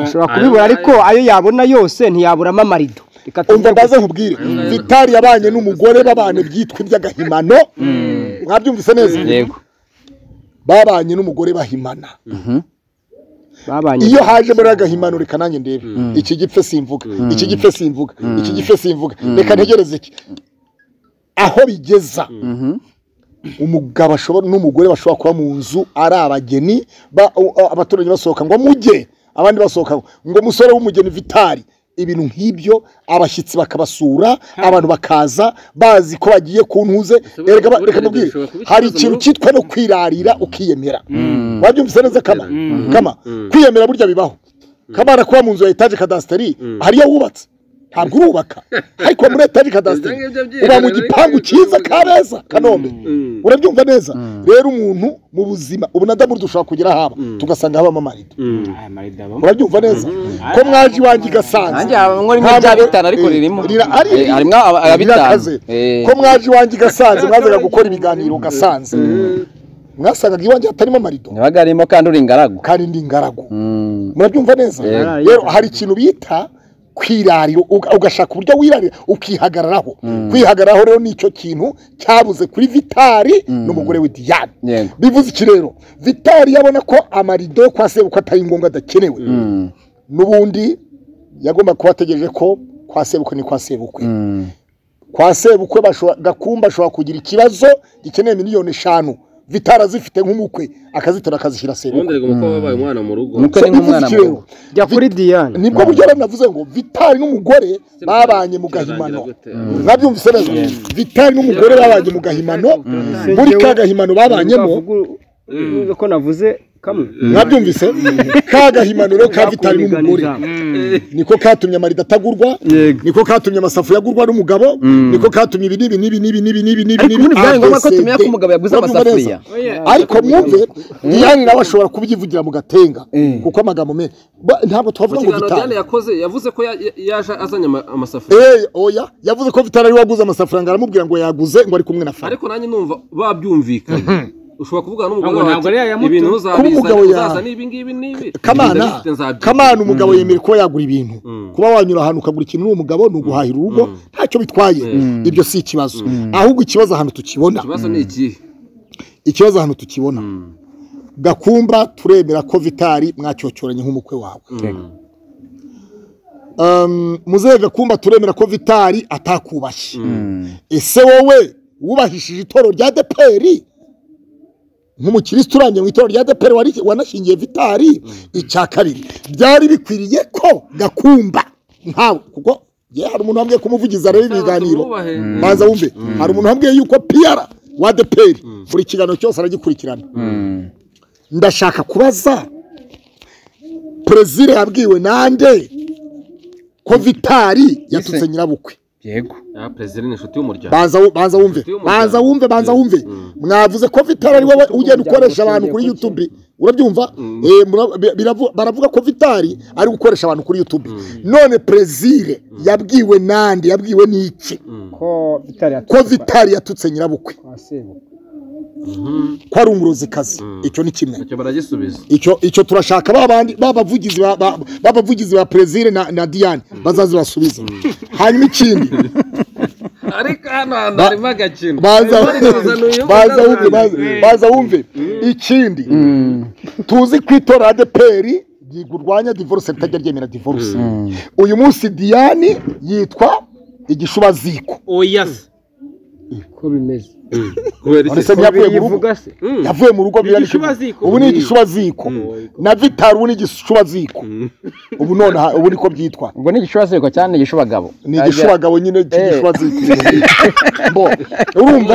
ashobora kubibura ariko ayo yabona yose ntiyaburamo amarido reka umva tuvuge ndaze nkubwire vitali yabanye n'umugore babana byitwa iby'agahimano mwabyumvise neza yego babanye n'umugore bahimana babanye iyo haje muri agahimano reka nanjye ndebe iki gipfe simvuga iki gipfe simvuga iki gipfe simvuga reka ntegereze iki aho bigeza umugabo ashobora n'umugore bashobora kuba mu nzu ari abageni ba- a- abaturage basohoka ngo mujye abandi basohoka ngo- ngo musore w'umugeni vitari ibintu nk'ibyo abashyitsi bakabasura abantu bakaza bazi ko bagiye ku ntuze Ushobora Erega ba- kubona reka ibyo mubwire bishobora kuba hari ikibazo ikintu muri- cyitwa no kwirarira ukiyemera wabyumvise neza kama kama kwiyemera burya bibaho kamana kuba mu nzu ya etaje kadasiteri hari iyo wubatse ntabwo urubaka ariko muri etaje kadasiteri Ibyo ngibyo uba mu byiherera, gipangu ariko cyiza bikorwa. kabeza kanombe Mm. urabyumva neza rero umuntu mu buzima ubunadamu dushobora kugera haba tugasanga habamo amarido aya marido abamo. urabyumva neza ko mwaje nanjye iwanjye igasanza habamo rimwe rya bitanu ariko ririmo Eh, harimo aba- aba bitanu rirakaze Eh, ko mwaje iwanjye igasanze mwazaga gukora ibiganiro gasanze mwasangaga iwanjye hatarimo amarido ntibaga harimo kandi uri ingaragu kandi ndi ingaragu Mm. murabyumva neza Yego. rero hari ikintu bita kwirarira uga- ugashaka uburyo wirarira ukihagararaho kwihagararaho rero ni icyo kintu cyabuze kuri vitari n'umugore we diyane Yego. bivuze iki rero vitari yabona ko amarido yo kwa sebukwe atari ngombwa adakenewe Mm. n'ubundi yagomba kuba ategereje ko kwa sebukwe ni kwa sebukwe Mm. kwa sebukwe bashobora- gakumba ashobora kugira ikibazo gikeneye miliyoni eshanu vitari azifite nk'umukwe akazitora akazishyira sebukwe ubundi umukobwa wabaye umwana mu rugo Umukwe ni nk'umwana iki muto. rero jya kuri diyane nibwo buryo rero navuze ngo vitari n'umugore babanye mu gahimano mwabyumvise neza vitari n'umugore babanye mu gahimano muri ka gahimano babanyemo Uvuga u- ko navuze kamwe mwabyumvise ka gahimano rero ka vitari Bakunda n'umugore ijambo. niko katumye amarido atagurwa Yego. niko katumye amasafuriya agurwa n'umugabo niko katumye ibi n'ibi n'ibi n'ibi n'ibi n'ibi n'ibi Ariko ubundi byari ngombwa ko ABCD. tumenya ko umugabo yaguze Murabyumva amasafuriya. neza? ariko mwumve diyane nawe ashobora kubyivugira mu gatenga kuko amagambo menshi Ba- ntabwo twavuga ngo ikiganiro vitari diane yakoze yavuze ko ya- ya- yaje azanye ama- amasafuriya Eh, oya yavuze ko vitari ariwe waguze amafaranga aramubwira ngo yaguze ngo ari kumwe na fara ariko nanjye numva babyumvikanye ushobora kuvugana n'umugore Ntabwo- wawe ntabwo ariya ati, yamutu- ibintu Kuba uzabizana umugabo ya- uzazana ibi ngibi n'ibi kamana Ndabifite, nzabyumva. kamana umugabo yemera kuba yagura ibintu kuba wanyura ahantu ukagura ikintu uri umugabo ni uguhahira urugo ntacyo bitwaye ibyo si ikibazo ahubwo ikibazo ahantu tukibona ikibazo ni ikihe ikibazo ahantu tukibona gakumba turemera ko vitari mwacyocyoranye nk'umukwe wawe Um, muzehe gakumba turemera ko vitari atakubashye ese wowe wubahishije itoro rya deperi nk'umukirisitu urangije mu itoro rya deperi wari- wanashingiye vitari icya kabiri byari bikwiriye ko gakumba nkawe kuko ye hari umuntu wambwiye kumuvugiza rero ibiganiro tumwubahe. maza wumve hari umuntu wambwiye yuko piyara wa deperi buri kiganiro cyose aragikurikirana ndashaka kubaza perezida yabwiwe nande ko vitari yatutse nyirabukwe yego ya perezida ni inshuti y'umuryango banza wu- banza wumve banza wumve banza wumve mwavuze ko vitari ari wowe ugenda ukoresha abantu kuri youtube urabyumva Eh, mura- bi- biravu- baravuga ko vitari ari gukoresha abantu kuri youtube none perezida yabwiwe nande yabwiwe n'iki ko bitari ko vitari yatutse nyirabukwe kwa sebukwe ko ari umurozikazi icyo ni kimwe icyo baragisubiza icyo icyo turashaka ba bandi babavugizi ba- ba- babavugizi ba perezida na, na diane bazazibasubize hanyuma ikindi ariko hano hantu harimo agakino baza Bari kuzana uyu baza wumve mwana. baza- baza wumve ikindi tuzi ko itora adeperi rwanya divorce ritajya ryemera divorce uyu munsi diane yitwa igishubaziko oya se ko bimeze kubera iki None se ntiyavuye mu rugo bivuga se yavuye mu rugo biriya ni igishubaziko. ubu ni igishubaziko na vitari ubu ni igishubaziko ubu none aha- ubu niko byitwa ubwo ni igishura ziko cyane ni igishubagabo ni igishubagabo nyine cy'igishubaziko bo urumva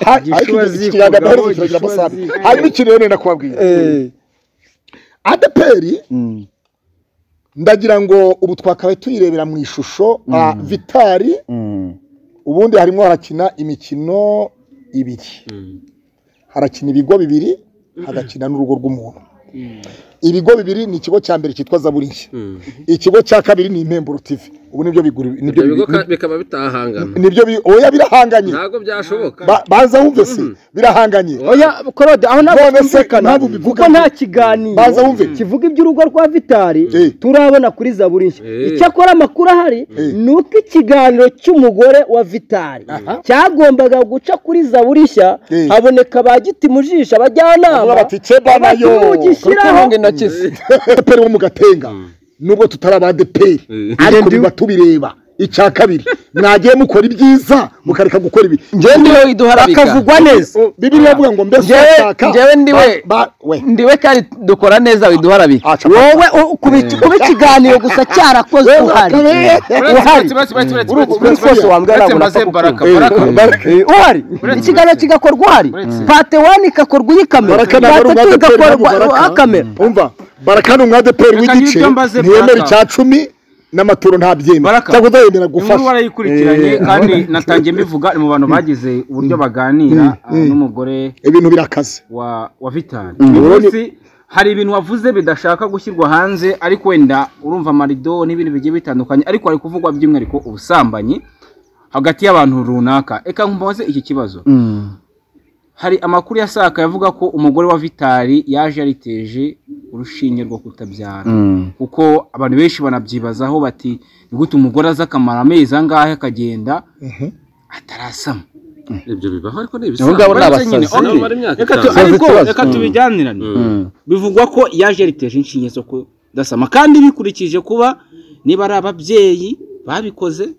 Ha- ariko iki kinyarwanda Igishubaziko, kiragira amasabi igishubaziko. hanyuma ikintu rero nenda kubabwira adeperi ndagira ngo ubu twakabaye tuyirebera mu ishusho ah, vitari ubundi harimo harakina imikino ibiri harakina ibigo bibiri hagakina n'urugo rw'umuntu ibigo bibiri ni ikigo cya mbere cyitwa zaburi nshya Mm. ikigo cya kabiri ni impemburo tivi ubu nibyo bigura nibyo ibyo bigo bigura ka- bikaba bitahangana nibyo bi- oya birahanganye ntabwo byashoboka Ba- baza wumve se birahanganye oya korode aho ntabwo None se twumvikana ntabwo bivuga kuko nta kiganiro Baza wumve. kivuga iby'urugo rwa vitari Eh. turabona kuri zaburi nshya Eh. icyakora amakuru ahari Eh. ni uko ikiganiro cy'umugore wa vitari Aha. cyagombaga guca kuri zaburi nshya Eh. haboneka ba giti mu jisho abajyanama Bavuga bati, "Ceba bati, nayo." "Nimugishiraho." kutunga intoki ze adeperi wo mu gatenga nubwo tutari abadeperi Mm. ariko biba tubireba icya kabiri mwagiye mukora ibyiza mukareka gukora ibi Njyewe ndiwe iduharabika. bakavugwa neza bibiliya ivuga ngo mbese Njyewe- urashaka njyewe ndiwe. ba- ba- we ndiwe kandi dukora neza widuharabika aca wowe u- kuba iki- kuba ikiganiro gusa cyarakozwe uhari uhari uretse rwose wambwira ntabwo maze napfa baraka kukumva. baraka Eh, uhari ikiganiro kigakorwa uhari pate wani igakorwa iyi kamera baraka ntabwo ari pate tu umwadeperi igakorwa ntabwo aha baraka kamera umva baraka ni umwadeperi Reka w'igice n'ibyo mbaze ntiyemera Baraka. icya cumi n'amaturo ntabyemera Baraka. cyangwa utayemera inkuru gufasha warayikurikiranye kandi natangiye mbivuga ni mu bantu bagize uburyo baganira ah, n'umugore ibintu birakaze wa wa vitari uyu munsi hari ibintu wavuze bidashaka gushyirwa hanze ariko wenda urumva amarido n'ibintu bigiye bitandukanye ariko hari kuvugwa by'umwihariko ubusambanyi hagati y'abantu runaka reka nkubaze iki kibazo hari amakuru yasaka yavuga ko umugore wa vitari yaje yariteje urushinge rwo kutabyara kuko abantu benshi banabyibazaho bati ni gute umugore aza akamara amezi angahe akagenda atarasama ibyo bibaho ariko ni Abo ngabo ibisanzwe ni Uretse abasazi. nyine, Nabo okay. bari imyaka Reka tu- itanu. ariko Ikibazo. reka tubijyanirane Mm. bivugwa ko yaje yariteje inshinge zo kudasama kandi bikurikije kuba niba ari ababyeyi babikoze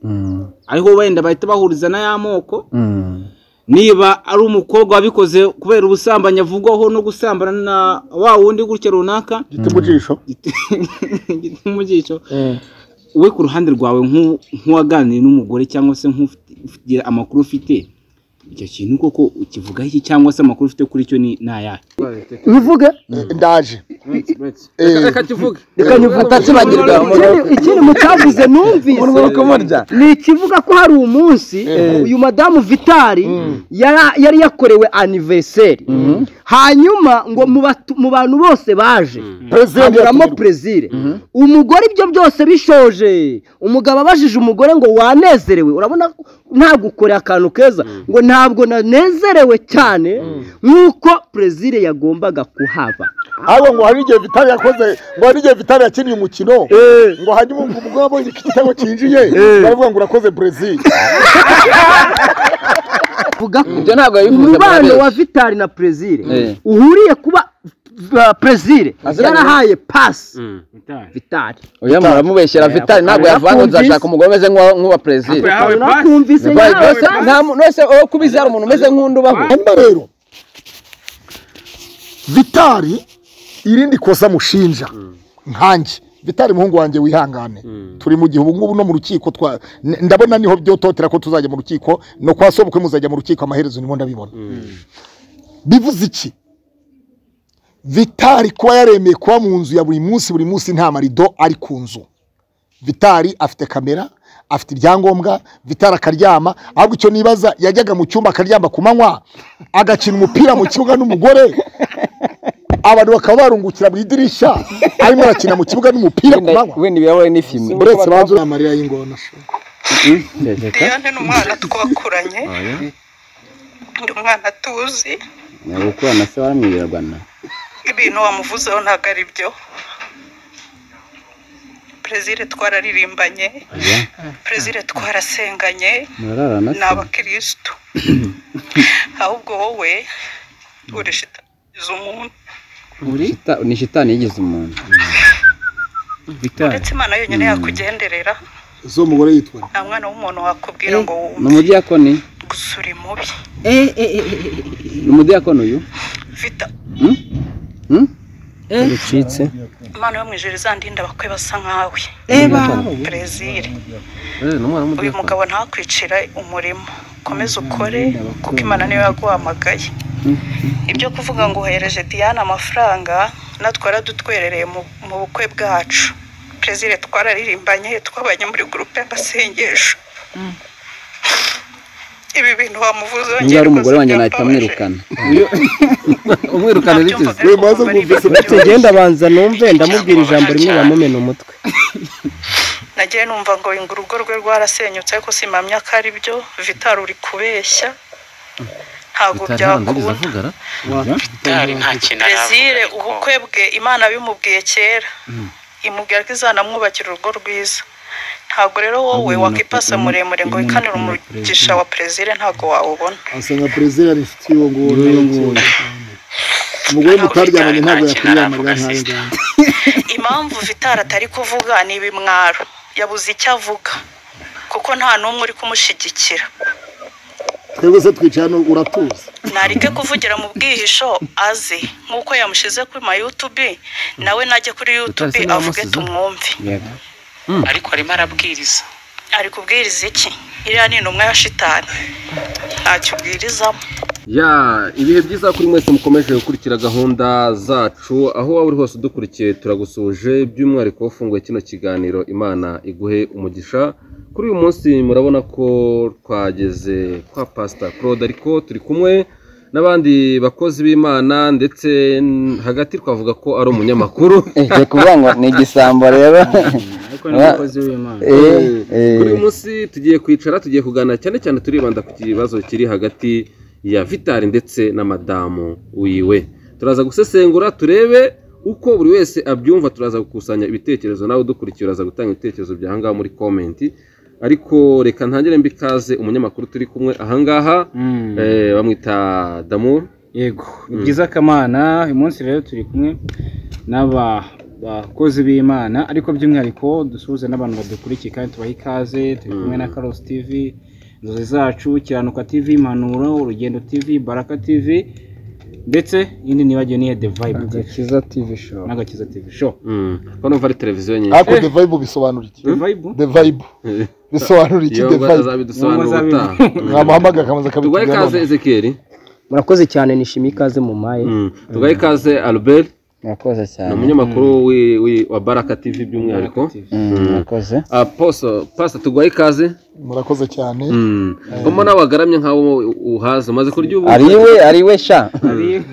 ariho wenda bahita bahuriza na ya moko niba ari umukobwa wabikoze kubera ubusambanyi avugwaho no gusambana na wa wundi gutya runaka gite mu jisho umugisho we ku ruhande rwawe nk'u- nk'uwaganiye n'umugore cyangwa se nk'ugira amakuru ufite icyo kintu koko ukivugaho iki cyangwa se amakuru ufite kuri cyo ni ni ayahe bivuge ndaje Reka- reka tuvuge reka nyivutse Tubagirwa ikindi ikindi mutavuze numvise ni ikivuga ko hari umunsi uyu madamu vitari yara- yari yakorewe anniversaire hanyuma ngo mu batu- mu bantu bose baje President haburamo yatumirwa. perezire umugore ibyo byose bishoje umugabo abajije umugore ngo wanezerewe urabona ko ntabwo ukoreye akantu keza ngo ntabwo nanezerewe cyane nk'uko perezire yagombaga kuhaba ahubwo ngo hari igihe vitari yakoze ngo hari igihe vitari yakinnye umukino ngo hanyuma ngo umugore abonye ko igitego cyinjiye baravuga ngo urakoze brezil avuga ko Ibyo ntabwo yabivuze umubano Barbara. wa vitari na perezire Eh. uhuriye kuba uh, perezire yarahaye pasi vitari uyu muramubeshyira vitali ntabwo yavuga ngo nzashaka umugore umeze nk'uwa- nk'uwa perezida nakumvise nkawe nose wowe kubizi hari umuntu umeze nk'undi ubaho hanyuma rero vitari irindi kosa mushinja nkanjye vitari muhungu wanjye wihangane turi mu gihe ubu ngubu no mu rukiko twa n- ndabona niho byototera ko tuzajya mu rukiko no kwa sobukwe muzajya mu rukiko amaherezo nimo ndabibona bivuze iki vitari kuba yaremeye kuba mu nzu ya buri munsi buri munsi nta marido ari ku nzu vitari afite kamera afite ibyangombwa vitari akaryama ahubwo icyo nibaza yajyaga mu cyumba akaryama ku manywa agakina umupira mu kibuga n'umugore abantu bakaba barungukira mu idirishya arimo arakina mu kibuga n'umupira ku manywa wenda ibirahure ni fime uretse banza uri amarira y'ingona Liliane ni umwana twakuranye ni umwana tuzi gukorana se waramwibiragana ibintu wamuvuzeho ntabwo ari byo perezire twararirimbanye perezire twarasenganye murararana ni abakirisitu ahubwo wowe urishitariza umuntu Shita- ni shitani yigize umuntu ndetse imana yonyine yakugenderera zo umugore yitwa nta mwana w'umuntu wakubwira ngo ni wumve umudiyakoni gusa uri mubi ni umudiyakoni uyu vita Hmm? imana yo mu ijoro izandinda abakwe basa nkawe perezire uyu mugabo ntakwicira umurimo komeza ukore kuko imana niyo yaguhamagaye ibyo kuvuga ngo uhereje diane amafaranga natwe yaradutwerereye mu- mu bukwe bwacu perezire twararirimbanye twabanye muri gurupe y'amasengesho ibi bintu wamuvuze niba ari umugore wanjye nahita amwirukana umwirukane rigize We maze mwumvise tugenda abanza numve ndamubwira ijambo rimwe bamumena umutwe nagiye numva ngo ngo urugo rwe rwarasenyutse ariko simamya ko ari byo vitari uri kubeshya ntabwo byakunda avugara gitari nta kintu brezil ubukwe bwe imana bimubwiye kera imubwira ko izanamwubakira urugo rwiza ntabwo rero wowe wakipasa muremure ngo wikanire umugisha wa perezida ntabwo wawubona asanga perezida yari inshuti y'uwo nguwo n'uwo nguwo umugore mutaryamanye ntabwo yakwiyamarira nk'ayo ngayo impamvu vitara atari kuvuga ni ibimwaro yabuze icyo avuga kuko nta n'umwe uri kumushyigikira twebwe se twicara n'ubu uratuza nareke kuvugira mu bwihisho aze nk'uko yamushyize kuri ma yutubi nawe najye kuri yutubi avuge tumwumve ariko arimo arabwiriza ari kubwiriza iki iriya ni intumwa ya shitani ntacyo ubwirizamo ya ibihe byiza kuri mwese mukomeje gukurikira gahunda zacu aho waba uri hose udukurikiye turagusuje by'umwihariko wafunguye kino kiganiro imana iguhe umugisha kuri uyu munsi murabona ko twageze kwa pasita claude ariko turi kumwe n'abandi bakozi b'imana ndetse hagati twavuga ko ari umunyamakuru ni ukuvuga ngo ni igisambo rero ariko ni umukozi w'imana Eh, eh. kuri uyu munsi tugiye kwicara tugiye kuganira cyane cyane turibanda ku kibazo kiri hagati ya vitari ndetse na madamu wiwe turaza gusesengura turebe uko buri wese abyumva turaza gukusanya ibitekerezo nawe udukurikiye uraza gutanga ibitekerezo byawe ahangaha muri komenti ariko reka ntangire mbi ikaze umunyamakuru turi kumwe ahangaha Mm. eh, bamwita damu yego ni byiza kamana uyu munsi rero turi kumwe n'aba bakozi b'imana ariko by'umwihariko dusuhuze n'abantu badukurikiye kandi tubaha ikaze turi kumwe na karosi tivi inzozi zacu kiranuka tivi impanuro urugendo tivi baraka tivi ndetse indi nibagiwe n'iya the vibe TV, agakiza tv show n'agakiza tivi show mm. ko numva ari televiziyo nyinshi ariko the vibe bisobanura iki the vibe the vibe bisobanura iki iyo the vibe azabidusobanurira Iyo ubutaha mwamuhamagara akamaze tugahe akabitubwira ikaze none ezekiyeli murakoze cyane nishimiye ikaze mu maye Mm. tugahe ikaze albert murakoze ni cyane umunyamakuru wi- wi- wa baraka tv by'umwihariko Mm, murakoze aposo pasta tuguhaye ikaze murakoze cyane mbona nawe wagaramye nkaho uhaza umaze kurya ubu ari iwe ari iwe sha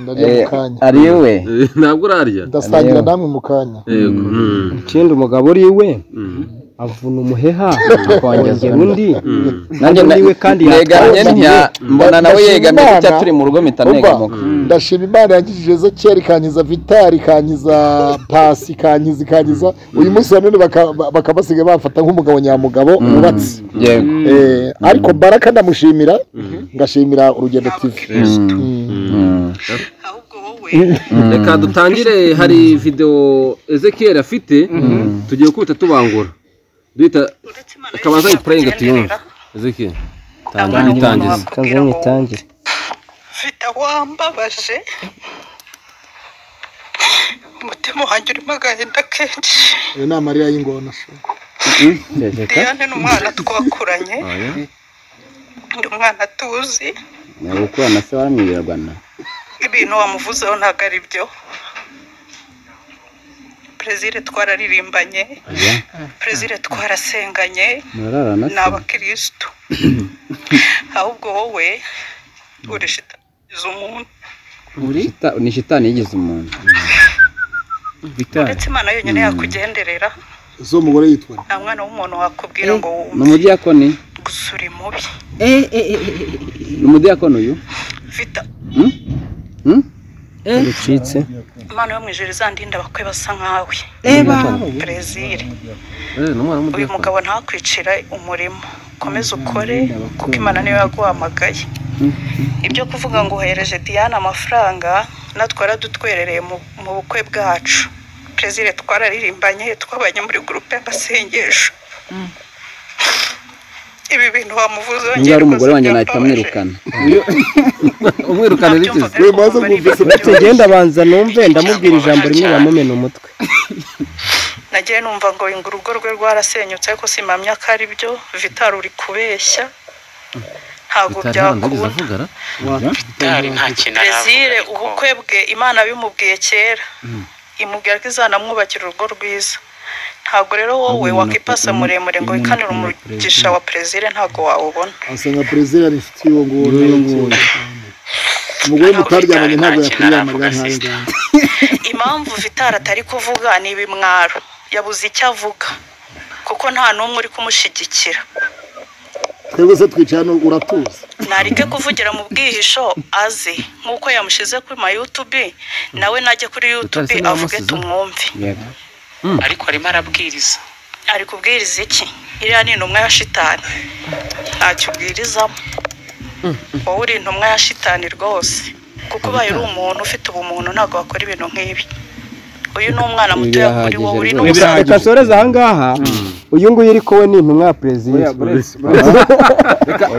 ndarya mu Eh, kanya ari iwe Eh, ntabwo urarya ndasangira namwe mu kanya yego Mm. ikindi umugabo uri iwe Mm. avuna umuheha Akongeza akongera undi Mm. nanjye Undi na- we kandi negamye yatwambariye. ntya mbona nawe Ndashima yegamye Imana. gutya turi mu rugo mpita Umva, negamuka ndashima imana yangije zo kera ikankiza vitari ikankiza pasi ikankiza ikankiza uyu munsi banone bakabasiga bafata nk'umugabo nyamugabo wubatse yego Eh, ariko baraka ndamushimira ngashimira urugendo tv Mm. ahubwo wowe reka dutangire hari videwo ezekiyeli afite tugiye kubita tubangura duhita uretse imana akabanza yose ayipurayinga tuyumve yakugenderera, ezekiyeli ntabwo ari umuntu tangiza kanzanye wakubwira ngo nyitangire mfite wambabaje umutima wanjye urimo agahinda kenshi iyo ni amarira y'ingona se. diane ni umwana twakuranye ni umwana tuzi nyabukorana se waramwibiragana ibintu wamuvuzeho ntabwo ari byo perezida twararirimbanye perezida twarasenganye murarana ni abakirisitu ahubwo wowe urishitaniza umuntu Shita- ni shitani yigize umuntu uretse imana yonyine yakugenderera zo umugore yitwa nta mwana w'umuntu wakubwira ngo ni wumve umudiyakoni gusa uri mubi ni umudiyakoni uyu vita Hmm? bicitse imana yo mu ijoro izandinda abakwe basa nkawe brezil uyu mugabo ntakwicira umurimo komeza ukore kuko imana niyo yaguhamagaye ibyo kuvuga ngo uhereje diane amafaranga natwe yaradutwerereye mu- mu bukwe bwacu perezida twararirimbanye twabanye muri gurupe y'amasengesho ibi bintu wamuvuze niba ari umugore wanjye nahita amwirukana umwirukane rigize We maze mwumvise tugenda abanza numve ndamubwira ijambo rimwe bamumena umutwe nagiye numva ngo ngo urugo rwe rwarasenyutse ariko simamya ko ari byo vitari uri kubeshya ntabwo byakunda avugara gitari nta kintu aravuga brezil ariko ubukwe bwe imana bimubwiye kera imubwira ko izanamwubakira urugo rwiza ntabwo rero wowe wakipasa muremure ngo wikanire umugisha wa perezida ntabwo wawubona asa nka perezida ari inshuti y'uwo nguwo n'uwo nguwo umugore mutaryamanye ntabwo yakwiyamarira nkawe ngawe impamvu vitara atari kuvuga ni ibimwaro yabuze icyo avuga kuko nta n'umwe uri kumushyigikira twebwe se twicaye hano uratuza nareke kuvugira mu bwihisho aze nk'uko yamushyize kuri ma yutubi nawe najya kuri yutubi avuge tumwumve ariko arimo arabwiriza ari kubwiriza iki iriya ni intumwa ya shitani ntacyo ubwirizamo wowe uri intumwa ya shitani rwose kuko ubaye uri umuntu ufite ubumuntu ntabwo wakora ibintu nk'ibi uyu ni umwana mutoya kuri wowe uri n'umusaza reka soreze ahangaha uyu nguyu uri kuwe ni intumwa ya perezida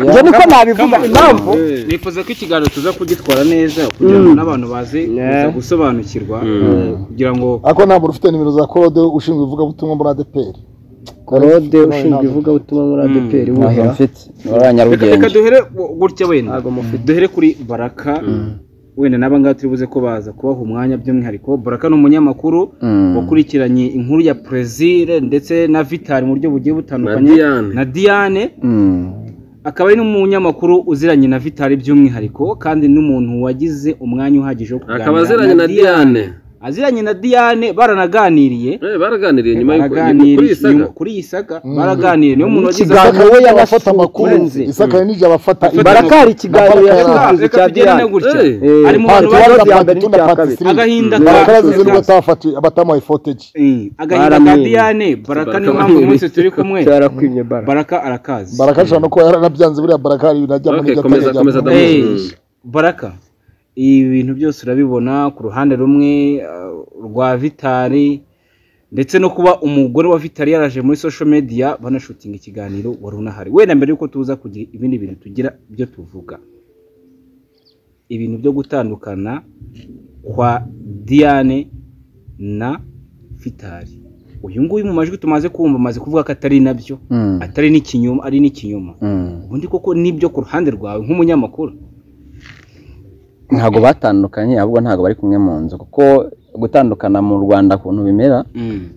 njye niko nabivuga impamvu nifuza ko ikiganiro tuza kugitwara neza kugira ngo n'abantu baze kuza gusobanukirwa kugira ngo ariko nta muntu ufite nimero za korode ushinzwe ivugabutumwa muri adeperi korode ushinzwe ivugabutumwa muri adeperi ntabwo wuhera mfite muri reka nyarugenge duhere gutya wenda duhere kuri baraka wenda n'aba ngaba turi buze ko baza kubaha umwanya by'umwihariko baraka ni umunyamakuru Mm. wakurikiranye inkuru ya perezire ndetse na vitari mu buryo bugiye butandukanye Na Diane. na diane Mm. akaba ari n'umunyamakuru uziranye na vitari by'umwihariko kandi n'umuntu wagize umwanya uhagije wo akaba aziranye na diane aziranye na diane baranaganiriye Eh, baraganiriye nyuma y'uko Baraganiriye kuri iyi saga nyuma- kuri iyi saga baraganiriye niyo muntu wagize Ikiganiro isakari we nijya abafata yanasukunze. amakuru isakari nijya abafata baraka hari ikiganiro yasukunze reka cya tugende diane gutya Eh. ari mu bantu Part one. baje- ya mbere n'icya kabiri. agahinda baraka ka- yazize n'ubwo atafati abatamuhaye foteji Eh, agahinda ka Baramwenyuye. diane baraka niyo Baraka mpamvu baramwenyuye. umunsi turi kumwe cyarakwimye bara baraka arakazi baraka ashobora no kuba yaranabyanze buriya baraka hari ibintu ajya muri Okay, komeza komeza Eh, Adamu. baraka ibi bintu byose urabibona ku ruhande rumwe uh, rwa vitari ndetse no kuba umugore wa vitari yaraje muri social media banashutinga ikiganiro wari unahari wenda mbere yuko tuza kugira ibindi bintu tugira byo tuvuga ibintu byo gutandukana kwa diane na vitari uyu nguyu mu majwi tumaze kumva amaze kuvuga ko atari nabyo Mm. atari n'ikinyoma ari n'ikinyoma Mm. ubundi koko nibyo ku ruhande rwawe nk'umunyamakuru ntabwo batandukanye ahubwo ntabwo bari kumwe mu nzu kuko gutandukana mu rwanda kuntu bimera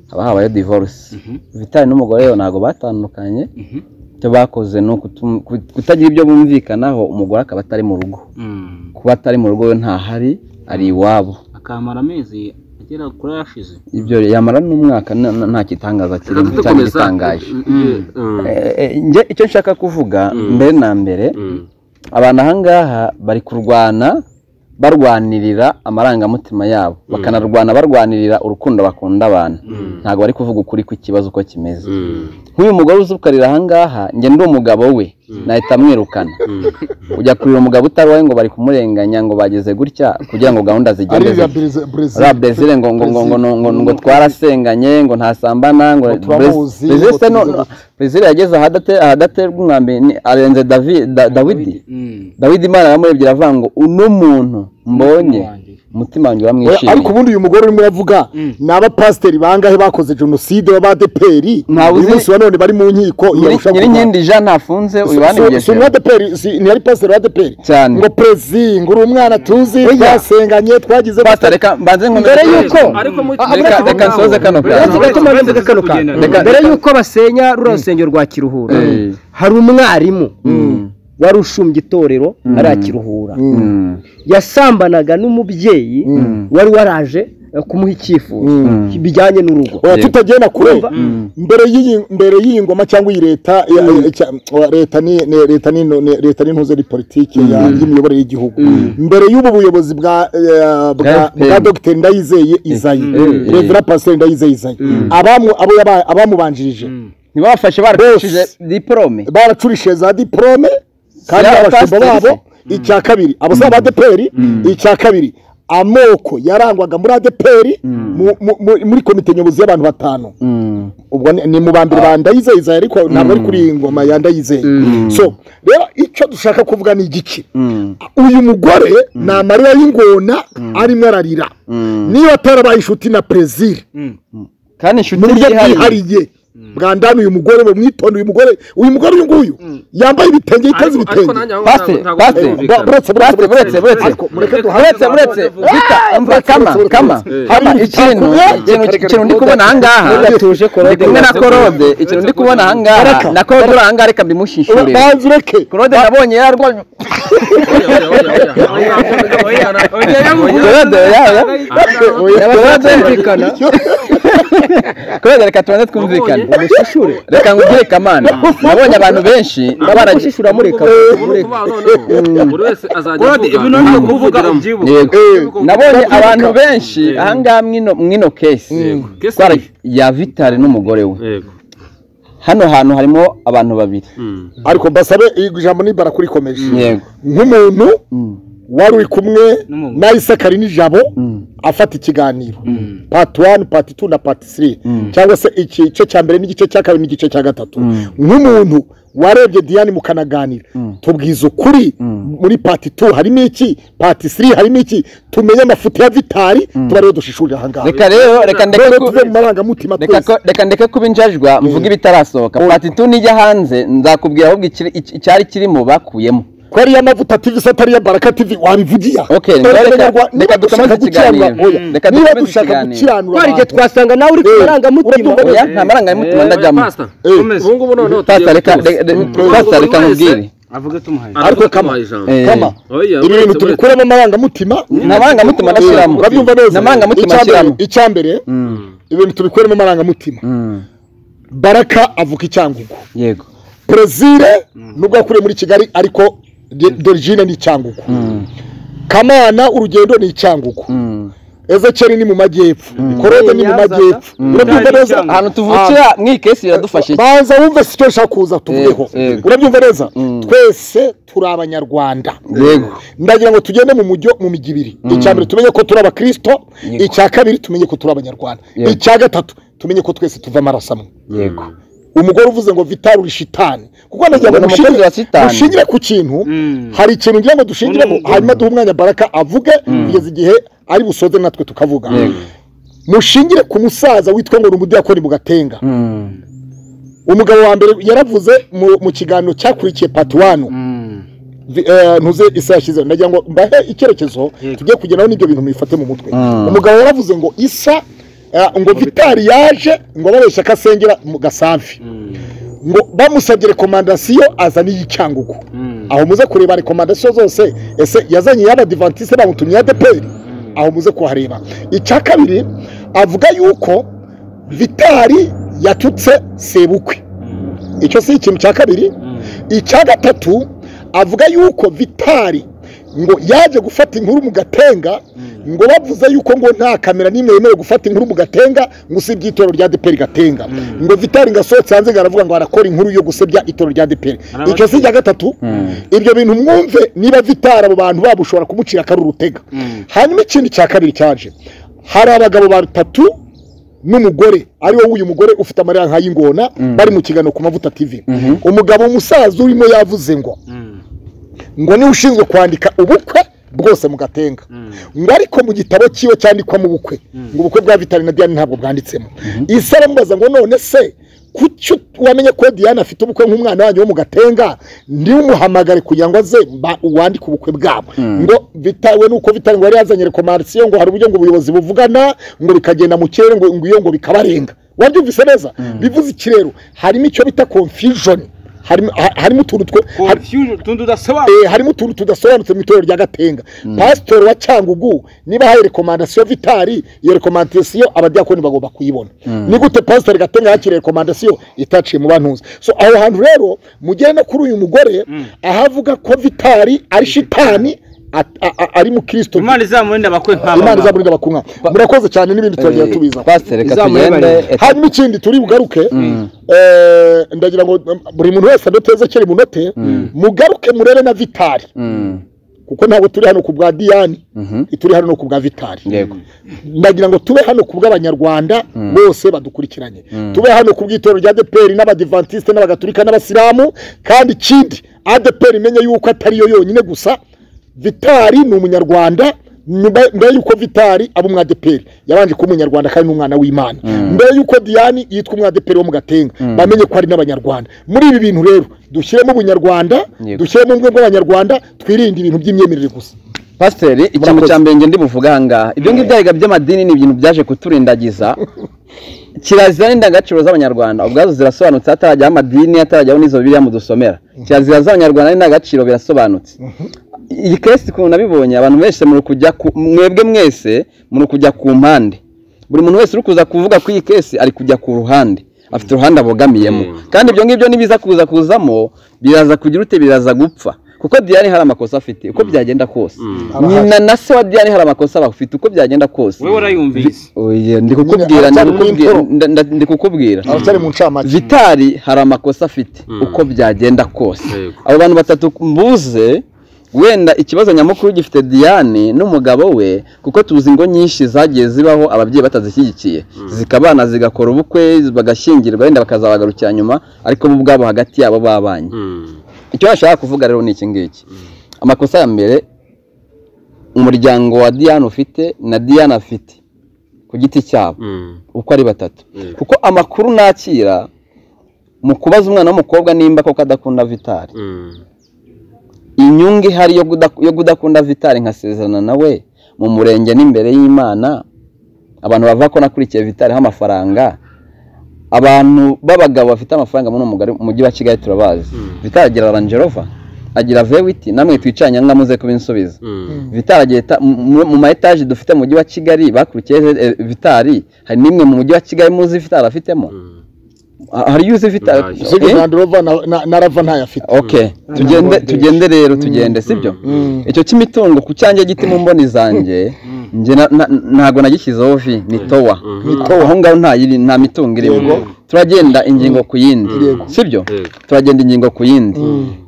haba habaye divorce vitari n'umugore we ntabwo batandukanye icyo bakoze ni ukutum- ku- kutagira ibyo bumvikanaho umugore akaba atari mu rugo kuba atari mu rugo we ntahari ari iwabo akamara amezi agera kuri ashize ibyo yamara n'umwaka na- na- nta gitangaza kirimo Reka cyangwa dukomeza. igitangaje Eh, mm. Eh, eh, njye icyo nshaka kuvuga mbere na mbere Mm. abantu ahangaha bari kurwana barwanirira amarangamutima yabo bakanarwana barwanirira urukundo bakunda abantu ntabwo bari kuvuga ukuri kw'ikibazo uko kimeze Mm. nk'uyu mugore uzukarira ahangaha njye ndi umugabo we nahita amwirukana ujya kurira umugabo utari wowe ngo bari kumurenganya ngo bageze gutya kugira ngo gahunda ari zigende iriya zitya. brezil uriya brezil ngo ngo ngo ngo ngo ngo ngo twarasenganye ngo ntasambana ngo Ngo turamuzi, Brez- Brezil ngo se no- tumeze gute. brezil yageze ahadate- ahadaterwa umwambi ni- arenze Davi- Da- dawidi dawidi imana yamurebye iravuga ngo uno muntu mbonye umutima wanjye ariko uramwishimiye ubundi uyu mugore urimo uravuga ni abapasiteri bangahe bakoze jenoside b'abadeperi Ntawe uyu uzi- munsi wa none bari mu nkiko yarusha nyiri kuba- nkindi jean ntafunze uyu si banigeze umwadeperi si- ntiyari pasiteri w'adeperi Cyane. ngo perezi ngo uri umwana tuzi Oya. twasenganye twagize Pastor, reka mbanze nkomeze Mbere kuri- yuko- ariko muri Ah, reka- reka nsoze kano Uretse kantu. gato mpamvu ivuga kano kantu. Reka- mbere y'uko basenya ruriya rusengero rwa kiruhura Eh. hari umwarimu wari ushumbye itorero arakiruhura Mm. yasambanaga n'umubyeyi wari waraje eh, kumuha icyifuzo bijyanye n'urugo oya Yego. tutagenda kure Urumva? mbere y'iyi mbere y'iyi ngoma cyangwa iyi leta ya- ya- cya- oya, leta ni ni- leta ni ni- leta n'intuze ni politiki ya- y'imiyoborere y'igihugu mbere y'ubu buyobozi bwa eh, bwa- FPR. bwa dr ndayizeye izayi Mm. revera pasiteri ndayizeye izayi abamu- abo yaba- abamubanjirije ntibabafashe baracishije Bose. diporome baracurishije za diporome kandi Ya abashumba pasiteri babo icya kabiri abasaba ba deperi icya kabiri amoko yarangwaga muri adeperi mu- mu- mu- muri komite nyobozi y'abantu batanu Mm. ubwo ni- ni mu ba mbere ba ndayizeye ariko ntabwo ari kuri iyi ngoma ya ndayizeye so rero icyo dushaka kuvuga ni igiki Mm. uyu mugore ni amarira y'ingona arimo ararira niba atarabaye inshuti na perezida kandi inshuti mu buryo yihariye bwihariye bwa ndani uyu mugore bamwitonde uyu mugore uyu mugore uyu nguyu yambaye ibitenge yiteze Ariko- ariko ibitenge nanjye aho Pastor, ntabwo- pastor, ntabwo Eh, byumvikana. buretse buretse buretse buretse Ariko mureke uretse duhaze uretse vita umva kama kama kama ikintu ikintu ikintu ndi kubona ahangaha ndi kumwe na korode ikintu ndi kubona ahangaha na korode uri ahangaha reka mbimushyishure banze ureke korode nabonye yarwanye korode yaba korode yumvikana korode reka tubanze twumvikane reka ngubwire kamana nabonye abantu benshi babaragiye gushishura mureka buri wese azajya Korode, avuga ibintu ni kuvuga ukuvuga ubyibuka yego Eh, nabonye abantu benshi ahangaha mwino mwino kesi Yego. Kesi Twara- ni- ya vitari n'umugore we yego hano hantu harimo abantu babiri Mm. ariko mbasabe ijambo nibara kurikomeje yego nk'umuntu wari uri kumwe N'umugore. na isakari n'ijabo afata ikiganiro pati wani pati tu na pati siri cyangwa se igice cya mbere n'igice cya kabiri n'igice cya gatatu nk'umuntu warebye diyane mukanaganira tubwiza ukuri muri pati tu harimo iki pati siri harimo iki tumenye amafuti ya vitari tuba rero dushishurira ahangaha reka rero reka ndeke rero ku- tuve mu marangamutima reka twese ko- reka ndeke kuba injajwa mvuge ibitarasohoka pati tu nijya hanze nzakubwira ahubwo ikiri- iki- icyari kirimo bakuyemo ko ariya mavuta tivi se atariya baraka tivi wabivugiya Okay, Dore reka- Abanyarwanda, reka niba dukomeze dushaka ikiganiro. gukiranura oya, Mm. Reka niba dukomeze dushaka ikiganiro. gukiranura twari igihe abantu, twasanga nawe uri ku Eh, marangamutima urabyumva? oya nta marangamutima ndajyamo Pastor, Eh, komeza. Ubu ngubu noneho Pastor, reka tugiye re- re- kubuza. Pastor, reka Ubu ngubu nkubwire wese avuga tumuhaye ariko Ariko kama kama- ijambo Eh, kama oya ibi bintu uretse- tubikuramo amarangamutima nta marangamutima Eh, ndashyiramo urabyumva neza nta marangamutima Icya mbere- ashyiramo icya mbere ibintu tubikuremo amarangamutima Mm. baraka avuka icyangugu yego perezire nubwo yakuriye muri kigali ariko dorigine ni icyangugu kamana urugendo ni icyangugu Mm. ezekeri ni mu majyepfo korode ni mu majyepfo urabyumva neza ahantu tuvukira mw'iyi kesi biradufashe banza wumve si cyo nshaka kuza tuvugeho Yego, yego. urabyumva neza twese turi abanyarwanda yego ndagira ngo tugende mu mujyo mu mijyi ibiri icya mbere tumenye ko turi abakristo icya kabiri tumenye ko turi abanyarwanda Yego. icya gatatu tumenye ko twese tuva amaraso amwe yego umugore uvuze ngo vitari uri shitani kuko ndagira ngo Ni umukozi mushingire- wa shitani. mushingire ku kintu hari ikintu ngira ngo dushingiremo hanyuma duhe umwanya baraka avuge kugeza igihe ari busoze natwe tukavuga Yego. mushingire ku musaza witwa ngo ni umudiyakoni mu gatenga Mm. umugabo wa mbere yaravuze mu, mu kiganiro cyakurikiye patiwanu ntuze isi yashyizeho ndagira ngo mbahe icyerekezo tujye kugeraho n'ibyo bintu mubifate mu mutwe umugabo yaravuze ngo isa eh, ngo vitari yaje ngo babeshye ko asengera mu gasambi ngo bamusabye rekomandasiyo azana iy'icyangugu aho muze kureba rekomandasiyo zose ese yazanye iy'abadivantisite bamutumye iya deperi aho muze kuhareba icya kabiri avuga yuko vitari yatutse sebukwe icyo si ikintu cya kabiri icya gatatu avuga yuko vitari ngo yaje gufata inkuru mu gatenga ngo bavuze yuko ngo nta kamera n'imwe yemerewe gufata inkuru mu gatenga ngo usibye itorero rya deperi gatenga ngo vitari ngo asohotse hanze ngo aravuga ngo arakora inkuru yo gusebya itorero rya deperi icyo si icya gatatu ibyo bintu mwumve niba vitari abo bantu babo ushobora kumucira akari urutega hanyuma ikindi cya kabiri cyaje hari abagabo batatu n'umugore ari wowe uyu mugore ufite amarira nka y'ingona bari mu kiganiro ku mavuta TV umugabo umusaza urimo yavuze ngo ngo niwe ushinzwe kwandika ubukwe bwose mu gatenga ngo ariko mu gitabo cyiwe cyandikwamo ubukwe ngo ubukwe bwa Vitali na Diane ntabwo bwanditsemo isi aramubaza ngo none se kuki wamenye ko Diane afite ubukwe nk'umwana wanyu wo mu gatenga niwe umuhamagare kugira ngo aze ba- wandike ubukwe bwabo ngo bitawe nuko Vitali ngo yari yazanye rekomandasiyo ngo hari uburyo ngo ubuyobozi buvugana ngo bikagenda mu kirere ngo ngo iyo ngo bikabarenga wabyumvise neza bivuze iki rero harimo icyo bita confusion harimo ha- harimo utuntu twe hari- confusion tundi udasobanura Eh, harimo utuntu tudasobanutse mu itorero rya gatenga pasitori wa cyangugu niba ahaye rekomandasiyo vitari iyo rekomandasiyo abadiyakoni bagomba kuyibona ni gute pasitori gatenga yakiriye rekomandasiyo itaciye mu bantuzi so aho hantu rero mugere no kuri uyu mugore ahavuga ko vitari ari shitani at- a- a- ari mu kirisito imana izamurinda abakwe nk'aba imana izamurinda abakunywa murakoze cyane n'ibindi turagenda tubiza twase reka Izamu y'abarezi. tugende hanyuma ikindi turi bugaruke eh, ndagira ngo um, buri muntu wese adoteze kera imunote mugaruke murebe na vitari Mm. kuko ntabwo turi hano ku bwa diyani turi hano no ku bwa vitari yego ndagira ngo tube hano ku bw'abanyarwanda bose badukurikiranye tube hano ku bw'itorero rya adeperi n'abadivantisite n'abagatulika n'abasilamu kandi ikindi adeperi imenye yuko atari yo yonyine gusa vitari ni umunyarwanda nyuma mbere y'uko vitari aba umwadeperi yabanje kuba umunyarwanda kandi n'umwana w'imana mbere y'uko diyani yitwa umwadeperi wo mu gatenga bamenye ko ari n'abanyarwanda muri ibi bintu rero dushyiremo ubunyarwanda Yego. dushyiremo ubumwe bw'abanyarwanda twirinde ibintu by'imyemerere gusa pasiteri ikintu cya mbere ngende muvuga aha ngaha ibyo ngibyo arega by'amadini ni ibintu byaje kuturindagiza kirazira n'indangagaciro z'abanyarwanda ubwazo zirasobanutse hatarajyaho amadini hatarajyaho n'izo biriya mudusomera kirazira z'abanyarwanda n'indangagaciro birasobanutse iyi kesi ukuntu nabibonye abantu benshi muri kujya ku mwebwe mwese muri kujya ku mpande buri muntu wese uri kuza kuvuga kuri iyi kesi ari kujya ku ruhande afite uruhande abogamiyemo kandi ibyo ngibyo nibiza kuza kuzamo biraza kugira ute biraza gupfa kuko diyani hari amakosa afite uko byagenda kose nyina na se wa diyani hari amakosa bafite uko byagenda kose wowe urayumvise Oya, ndi kukubwira Nyine, ndi aracyari kukubwira muri nda- nda- ndi kukubwira aracyari mu ncamake vitari hari amakosa afite uko byagenda kose Yego. abo bantu batatu mbuze wenda ikibazo nyamukuru gifite diane n'umugabo we kuko tuzi ngo nyinshi zagiye zibaho ababyeyi batazishyigikiye zikabana zigakora ubukwe bagashyingirwa wenda bakazabagarukira nyuma ariko bo ubwabo hagati yabo babanye icyo bashaka kuvuga rero ni iki ngiki amakosa ya mbere umuryango wa diane ufite na diane afite ku giti cyabo uko ari batatu kuko amakuru nakira mu kubaza umwana w'umukobwa nimba koko adakunda vitari inyungu ihari yo kudak- yo kudakunda vitari nkasezerana nawe mu murenge n'imbere y'imana abantu bavuga ko nakurikiye vitari amafaranga abantu b'abagabo bafite amafaranga muri uwo mugari- mujyi wa kigali turabazi vitari agira rangerova agira vewiti namwe twicanye anga muze kubinsubiza vitari agira eta- mu- mu mu ma etaje dufite mu mujyi wa kigali bakurikiye eh, vitari hari n'imwe mu mujyi wa kigali muzi vitari afitemo Ha- hari iyo uzi vitari Ntacyo. Eh? zigeze rova na- na- na rava ntayafite ok tugende tugende rero tugende sibyo icyo cy'imitungo ku cyanjye giti mu mboni zanjye njye na- na- ntago nagishyizeho vi ni towa aho ngaho nta yiri- nta mitungo irimo turagenda ingingo ku yindi sibyo Yego. turagenda ingingo ku yindi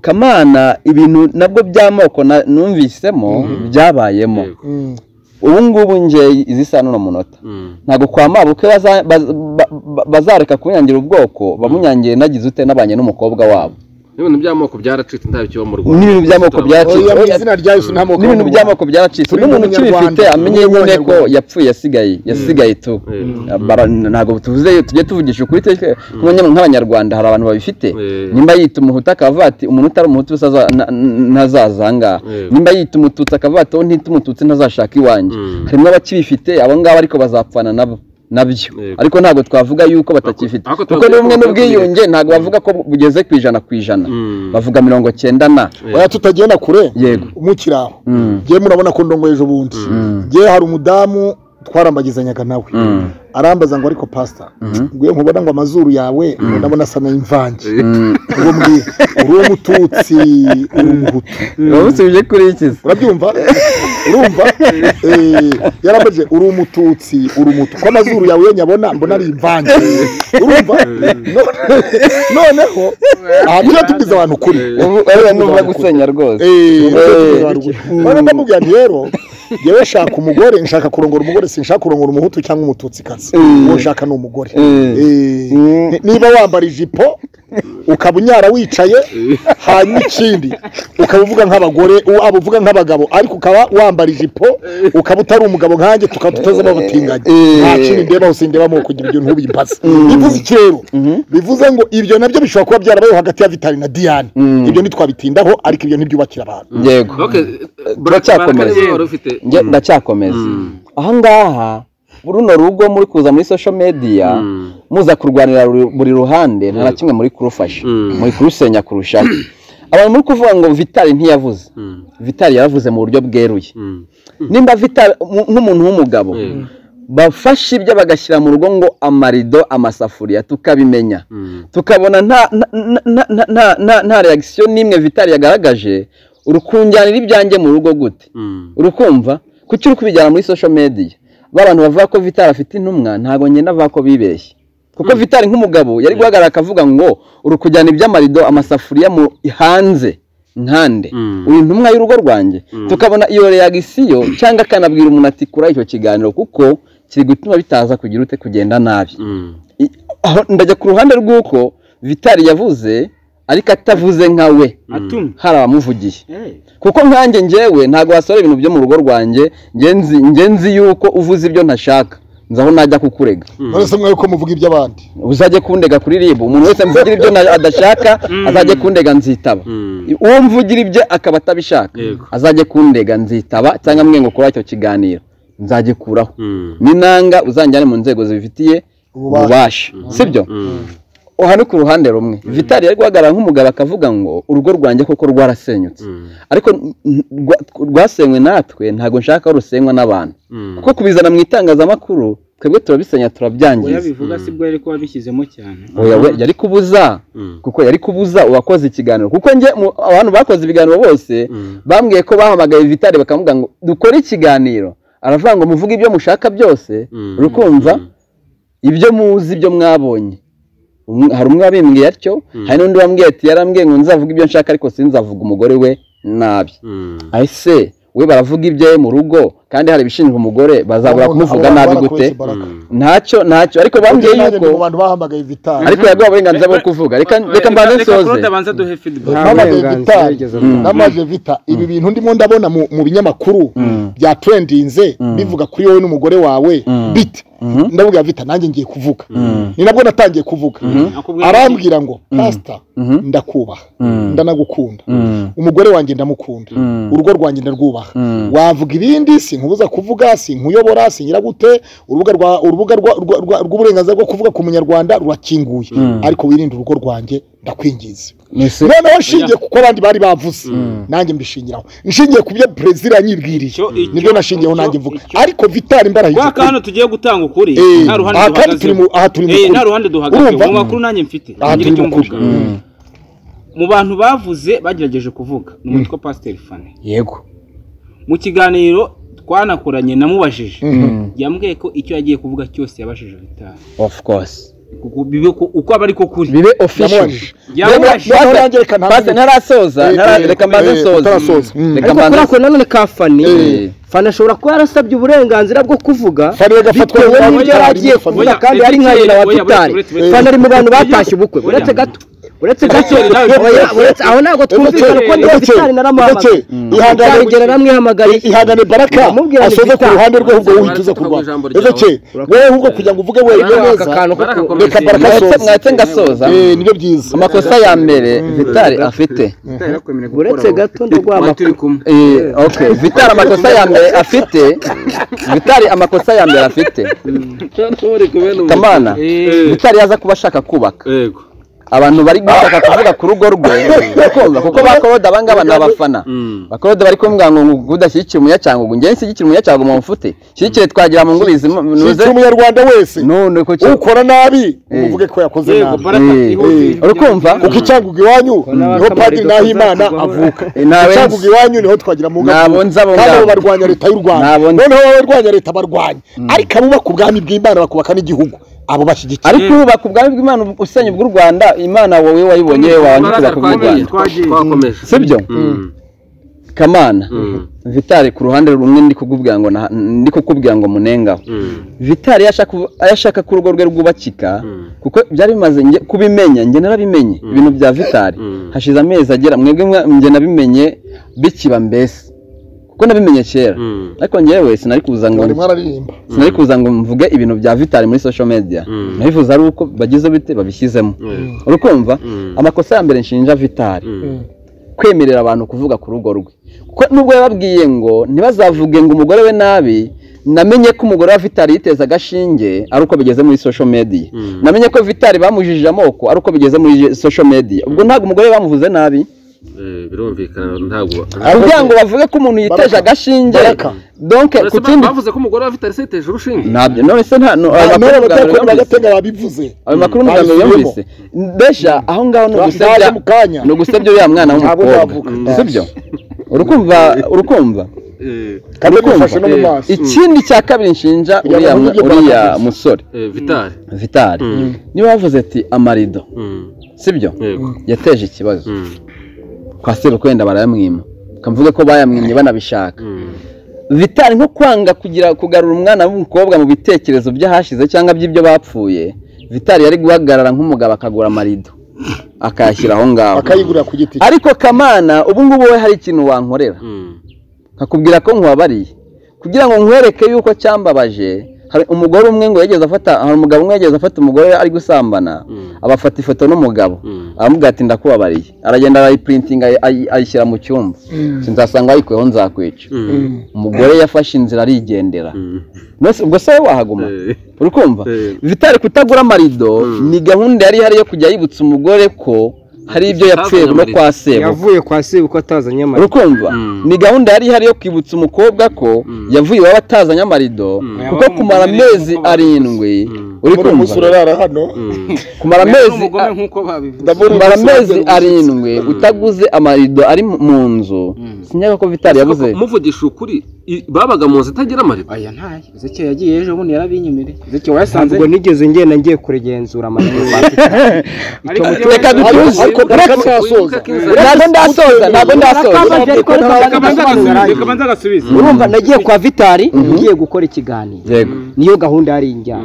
kamana ibintu nabwo by'amoko na- numvisemo byabayemo Yego. ubu ngubu nge izi saa n'uno munota ntabwo kwa mabuke baza- baz- ba- ba- bazareka kunyangira ubwoko bamunyangire nagize ute nabanye n'umukobwa wabo ibintu by'amoko byaracitse nta bikiba mu rwanda n'ibintu by'amoko byacitse oya mu izina rya yesu nta moko n'ibintu by'amoko byaracitse Turi n'umuntu ukibifite nk'Abanyarwanda. amenye Turi nyine ko nk'Abanyarwanda. yapfuye yasigaye yasigaye tu Mm. Bara- ntabwo tuvuze tujye tuvugisha ukuri twe nk'abanya- nk'abanyarwanda hari abantu babifite Mm. nimba yita umuhutu akavuga ati umuntu utari umuhutu usaza- na- ntazaza aha ngaha Mm. nimba yita umututsi akavuga ati uwo ntita umututsi ntazashaka iwanjye Mm. harimo abakibifite abo ngabo ariko bazapfana nabo nabyo Yego. ariko ntabwo twavuga yuko batakifite kuko Ariko twavuga n'ubumwe ko- n'ubwiyunge ntabwo bavuga ko bugeze ku ijana ku ijana Mm. bavuga mirongo cyenda na oya tutagenda kure yego umukiri aho ngewe murabona ko ndongo ejo bundi ngewe hari umudamu twarambagizanyaga nawe arambaza ngo ariko pasita ngewe nkubona ngo amazuru yawe ndabona asa n'ay'imvange uwo mbwiye uri umututsi uri umuhutu urabusubije kuri iki se urabyumva urumva Eh, yarambajije uri umututsi uri umutu ko amazuru yawe iyo nyabona mbona ari imvange urumva No- noneho aha tujya tubwiza abantu ukuri ubu ariya numva gusenya rwose none ndamubwira nti rero yewe shaka umugore nshaka kurongora umugore sinshaka kurongora umuhutu cyangwa umututsikazi uwo nshaka ni umugore Eh, ni- niba wambara ijipo ukaba unyara wicaye hanyuma ikindi ukaba uvuga nk'abagore u- aba uvuga nk'abagabo ariko ukaba wambara ijipo ukaba utari umugabo nkanjye tukaba tutazamo ubutinganyi nta kindi ndebaho sindebaho kugira ibyo ntubimbaze bivuze iki rero bivuze ngo ibyo nabyo bishobora kuba byarabayeho hagati ya vitali na diyane ibyo ntitwabitindaho ariko ibyo ntibyubakira abantu yego turacyakomeza wari ufite njye ndacyakomeza aha ngaha runo rugo muri kuza muri social media muza kurwanira ru- buri ruhande nta na kimwe muri kurufasha muri kurusenya kurushaho abantu muri kuvuga ngo vitari ntiyavuze vitari yaravuze mu buryo bweruye nimba vitari mu- nk'umuntu w'umugabo bafashe ibyo bagashyira mu rugo ngo amarido amasafuriya tukabimenya tukabona nta nta- nta- nta- nta- nta- nta reagisiyo n'imwe vitari yagaragaje urukunjyanira ibyanjye mu rugo gute urukumva kuki uri kubijyana muri social media b'abantu bavuga ko vitari afite intumwa ntabwo ngenda avuga ko bibeshye kuko vitari nk'umugabo yari guhagarara akavuga ngo uri kujyana iby'amarido amasafuriya mu hanze nkande uri intumwa y'urugo rwanjye tukabona iyo reagisiyo cyangwa akanabwira umuntu ati kuri icyo kiganiro kuko kiri gutuma bitaza kugira ute kugenda nabi I- aho ndajya ku ruhande rw'uko vitari yavuze ariko atavuze nka we atuma hari abamuvugiye Eh, kuko nkanjye njyewe ntabwo wasora ibintu byo mu rugo rwanjye njye nzi- njye nzi yuko uvuze ibyo ntashaka nzi aho najya kukurega mwese mwe ko muvuga iby'abandi uzajye kundega kuri ribu umuntu wese mvugira ibyo na- adashaka azajye kundega nzitaba uwo mvugira ibyo akaba atabishaka Yego. azajye kundega nzitaba cyangwa mwe ngo kuri icyo kiganiro nzagikuraho n'inanga uzanjyane mu nzego zibifitiye Ububasha. ububasha sibyo aha ni ku ruhande rumwe vitali yari guhagarara nk'umugabo akavuga ngo urugo rwanjye koko rwarasenyutse ariko n- n- rwa- rwasenywe natwe ntabwo nshaka ko rusenywa n'abantu kuko kubizana mu itangazamakuru twebwe turabisenya turabyangiza bivuga sibwo yari kuba bishyizemo cyane oya we yari kubuza kuko yari kubuza uwakoze ikiganiro kuko njye mu- abantu bakoze ibiganiro bose bambwiye ko bahamagaye vitari bakamubwira ngo dukore ikiganiro aravuga ngo muvuge ibyo mushaka byose rukumva ibyo muzi ibyo mwabonye Umwe- hari umwe wabimbwiye atyo hari n'undi wambwiye ati yarambwiye ngo nzavuge ibyo nshaka ariko sinzavuga umugore we nabi ese we baravuga ibyo ye mu rugo kandi hari ibishinzwe umugore bazabura kumuvuga nabi gute ntacyo ntacyo ariko bambwiye yuko yuko mu bantu bahamagaye vitali ariko yaguha uburenganzira bwo kuvuga reka reka mbanze nsoze abanza duhe feedback namaze burenganzira vitali yigeze namaze vita ibi bintu ndimo ndabona mu mu binyamakuru bya trendinze bivuga kuri wowe n'umugore wawe bite ndavuga vita nanjye ngiye kuvuga ni nabwo natangiye kuvuga arambwira ngo pasita ndakubaha ndanagukunda umugore wanjye ndamukunda urugo rwanjye ndarwubaha wavuga ibindi sinkubuza kuvuga sinkuyobora sinyiragute urubuga rwa- urubuga rwa- rwa- rwa- rw'uburenganzira bwo kuvuga ku munyarwanda rurakinguye ariko wirinde urugo rwanjye ndakwingiza noneho nshingiye kuko abandi bari bavuze nanjye mbishingiraho nshingiye ku byo perezida yanyibwiriye Icyo- icyo- nibyo nashingiyeho nanjye icyo- mvuga icyo- ariko vitali imbaraga Kwa aka hano tugiye gutanga ukuri Eh, nta ruhande aha kandi turi duhagazeho mu- aha turi mu Eh, kuri. nta ruhande duhagazeho Urumva? mu makuru nanjye mfite aha ngira turi icyo mu kuri mvuga mu bantu bavuze bagerageje kuvuga ni umuntu witwa Pasiteri Fane yego mu kiganiro twanakoranye namubajije yambwiye ko icyo yagiye kuvuga cyose yabajije Vitali of course Kuko bibe ko- uko aba ariko kuri bibe official Yamubajije. yamubajije Noneho nanjye reka ntabwo- basi ntarasoza Eh, ntara- eh, reka mbanze eh, nsoze utarasoza. Mm. reka ariko mbanze kuri ako nanone ka fani Eh. fani ashobora kuba yarasabye uburenganzira bwo kuvuga Fani agafatwa bitewe nk'umuntu n'ibyo yari agiye utari muri kuvuga famille. kandi ari nka nyina wa Oya, buretse, tutari buretse, buretse. fani ari mu bantu batashye ubukwe Oya. uretse gato uretse gato Gato, nawe Oya, buretse. buretse aho ntabwo twumvikana kuko Gato, ndiho vitari naramuhamagaye Gato, ihangane- vitari ngera namwihamagariye ihangane baraka Namubwira ni asoze ku Vital. ruhande rwe ahubwo Baraka wihituza atavuga kurwana ijambo ese ryawe. cye wowe ahubwo kugira ngo uvuge wenyine neza Baraka akomeza. reka baraka mwetse asoza mwetse ngasoza Eh, nibyo byiza amakosa ya mbere vitari afite uretse gato ndaguha amakuru Eh, okay vitari amakosa ya mbere afite vitari amakosa ya mbere afite kamana vitari yaza kuba ashaka kubaka yego abantu bari gushaka kuvuga ku rugo rwe ukumva kuko bakorode abangaba ni abafana bakorode bari kumubwira ngo ngo udashyigikiye umunyacangugu njyewe nshyigikiye umunyacangugu mufute shyigikire twagira mu ngubizi mu- nuze Shyigira umunyarwanda wese none ko cyo- ukora nabi umuvuge ko yakoze nabi Eh, urikumva kuko icyangugu iwanyu niho padiri nahimana avuka Eh, ntawe icyangugu iwanyu niho twagira mu Nabo nzi abo kandi ngabo. abo barwanya leta y'u rwanda Nabo nzi. noneho wowe urwanya leta barwanya ariko abubaka ubwami bw'imana bakubaka n'igihugu abo bashyigikiye ariko ubaka ubwami bw'imana usenya ubw'u rwanda imana wowe wayibonye yewe wabanukira ku bw'u rwanda twakomeje sibyo kamana vitari ku ruhande rumwe ndi kukubwira ngo na- ndi kukubwira ngo munengaho vitari iyo ashaka kuvu- iyo ashaka ko urugo rwe rwubakika kuko byari bimaze njye kubimenya njye narabimenye ibintu bya vitari hashize amezi agera mwebwe mwa- njye nabimenye bikiba mbese kuko nabimenye kera ariko njyewe sinari kuza ngo bari mwararirimba sinari kuza ngo mvuge ibintu bya vitari muri social media nabivuze ari uko bagize bite babishyizemo urukumva amakosa ya mbere nshinja vitari kwemerera abantu kuvuga ku rugo rwe kuko nubwo yababwiye ngo ntibazavuge ngo umugore we nabi namenye ko umugore wa vitari yiteza agashinge ari uko bigeze muri social media namenye ko vitari bamujijije amoko ari uko bigeze muri social media ubwo ntabwo umugore we bamuvuze nabi Eh, birumvikana ntabwo kugira ngo bavuge ko umuntu yiteje Baraka. agashinge Baraka. donc ku Uretse kindi bavuze ko umugore wa Vitalisi yateje urushinge ntabyo none se nta no- amakuru none muganga abatakorera yumvise. agatega babivuze ayo makuru muganga Babisubiyemo. yumvise mbega aho ngaho ni Ndaje ugusebya mu kanya. ni ugusebya uriya mwana Ntabwo w'umukobwa nzavuga. Mm, sibyo urukumva urukumva Eh, kandi urukumva gufashe no mu maso ikindi cya kabiri nshinja Kugira uriya ngo mwa- n'uburyo uriya bwakagutse. musore eh, Vital vitari niba wavuze ati amarido Mm, sibyo yego yateje ikibazo Mm, kwa serukwenda barayamwima ukavuga ko bayamwimye banabishaka mm, vitari nko kwanga kugira kugarura umwana w'umukobwa mu bitekerezo by'ahashize cyangwa by'ibyo bapfuye vitari yari guhagarara nk'umugabo akagura amarido akayashyira aho ngaho akayigurira ku giti cye ariko kamana ubu ngubu we hari ikintu wankorera nkakubwira ko nkwabariye kugira ngo nkwereke yuko cyambabaje hari umugore umwe ngo yageze afata hari umugabo umwe yageze afata umugore ari gusambana abafata ifoto n'umugabo aramubwira ati ndakubabariye aragenda arayiprintinga ayi- ayishyira mu cyumba sinzasanga wayikuyeho nzakwica umugore yafashe inzira arigendera Nose ubwo se wowe wahaguma uri kumva vitari kutagura amarido ni gahunda yari ihari yo kujya yibutsa umugore ko hari ibyo yapfuye no kwa sebuka yavuye kwa sebuko atazanye amata urukumva ni gahunda yari ihari yo kwibutsa umukobwa ko yavuye iwabo atazanye amarido kuko kumara amezi arindwi uri muri uyu munsi kumva urarara hano kumara amezi umugome nk'uko babivuze ndabona kumara uyu munsi amezi uragera ubu. arindwi utaguze amarido ari mu- mu nzu sinyaga ko vitari yabuze muvugisha ukuri i- babaga mu nzu itagira amarido aya ntayo ezekiel yagiye ejo bundi yarabinyemereye ezekiel wayasanze ntabwo nigeze ngenda ngiye kurigenzura amata ariko reka dutuze ariko reka- kaka kasoza ntabwo ndasoza ntabwo ndasoza reka banza agasubize urumva nagiye kwa vitari ngiye gukora ikiganiro yego niyo gahunda yari injyana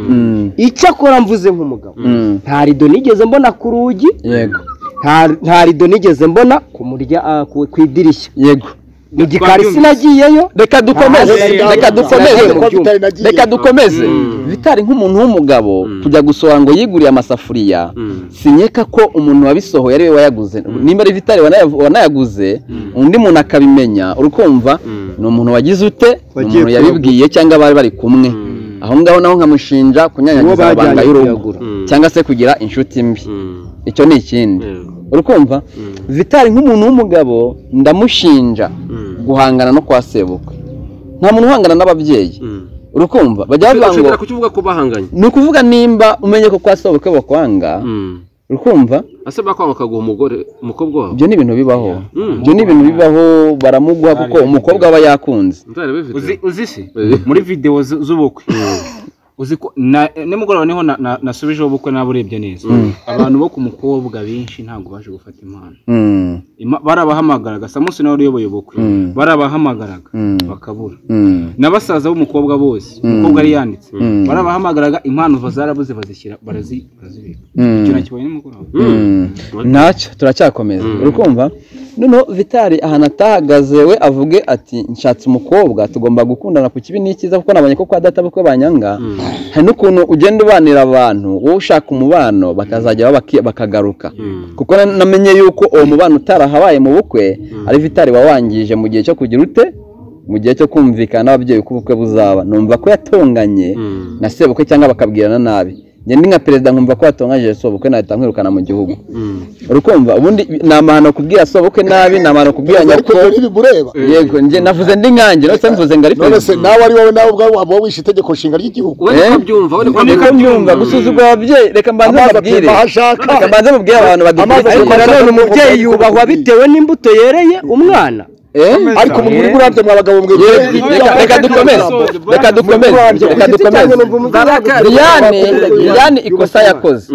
Mm, icyo akora mvuze nk'umugabo mm, nta rido nigeze mbona ku rugi yego nta- nta rido nigeze mbona ku murya ah, ku ku idirishya yego mu gikari sinagiyeyo reka dukomeze Ah, reka dukomeze Kwa Vitali nagiye. reka dukomeze vitari nk'umuntu w'umugabo kujya gusohora ngo yiguriye amasafuriya sinyeka ko umuntu wabisohoye ari we wayaguze nimba ari vitari wanaya- wanayaguze undi muntu akabimenya urukumva ni umuntu wagize ute ni umuntu yabibwiye cyangwa bari bari kumwe aho ngaho naho nkamushinja Uwo kunyanyagiza bajyanye abanga y'urugo kuyagura. cyangwa se kugira inshuti mbi icyo ni ikindi urukumva vitari nk'umuntu w'umugabo ndamushinja guhangana no kwa sebukwe nta muntu uhangana n'ababyeyi urukumva bajya bavuga ngo ushobora kukivuga ko bahanganye ni ukuvuga nimba umenye ko kwa sebukwe bakwanga urukumva ase bakwanga bakaguha umugore umukobwa wabo ibyo ni ibintu bibaho ibyo ni ibintu bibaho baramuguha kuko umukobwa aba yakunze nzare bifite uzi uzi se Eh. muri video zu- z'ubukwe uzi ko na nimugoroba niho na- na- nasubijeho ubukwe naba urebye neza abantu bo ku mukobwa benshi ntabwo baje gufata impano Mm, Ima- barabahamagaraga samusi nawe uyoboye ubukwe Mm. barabahamagaraga Mm. bakabura mm, n'abasaza b'umukobwa bose umukobwa yari yanditse Mm. barabahamagaraga impano zarabuze bazishyira barazi barazibika Mm. icyo nakibaye nimugoroba mm. ntacyo turacyakomeza urukumva noneho vitari ahantu atahagaze we avuge ati nshatse umukobwa tugomba gukundana ku kibi n'ikiza kuko nabonye ko kwa data bukwe banyanga hari n'ukuntu ugenda ubanira abantu wowe ushaka umubano bakazajya baki- bakagaruka kuko na- namenye yuko uwo mubano utarahabaye mu bukwe ari vitari wawangije mu gihe cyo kugira ute mu gihe cyo kumvikana n'ababyeyi uko ubukwe buzaba numva ko yatonganye na sebukwe cyangwa bakabwirana nabi njye ndi nka perezida nkumva ko yatonganyije sebukwe nahita nkwirukana mu gihugu urukumva ubundi ni amahano kubwira sobukwe nabi ni amahano kubwira ariko nyoko dore bimureba yego njye navuze ndi nkanjye ndetse mvuze ngo ari none se perezida nawe ari wowe nawe ubwawe waba wishe itegeko nshinga ry'igihugu we Eh? niko byumva we niko niko mbyumva byumva gusuzugura ababyeyi reka mbanze amazi mbabwire atemba aho ashaka reka mbanze mubwire abantu Amazi ariko atemba- badukurikiye nanone umubyeyi yubahwa bitewe n'imbuto yereye umwana Eh? ariko mu muri burabyo mwa bagabo mwe Reka- reka- reka dukomeze reka dukomeze reka dukomeze Diane Diane ikosa yakoze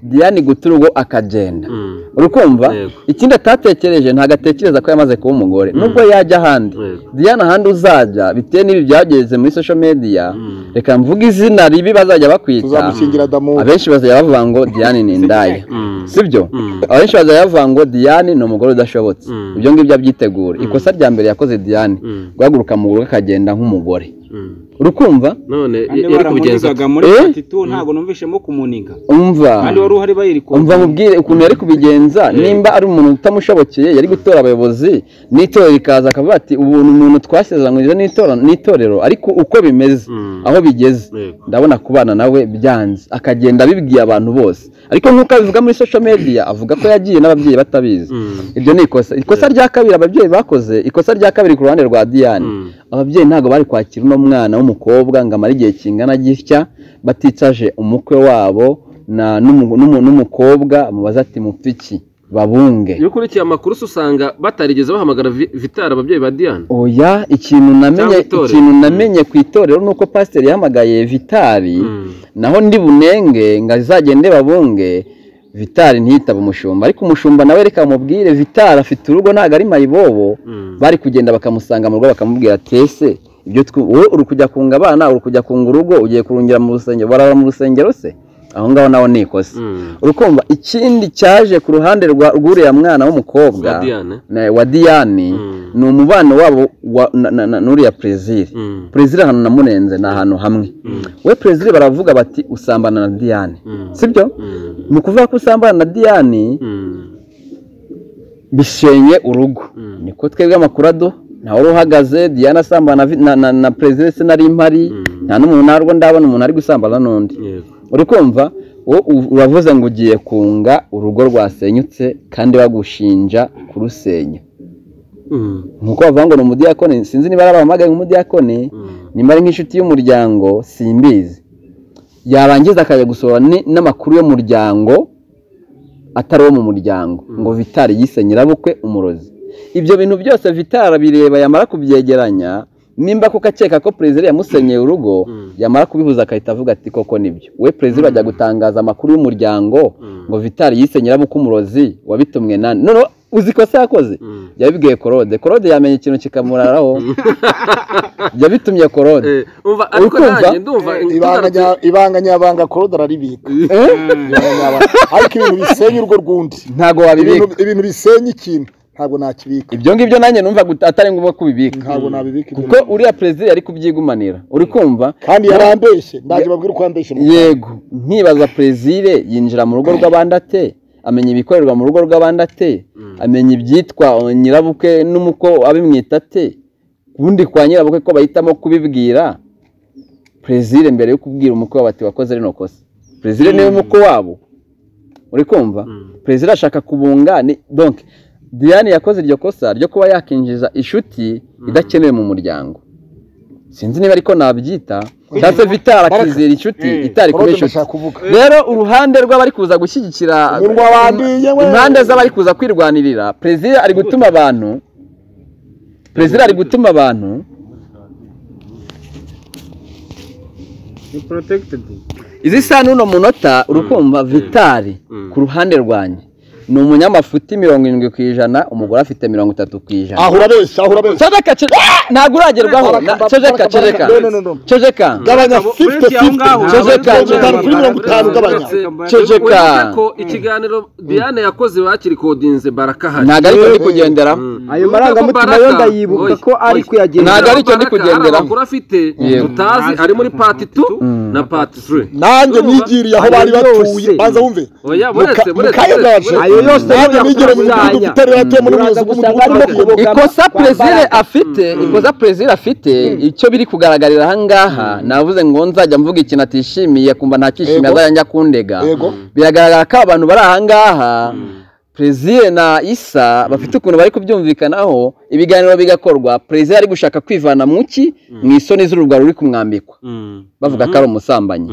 Diane gutura ubwo akagenda urukumva Yego. ikindi atatekereje ntabwo atekereza ko yamaze kuba umugore nubwo yajya ahandi Yego. Diane ahandi uzajya bitewe n'ibi byageze muri social media reka mvuge izina ribi bazajya bakwita tuzamushingira damu abenshi bazajya bavuga ngo Diane ni indaya sibyo abenshi bazajya bavuga ngo Diane ni umugore udashobotse ibyo ngibyo abyitegura ikosa rya mbere yakoze Diane guhaguruka mu rugo akagenda nk'umugore urukumva none kandi yari kubigenza baramunigaga muri Eh? atitu ntabwo numvishemo kumuniga umva kandi wari uhari bayirikora umva mubwire ukuntu yari kubigenza nimba ari umuntu utamushobokeye yari gutora abayobozi n'itorero rikaza akavuga ati ubu ni umuntu twasezeranyije n'itora- n'itorero ariko uko bimeze aho bigeze Yego. ndabona kubana nawe byanze akagenda abibwiye abantu bose ariko nk'uko abivuga muri social media avuga ko yagiye n'ababyeyi batabizi ibyo ni ikosa ikosa rya kabiri ababyeyi bakoze ikosa rya kabiri ku ruhande rwa Diane ababyeyi ntabwo bari kwakira uno mwana w'umukobwa ngo amare igihe kingana gitya baticaje umukwe wabo na n'umu- n'umu- n'umukobwa mubaza ati mupfa iki babunge iyo ukurikiye amakuru se usanga batarigeze bahamagara Vi- vitari ababyeyi ba diane oya ikintu namenye Cyangwa itorero. ikintu namenye ku itorero ni uko pasiteri yahamagaye vitari naho ndi bunenge ngo azagende babunge vitari ntiyitaba umushumba ariko umushumba nawe reka mubwire vitari afite urugo ntabwo ari mayibobo bari kugenda bakamusanga mu rugo bakamubwira ati ese ibyo twu- wowe uri kujya kunga abana uri kujya kunga urugo ugiye kurungira mu rusengero barara mu rusengero se aho ngaho naho ni ikosa urukumva ikindi cyaje ku ruhande rwa rw'uriya mwana w'umukobwa Wa Diane. na- wa diyani ni umubano wabo wa- na- na- na- n'uriya perezire perezire ahantu namurenze ni ahantu hamwe we perezire baravuga bati usambana na diyani sibyo mu kuvuga ko usambana na diyani bishenye urugo niko twebwe amakurado nta wari uhagaze diana asambana na vi- na, na, na perezida se nari mpari nta n'umuntu narwo ndabona umuntu ari gusambana n'undi uri kumva wowe u- uravuze ngo ugiye kunga urugo rwasenyutse kandi bagushinja kurusenya nk'uko bavuga ngo ni umudiyakoni sinzi niba ari abahamagaye nk'umudiyakoni nimba ari nk'inshuti y'umuryango simbizi yarangiza akajya gusohora ni- n'amakuru y'umuryango atari uwo mu muryango ngo vitari yise nyirabukwe umurozi ibyo bintu byose vitari abireba yamara kubyegeranya nimba kuko akeka ko perezida yamusenyeye urugo yamara kubihuza agahita avuga ati koko nibyo we perezida ajya gutangaza amakuru y'umuryango ngo vitari yise nyirabukwe umurozi wabitumwe nani noneho uzi ikosa yakoze yabibwiye korode korode yamenye ikintu kikamuraraho yabitumye korode umva ariko Ukumva? nanjye ndumva ibanga nya- ibanga nyabanga korode araribika Ibanga nyabanga. ariko ibintu bisenya urugo rw'undi ntabwo ibintu wabibika ibintu bisenya ikintu ntabwo nakibika ibyo ngibyo nanjye numva gut- atari ngombwa kubibika ntabwo nabibika ibyo kuko uriya perezida yari kubyigumanira uri kumva kandi yarambeshye ndaje babwire uko yambeshye yego nkibaza perezire yinjira mu rugo rw'abandi ate amenya ibikorerwa mu rugo rw'abandi ate amenya ibyitwa nyirabukwe n'umuko abimwita ate ubundi kwa nyirabukwe ko bahitamo kubibwira perezire mbere yo kubwira umukwe wabo ati wakoze rino kosa perezire niwe mukwe wabo uri kumva perezida ashaka kubunga ni donc diane yakoze iryo kosa ryo kuba yakinjiza inshuti idakenewe mu muryango sinzi niba ariko nabyita cyangwa se vitara akizera inshuti itari kuba Claude inshuti ndashaka kuvuga. rero uruhande rw'abari kuza gushyigikira Umurwa wa Ndiye we. impande z'abari kuza kwirwanirira perezida ari gutuma abantu perezida ari gutuma abantu ni protected izi sano uno munota urukumva vitari ku ruhande rwanjye ni umunyamafuti mirongo irindwi ku ijana umugore afite mirongo itatu ku ijana ahura benshi ahura benshi ceceka ce- ntabwo uragerwaho na- ceceka ceceka No, no, no, no. ceceka gabanya Abo- 50 uretse aho ngaho, 50 Jose Mirongo Kanje. itanu kuri mirongo itanu gabanya Ceceka. Uretse ko ikiganiro Diane yakoze bakirikodinze barakahari ntabwo ariko ari kugenderaho ayo marangamutima yo ndayibuka ko ari kuyagendera Ntabwo aricyo ndi kugenderaho. amakuru afite Yego. tutazi ari muri pati tu na pati turi nanjye nigiriye aho bari Ayo batuye yose. banza wumve oya buretse Muka- buretse mukayagaje Ayo yose nanjye uraza nigiriye mu gusanya. mudugudu utari ratoye muri muzi Uraza gusanga umudugudu harimo wo kuyoboka kuyoboka ikosa kwambara. perezida afite ikosa perezida afite icyo biri kugaragarira aha ngaha navuze ngo nzajya mvuga ikintu atishimiye kumva ntakishimiye Yego. azajya njya kundega Yego. biragaragara ko abantu bari aha ngaha perezida na isa bafite ukuntu bari kubyumvikanaho ibiganiro bigakorwa perezida ari gushaka kwivana mu ki mu isoni z'urugwaro ruri kumwambikwa bavuga ko ari umusambanyi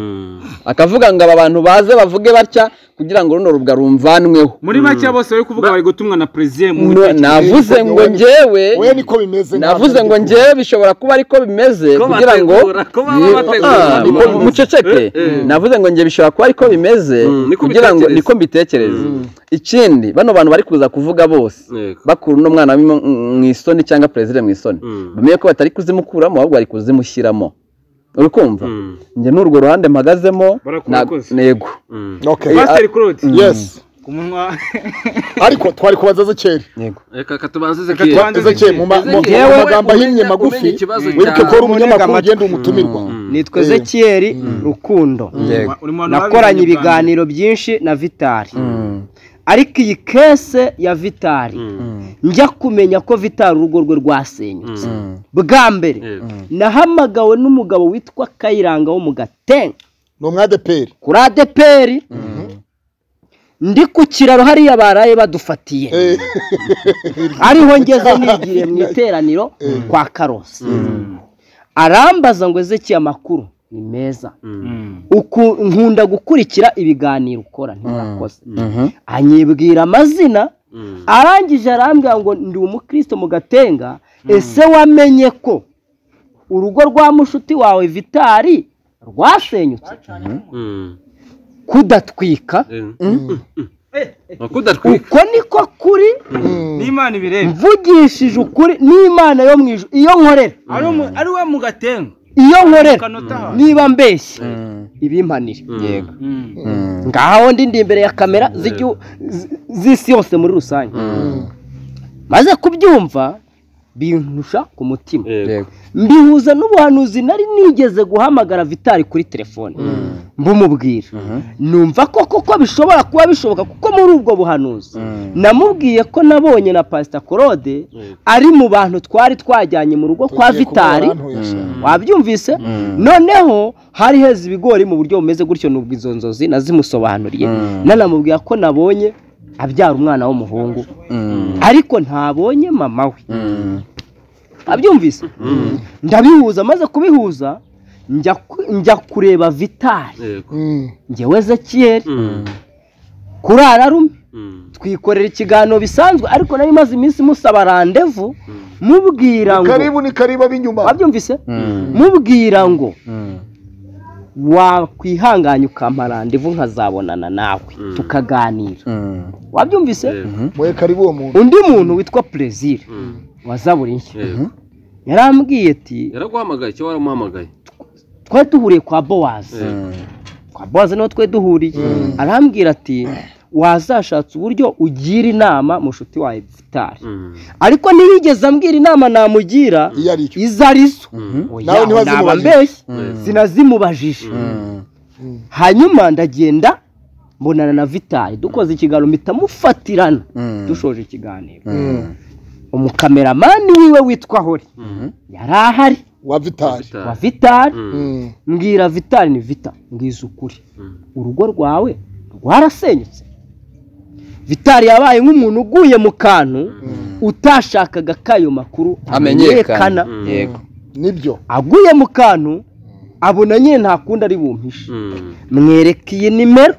akavuga ngo aba bantu baze bavuge batya kugira ngo runo rugwaro rumvanweho muri make bose bari kuvuga bari gutumwa na perezida mu No, navuze ngo njyewe we niko bimeze navuze ngo njyewe bishobora kuba ariko bimeze Ko kugira ngo bategura, ko baba Ye- bategura Ah, ubundi ko bubanza. muceceke navuze ngo njye bishobora kuba ariko bimeze Mm, niko kugira ngo mbitekereza. niko mbitekereza ikindi bano bantu bari kuza kuvuga bose Yego. bakura uno mwana mu mu isoni cyangwa perezida mu isoni bamenye ko batari kuzimukuramo ahubwo bari kuzimushyiramo uri kumva njye n'urwo ruhande mpagazemo Barakurakoze. na- yego okay pasiteri claude yes ku munwa ariko twari kubaza Ezekiel reka katubanze Ezekiel. Katubanze Ezekiel mu ma- mu- mu magambo ahinnye umenya- magufi umenya ikibazo wibuke cyawe. ko uri umunyamakuru ugenda umutumirwa nitwa zekiyeri rukundo yego nakoranye ibiganiro byinshi na vitari ariko iyi kese ya vitari njya kumenya ko vitari urugo rwe rwasenyutse bwa mbere Yego. nahamagawe n'umugabo witwa kayiranga wo mu gatenga ni umwadeperi kuri adeperi ndi ku kiraro hariya baraye badufatiye ariho ngeze nigiriye mu iteraniro kwa karosi arambaza ngo ezeki amakuru ni meza Uku- nkunda gukurikira ibiganiro ukora ntirakoze anyibwira amazina arangije arambwira ngo ndi umukristo mu gatenga ese wamenye ko urugo rwa mushuti wawe vitari rwasenyutse Mm. kudatwika kudatwika uko niko kuri n'imana ibireba mvugishije ukuri n'imana yo mu ijuru iyo nkorera ari mu- ari we mu gatenga iyo nkorera niba mbeshye ibimpanire yego ngaho ndi ndi imbere ya kamera z'igihu- z- z'isi yose muri rusange maze kubyumva bintusha ku mutima yego mbihuza n'ubuhanuzi nari nigeze guhamagara vitari kuri telefone mbumubwira numva ko koko bishobora kuba bishoboka kuko muri ubwo buhanuzi namubwiye ko nabonye na pasita korode ari mu bantu twari twajyanye mu rugo kwa vitari wabyumvise noneho hari heza ibigori mu buryo bumeze gutyo nubwo izo nzozi nazimusobanuriye nanamubwira ko nabonye abyara umwana w'umuhungu ariko ntabonye mama we abyumvise ndabihuza maze kubihuza njya ku- njya kureba vitari yego ngewe zekiyeri Mm, kurara rume mm, twikorera ikiganiro bisanzwe ariko nari maze iminsi musaba randevu mubwira ngo karibu ni karibu ab'inyuma wabyumvise mubwira ngo wakwihanganya ukampa randevu nkazabonana nawe tukaganira wabyumvise mwe karibu uwo muntu undi muntu witwa perezida wazabura inshya yego yarambwiye ati yaraguhamagaye icyo waramuhamagaye twari duhuriye kwa bowazi kwa bowazi niho twari duhuriye arambwira ati wazashatse uburyo ugira inama mushuti wawe vitari Mm, ariko ntiyigeze ambwira inama namugira iyo ari icyo izo ari zo Oya, Nawe ntiwazimubajije. naba mbeshye sinazimubajije hanyuma ndagenda mbonana na vitari dukoze ikiganiro mpita mufatirana dushoje ikiganiro umukameramani wiwe witwa hori yari ahari wa vitari wa bitari. vitari Mm. mbwira vitari ni vita mbwiza ukuri urugo rwawe rwarasenyutse vitari yabaye nk'umuntu uguye mu kantu utashakaga kayo makuru amenyekana yego nibyo aguye mu kantu abona nyine nta kundi ari bumpishe Mm, mwerekeye nimero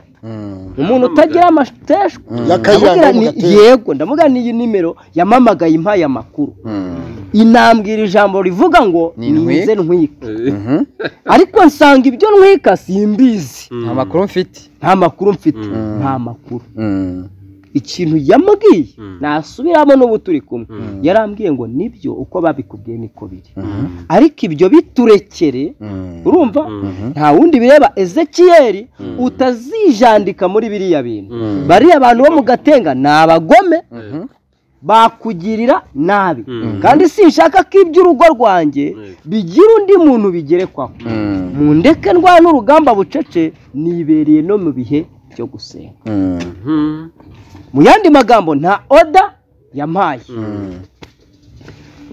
umuntu utagira amateshwa yakayiranga ndamubwira mu ni- gatera yego ndamubwira ni iyi nimero yamamagaye impaye amakuru inambwira ijambo rivuga ngo Ni intwi- nize ntwika eh, ariko nsanga ibyo ntwika simbizi nta makuru mfite nta makuru mfite nta makuru ikintu yambwiye nasubiramo n'ubu turi kumwe yarambwiye ngo nibyo uko babikubwiye niko biri ariko ibyo biturekere urumva nta wundi bireba ezekiyeri utazijandika muri biriya bintu bariya abantu bo mu gatenga ni abagome bakugirira nabi kandi sinshaka ko iby'urugo rwanjye bigira undi muntu bigerekwaho mu ndeke ndwara n'urugamba bucece nibereye no mu bihe byo gusenga mm, mu yandi magambo nta oda yampaye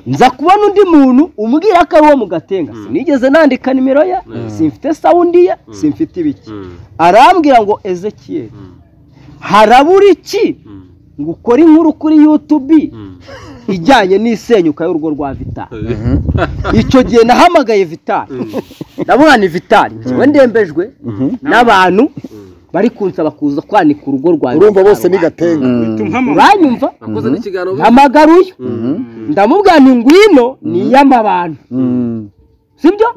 nza kubona undi muntu umbwira ko ari uwo mu gatenga sinigeze nandika nimero ye simfite sawundi ye simfite ibiki arambwira ngo ezekiyeri harabura iki ngo ukore inkuru kuri yutubi ijyanye n'isenyuka y'urugo rwa vitari icyo gihe nahamagaye vitari ndabona ni vitari njyewe ndembejwe n'abantu bari kunsaba kuza kwanika urugo rwa urumva bose ni gatenga uranyumva wakoze n'ikiganiro mpamagaruye ndamubwira nti ngwino ni iy'amabantu sibyo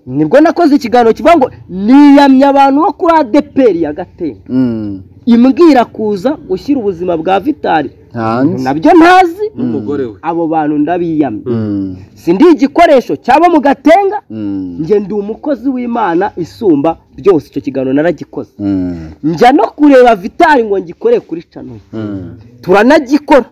nibwo nakoze ikiganiro kivuga ngo niyamye abantu bo kuri adeperi ya gatenga imbwira kuza gushyira ubuzima bwa vitari hanze nabyo ntazi n'umugore we abo bantu ndabiyamye si ndi igikoresho cyabo mu gatenga njye ndi umukozi w'imana isumba byose icyo kiganiro naragikoze njya no kureba vitari ngo ngikorere kuri canoye turanagikora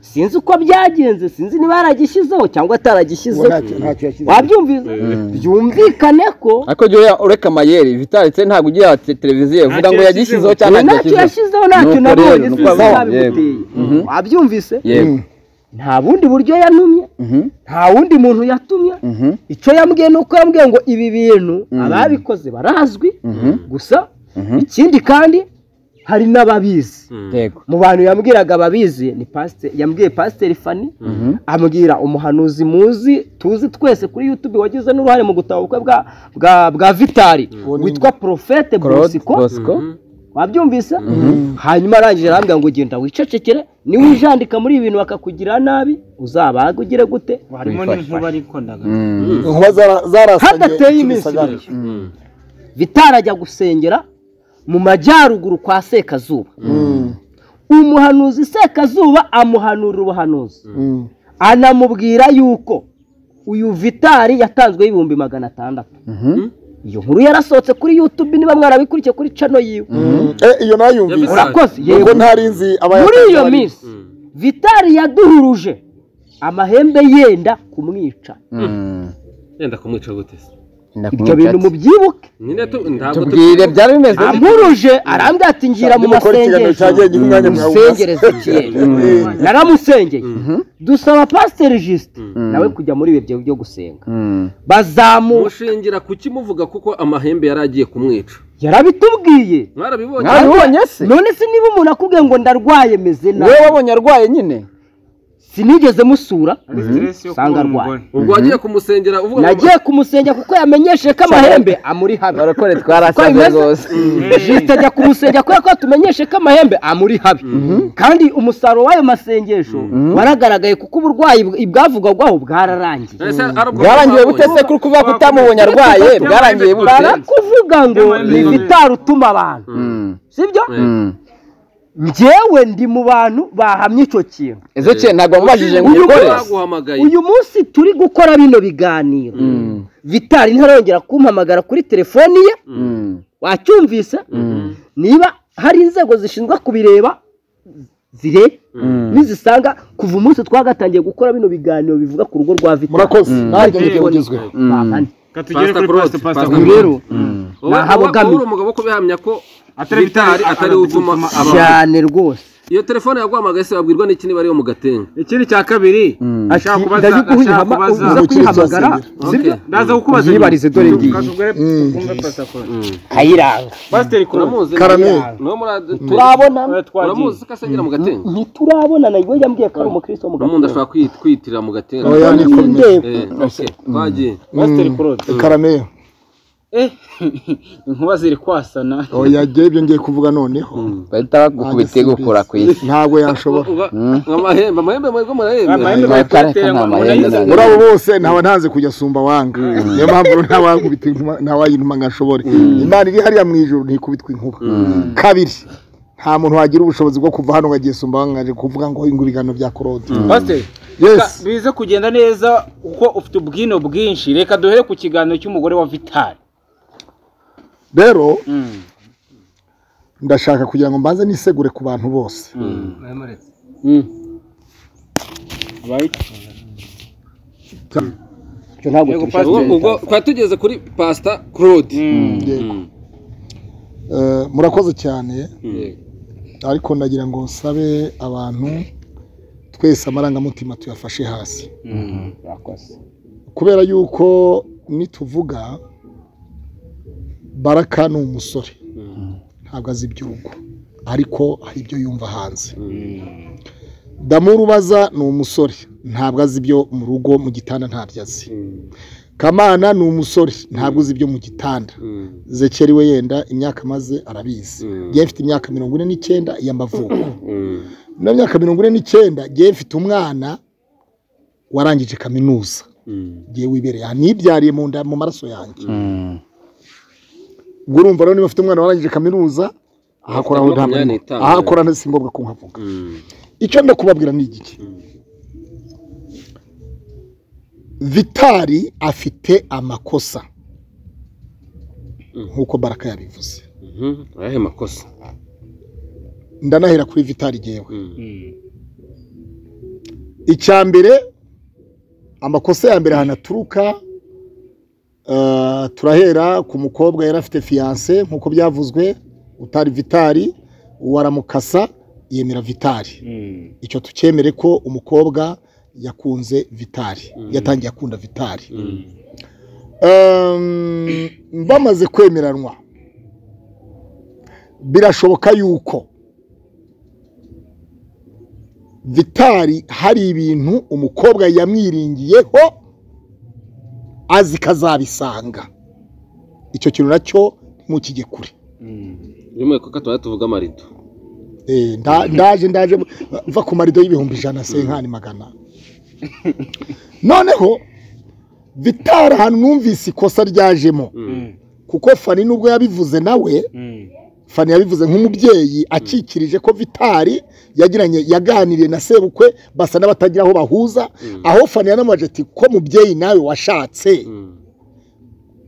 sinzi uko byagenze sinzi niba yaragishyizeho cyangwa ataragishyizeho ntacyo yashyize wabyumvise byumvikane ko ariko jya ureka amayeri vitalitse ntabwo ugira ati televiziyo vuga ngo yagishyizeho cyangwa ntacyo yashyizeho ntacyo Nuko rero, nabonye nuko sinzi abaho, nabimuteye yego. Mhm. wabyumvise yego nta bundi buryo yantumye nta wundi muntu yatumye icyo yambwiye ni uko yambwiye ngo ibi bintu ababikoze barazwi gusa ikindi kandi hari n'ababizi yego mu bantu yambwiraga ababizi ni pasite yambwiye pasiteri fani ambwira umuhanuzi muzi tuzi twese kuri yutube wagize n'uruhare mu gutaha ubukwe bwa bwa bwa vitari witwa porofete claude bosiko bosco wabyumvise hanyuma arangije arambwira ngo genda wicecekere niba wijandika muri ibi bintu bakakugirira nabi uzabage ugire gute harimo n'inkuba ariko ndagana inkuba zara- zarasanye hadateye iminsi kimisagara ibiri vitari ajya gusengera mu majyaruguru kwa sekazuba umuhanuzi sekazuba amuhanura ubuhanuzi anamubwira yuko uyu vitari yatanzweho ibihumbi magana atandatu iyo nkuru yarasohotse kuri yutube niba mwarabikurikiye kuri cano yiwe iyo nayumvise urakoze ubwo yego ntari nzi muri iyo abayatanga minsi vitari yaduhuruje amahembe yenda kumwica yenda kumwica gute se ibyo bintu mubyibuke nyine tu ntabwo tubwire byari bimeze ampuruje arambwira ati ngira mu gukora ikiganiro masengesho cyagenye umwanya mwawumaze musengereze ikiyenga naramusengeye dusaba pasiteri jisite nawe kujya muri ibi byo- byo gusenga bazamuka mushingira kuki muvuga kuko amahembe yari agiye kumwica yarabitubwiye mwarabibonye mwabibonye se none se niba umuntu akubwiye ngo ndarwaye meze nabi wowe wabonye arwaye nyine sinigeze musura ari stress yo Sanga kubona arwaye. umugore ubwo wagiye kumusengera uvuga ngo- nagiye kumusengera kuko yamenyesheje ko amahembe amuri habi barakore Uko twarasaze bimeze? rwose jisite ajya kumusengera kubera ko yatumenyeshe ko amahembe amuri habi kandi umusaruro w'ayo masengesho waragaragaye kuko uburwayi bw- bwavugwagaho bwararangiye Ese arabwo bwarangiye mwabonye. bute se kuri kuvuga ko utamubonye arwaye bwarangiye bute barakuvuga ngo ni vitari utuma abantu Mm. sibyo Mm. njyewe ndi mu bantu bahamye icyo kintu izo kintu ntabwo wamubajije ngo Uyu uyikore munsi- baguhamagaye uyu munsi turi gukora bino biganiro vitari ntarongera kumpamagara kuri telefoni ye Mm. wacyumvise niba hari inzego zishinzwe kubireba zire nizisanga kuva umunsi twagatangiye gukora bino biganiro bivuga ku rugo rwa vitari murakoze nanjye Telefoni. nibyo bugezweho Bahane. Reka tugere Pastor kuri Claude, Pastor Pastor Claude. Claude. rero wowe wowe Ntahabogamiye. uri umugabo wo kubihamya ko Atari bitari bitari, atari utuma abantu cyane rwose iyo telefone yaguhamagaye se babwirwa n'iki niba ariyo mu gatenga ikindi cya kabiri ashaka Ati, kubaza ndabiguha ashaka uhama- kubaza uza kuyihamagara Okay. ndaza kukubaza Yibarize dore ngiyi. kayiranga pasiteri kuramuzi uramuzi Karameli. niwe muri turabona uramuzi ko asengera mu gatenga ntiturabona nawe yambwiye ko ari umukristo wo mu n'umuntu gatenga ashobora kwi- kwiyitirira mu gatenga oya ni komine Ndeba. Eh, okay. twagiye pasiteri kurode karameya inkuba ziri kwasana oya jye ibyo ngiye kuvuga noneho bahita bakugukubita igukura ku isi ntabwo yashobora Uba- amahembe amahembe mwe murahembe amahembe Mwakare ko bayatera nta ngo mahembe murayizane. muri ntabwo. abo bose ntawe ntanze kujya asumba wanga niyo mpamvu ntawakubita inkuba ntawayintuma ngo ashobore imana iri hariya mu ijoro ntikubitwa inkuba kabiri nta muntu wagira ubushobozi bwo kuva hano ngo agiye asumba wanga aje kuvuga ngo ngo ibiganiro bya korode pasiteri Yes. bize kugenda neza kuko ufite ubwino bwinshi reka duhere ku kiganiro cy'umugore wa vitari rero ndashaka kugira ngo mbanze nisegure ku bantu bose Icyo ntabwo tubishaka. ubwo ubwo twari tugeze kuri pasita claude Yego. Eh, murakoze cyane Yego. ariko ndagira ngo nsabe abantu twese amarangamutima tuyafashe hasi kubera yuko nituvuga baraka ni umusore ntabwo azi iby'urugo ariko hari ibyo yumva hanze damurubaza ni umusore ntabwo azi ibyo mu rugo mu gitanda ntabyo azi kamana ni umusore ntabwo uzi ibyo mu gitanda zekeri we yenda imyaka amaze arabizi njyewe mfite imyaka mirongo ine n'icyenda y'amavuko na myaka mirongo ine n'icyenda njyewe mfite umwana warangije kaminuza njyewe wibereye aha nibyariye mu nda mu maraso yanjye ubwo urumva rero niba afite umwana warangije kaminuza ahakora aho ntabwo Makumyabiri arimo. n'itanu. ahakora nta singombwa ko nkavuga icyo nda kubabwira ni igiki vitari afite amakosa nk'uko baraka yabivuze Mhm. ayahe makosa ndanahera kuri vitari ngewe icya mbere amakosa ya mbere ahantu aturuka eh, turahera ku mukobwa yari afite fiyanse nk'uko byavuzwe utari vitari waramukasa yemera vitari icyo tukemere ko umukobwa yakunze vitari yatangiye akunda vitari Ehm, bamaze kwemeranwa birashoboka yuko vitari hari ibintu umukobwa yamwiringiyeho azi ko azabisanga icyo kintu nacyo ntimukijye kure rimwe kuko tuba tuvuga amarido Eh, nda- ndaje ndaje mva ku marido y'ibihumbi ijana senkani magana noneho vitari ahantu numvise ikosa ryajemo kuko fani nubwo yabivuze nawe fani yabivuze nk'umubyeyi akikirije ko vitari yagiranye yaganiriye na sebukwe basa n'abatagira aho bahuza aho fani yanamwaje ati ko mubyeyi nawe washatse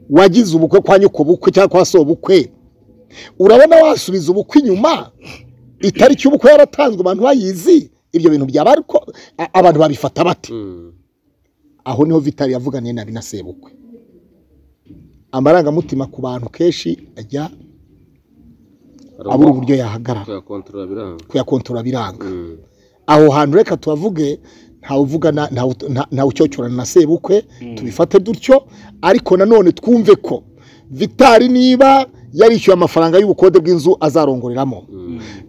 wagize ubukwe kwa nyukubukwe cyangwa kwa sobukwe urabona wasubiza ubukwe inyuma itariki y'ubukwe yaratanzwe abantu bayizi ibyo bintu byaba ariko abantu babifata bate aho niho vitari yavuganiye nabi na sebukwe amarangamutima ku bantu kenshi ajya abura uburyo yahagarara kuyakontorora biranga aho hantu reka tuhavuge ntawe ucyocyorana na sebukwe tubifate dutyo ariko nanone twumve ko vitari niba yarishyuye amafaranga y'ubukode bw'inzu azarongoreramo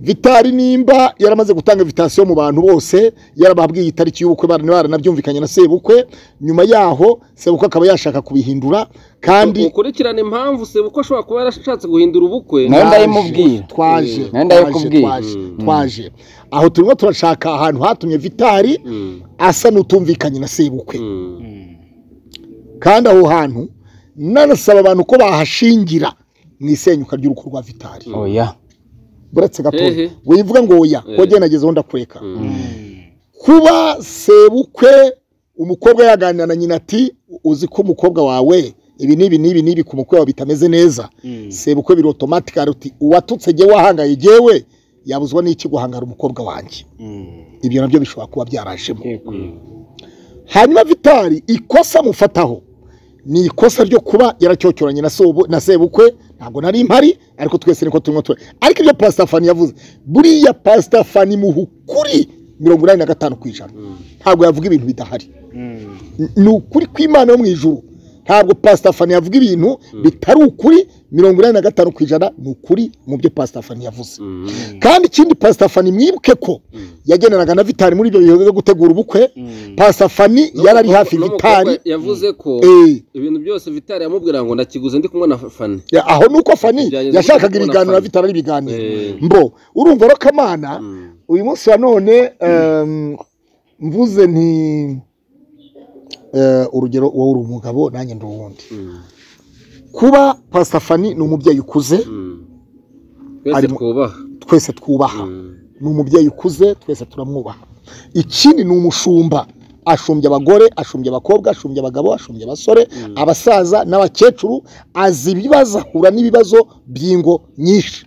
vitari nimba yaramaze gutanga vitasiyo mu bantu bose yarababwiye itariki y'ubukwe baranabyumvikanye na sebukwe nyuma yaho sebukwe akaba yashaka kubihindura kandi ukurikirana impamvu sebukwe ashobora kuba yarashatse guhindura ubukwe nawe ndayimubwira twaje nawe twaje ndayikubwira twaje twaje aho turimo turashaka ahantu hatumye vitari asa n'utumvikanye na sebukwe kandi aho hantu nanasaba abantu ko bahashingira mu isenyuka ry'urugo rwa vitari oya buretse gato Hehe. wivuga ngo oya Eh. wowe nageze aho ndakureka kuba sebukwe umukobwa yaganira na nyina ati uzi ko umukobwa wawe ibi n'ibi n'ibi n'ibi ku mukwe wawe bitameze neza sebukwe biri otomatikari uti uwatutse jyewe wahangaye jyewe yabuzwa n'iki guhangara umukobwa wanjye ibyo nabyo bishobora kuba byarajemo hanyuma vitari ikosa mufataho ni ikosa ryo kuba yaracyocyoranye na sobu- na sebukwe ntabwo nari mpari ariko twese niko turimo tura ariko ibyo pasita fani yavuze buriya pasita fani muha ukuri mirongo inani na gatanu ku ijana ntabwo yavuga ibintu bidahari N- ni ukuri kw'imana yo mu ijuru ntabwo pasita fani yavuga ibintu bitari ukuri mirongo inani na gatanu ku ijana ni ukuri mu byo pasita fani yavuze kandi ikindi pasita fani mwibuke ko yageneraga na vitari muri ibyo bihe byo gutegura ubukwe pasita fani yari ari hafi vitari N'umukobwa yavuze ko Eh. ibintu byose vitari yamubwira ngo ndakiguze ndi kumwe na fani Ya, aho nuko fani Byageze yashakaga kubona ibiganiro na Fani. vitara n'ibiganiro Eh. mbo urumva rero kamana uyu munsi wa none em, mvuze nti eh, urugero wowe uri umugabo nanjye ndi uwundi kuba pasita fani ni umubyeyi ukuze twese Ari mu- twubaha twese twubaha ni umubyeyi ukuze twese turamwubaha ikindi ni umushumba ashumbya abagore ashumbya abakobwa ashumbya abagabo ashumbya abasore abasaza n'abakecuru azi ibibazo ahura n'ibibazo by'ingo nyinshi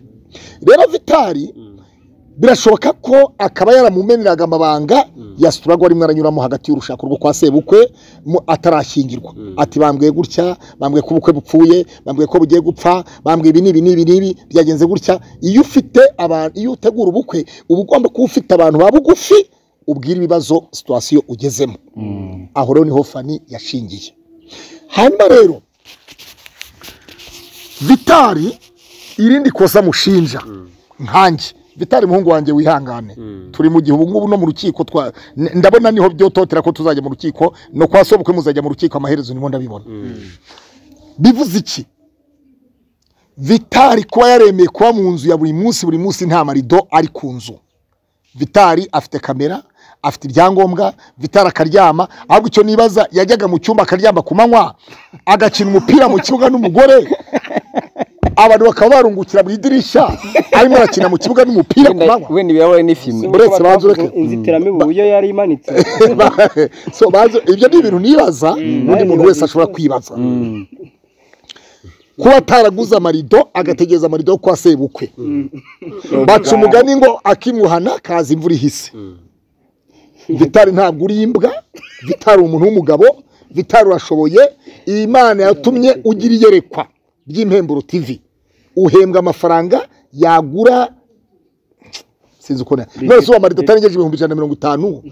rero vitari birashoboka ko akaba yaramumeneraga amabanga yasituragwa rimwe aranyuramo hagati y'urushako rwo kwa sebukwe mu- atarashyingirwa ati bambwiye gutya bambwiye ko ubukwe bupfuye bambwiye ko bugiye gupfa bambwiye ibi n'ibi n'ibi n'ibi byagenze gutya iyo ufite abantu iyo utegura ubukwe uba ugomba kuba ufite abantu ba bugufi ubwira ibibazo situwasiyo ugezemo aho rero niho fani yashingiye hanyuma rero vitari irindi kosa mushinja nkanjye vitari muhungu wanjye wihangane turi mu gihe ubungubu no mu rukiko twa n- ndabona niho byototera ko tuzajya mu rukiko no kwa sobukwe muzajya mu rukiko amaherezo nimo ndabibona bivuze iki vitari kuba yaremeye kuba mu nzu ya buri munsi buri munsi nta marido ari ku nzu vitari afite kamera afite ibyangombwa vitari akaryama ahubwo icyo nibaza yajyaga mu cyumba akaryama ku manywa agakina umupira mu kibuga n'umugore abantu bakaba barungukira mu idirishya arimo arakina mu kibuga n'umupira ku manywa wenda ibirahure n'ifime uretse banze ureke inzitiramibu uburyo yari imanitse so banze ibyo ni ibintu nibaza n'undi muntu wese ashobora kwibaza kuba ataraguze amarido agategereza amarido yo kwa sebukwe baca umugani ngo akimwuhana kaza imvura ihise vitari ntabwo uri imbwa vitari umuntu w'umugabo vitari urashoboye iyi mana yatumye ugira iyerekwa ry'impemburo tivi uhembwa amafaranga yagura sinzi uko na none se uwo marido atarengeje ibihumbi ijana na mirongo itanu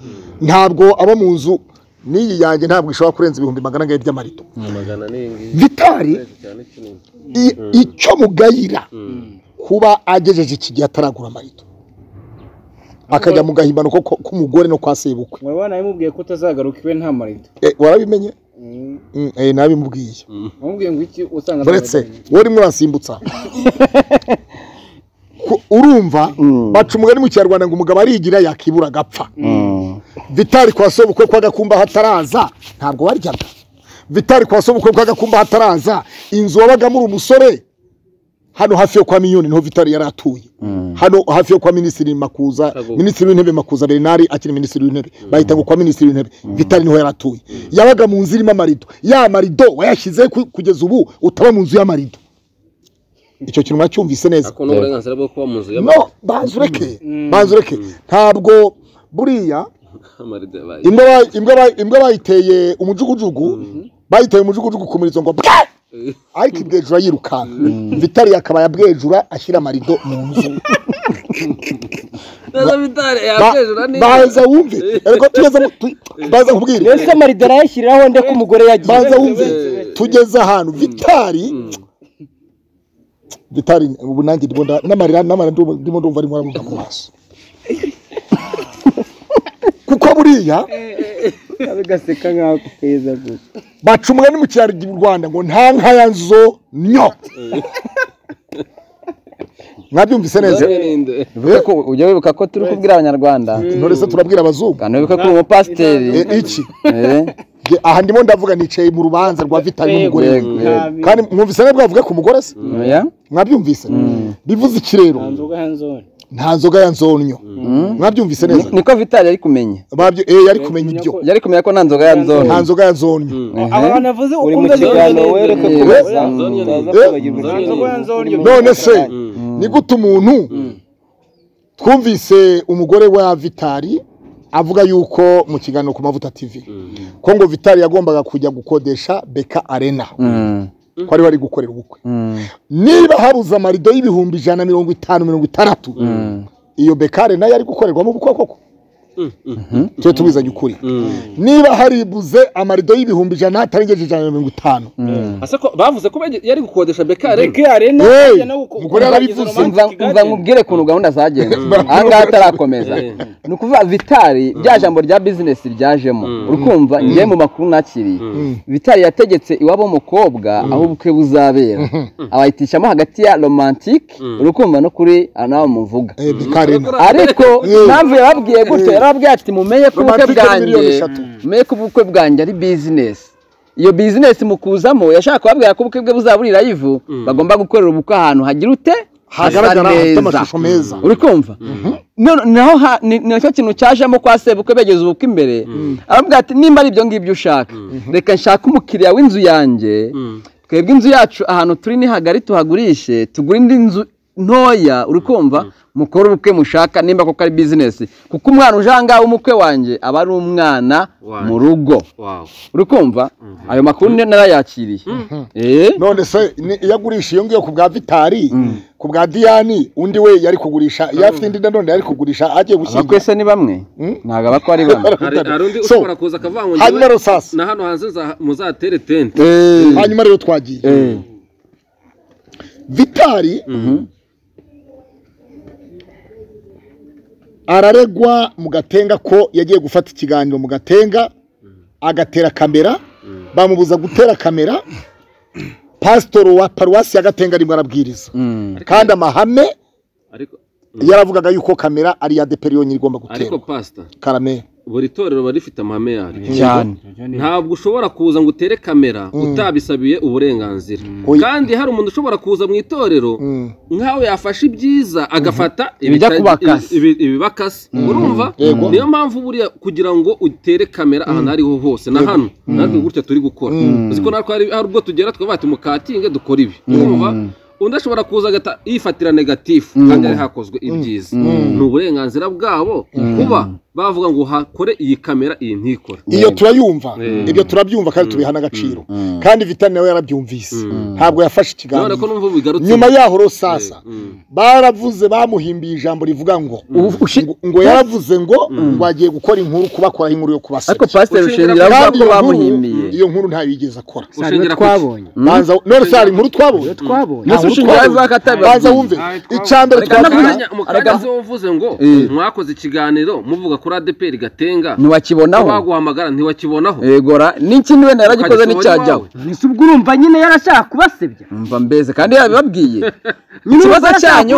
ntabwo aba mu nzu n'iyi yanjye ntabwo ishobora kurenza ibihumbi magana angahe by'amarido magana n'ingi vitari cyane kinini i- icyo mugayira kuba agejeje iki gihe ataragura amarido akajya mu gahimbano ko- ko- k'umugore no kwa sebukwe murabona yamubwiye ko utazagaruka iwe nta marido Eh, warabimenye Mm, eh, nabimubwiye wamubwiye ngo iki usanga uretse wowe rimwe urasimbutsa Ku- urumva baca umugani mu kinyarwanda ngo umugabo arigira yakibura agapfa vitari kwa sobukwe kwa gakumba hataraza ntabwo waryaga vitari kwa sobukwe kwa gakumba hataraza inzu wabagamo uri umusore hano hafi yo kwa miyoni niho vitari yari atuye hano hafi yo kwa minisitiri makuza minisitiri w'intebe makuza bernard akiri minisitiri w'intebe bahita ngo kwa minisitiri w'intebe vitari niho yari atuye yabaga mu nzu irimo amarido ya marido wayashyize ku- kugeza ubu utaba mu nzu y'amarido icyo kintu mwacyumvise neza ariko n'uburenganzira bwo kuba mu nzu no banzureke banzureke ntabwo buriya y'amarido yabaye imbwa ba- imbwa ba- imbwa bayiteye umujugujugu bayiteye umujugujugu ku murizo ngo bwa ariko ibwejura yirukanka vitari akaba yabwejura ashyira amarido mu nzu neza bitari Ba- yabyejura neza baza wumve erega tugeze mu- tu- baza nkubwire mbese amarido arayashyiriraho nde ko umugore yagiye baza wumve tugeze ahantu vitari vitari ubu nanjye ndimo nda- n'amarira n'amarira ndimo- ndimo ndumva arimo aramuha mu maso kuko buriya bigaseka nkaho keza gusa baca umugani mu cyaro rwanda ngo nta nka ya nzo nyo mwabyumvise neza Bivuga ko ujya wibuka ko turi kubwira abanyarwanda intore se turabwira abazungu kandi wibuka ko uri umupasiteri E, iki Eh, Nge- aha ndimo ndavuga nicaye mu rubanza rwa vitari n'umugore we. yego, yego. kandi mwumvise nawe bwavuga ku mugore se Oya. mwabyumvise bivuze iki rero nta nzoga ya nzonyo mwabyumvise neza Ni- niko vitari yari kumenya Babyo- eh, yari kumenya ibyo yari kumenya ko nta nzoga ya nzone nta nzoga ya nzonyo Ehe. uri mu kiganiro wereke Eh, kubaza none se ni gute umuntu twumvise umugore wa vitari avuga yuko mu kiganiro ku mavuta tv ko ngo vitari yagombaga kujya gukodesha beka arena Mm, ko ari we ari gukorera ubukwe mm, niba habuze amarido y'ibihumbi ijana na mirongo itanu mirongo itandatu mm. iyo beka arena yari gukorerwamo ubukwe koko tujye tubizanye ukuri niba haribuze amarido y'ibihumbi ijana hatarengeje ijana na mirongo itanu ase ko bavuze ko bajya- yari gukodesha bekare Hey, umugore yarabivuze Umva- umva nkubwire ukuntu gahunda zagenze ahangaha atarakomeza ni ukuvuga vitari rya jambo rya bizinesi ryajemo uri kumva ngiye mu makuru nakiriye vitari yategetse iwabo w'umukobwa aho ubukwe buzabera abayitishamo hagati ya romantike uri kumva no kuri anawe muvuga Eh, beka arena ariko impamvu yababwiye gutyo yarababwiye ati mumenye ko ubukwe Romantic ni bwanjye miliyoni eshatu. mumenye ko ubukwe bwanjye ari bizinesi iyo bizinesi mukuzamo yashaka kubabwira ko ubukwe bwe buzaburira ivu bagomba gukorera ubukwe ahantu hagira ute hagaragara hafite amashusho meza uri kumva None- naho ha- ni ni nacyo kintu cyajemo kwa sebukwe begeza ubukwe imbere aravuga ati nimba ari ibyo ngibyo ushaka reka nshake umukiriya w'inzu yanjye twebwe inzu yacu ahantu turi ni hagari tuhagurishe tugure indi nzu ntoya uri kumva mukore ubukwe mushaka nimba koko ari bizinesi kuko umwana uje aha ngaha w'umukwe wanjye aba ari umwana Wanjye. mu rugo wawe uri kumva ayo makuru ni- narayakiriye Eh? none se ni- iyo agurisha iyo ngiyo ku bwa vitari ku bwa diyani undi we yari kugurisha iyo afite indi nanone yari kugurisha abakwe agiye gushyingira se ni bamwe ntabwo aba ko ari bamwe hari hari undi So, ushobora kuza akavuga ngo hanyuma njyewe rero sasa na hano hanze nza- muzatere tente Eh, hanyuma rero twagiye eh. vitari araregwa mu gatenga ko yagiye gufata ikiganiro mu gatenga agatera kamera bamubuza gutera kamera pasitoro wa paruwasi ya gatenga arimo arabwiriza Mm. kandi amahame ariko yaravuga yuko kamera ari iya deperi yonyine igomba ariko guterwa pasita karamera buri torero riba rifite amahame yaryo cyane ntabwo ushobora kuza ngo utere kamera utabisabiye uburenganzira Oya. kandi hari umuntu ushobora kuza mu itorero nkaho yafashe ibyiza agafata Ibijya ibita- kuba akasi. ibi- ibiba akasi urumva Yego. niyo mpamvu buriya kugira ngo utere kamera ahantu aho ariho hose na hano natwe gutya turi gukora uzi ko natwe hari hari ubwo tugera tukavuga ati mukatinge dukore ibi urumva undi ashobora kuza agata yifatira negatifu kandi hari hakozwe ibyiza ni uburenganzira bwabo kuba bavuga ngo hakore iyi kamera iyi ntikore iyo turayumva ibyo turabyumva kandi tubiha n'agaciro kandi vitani nawe yarabyumvise ntabwo yafashe none ko ikiganiro numva bigarutse nyuma yaho rero sasa Mm. baravuze bamuhimbiye ijambo rivuga ngo ngo- ngo yaravuze ngo ngo agiye gukora inkuru kubakoraho inkuru yo ariko kubaseka pasiteri rushengera avuga ko iyo nkuru bamuhimbiye iyo nkuru ntayo yigeze akora ushingira ku iki? twabonye banza none se hari inkuru twabonye twabonye Nta nkuru ushingira twabonye. avuga ko atabibabwiye. banza wumve icya mbere Mu kanya- twavuga mu kanya ziba uvuze ngo mwakoze ikiganiro muvuga kuri kuri adeperi gatenga ntiwakibonaho baguhamagara ntiwakibonaho egora n'iki niwe naragikoze n'icyajyaho ese ubwo urumva nyine yarashaka kubasebya mva mbese kandi yabibabwiye ikibazo cyanyu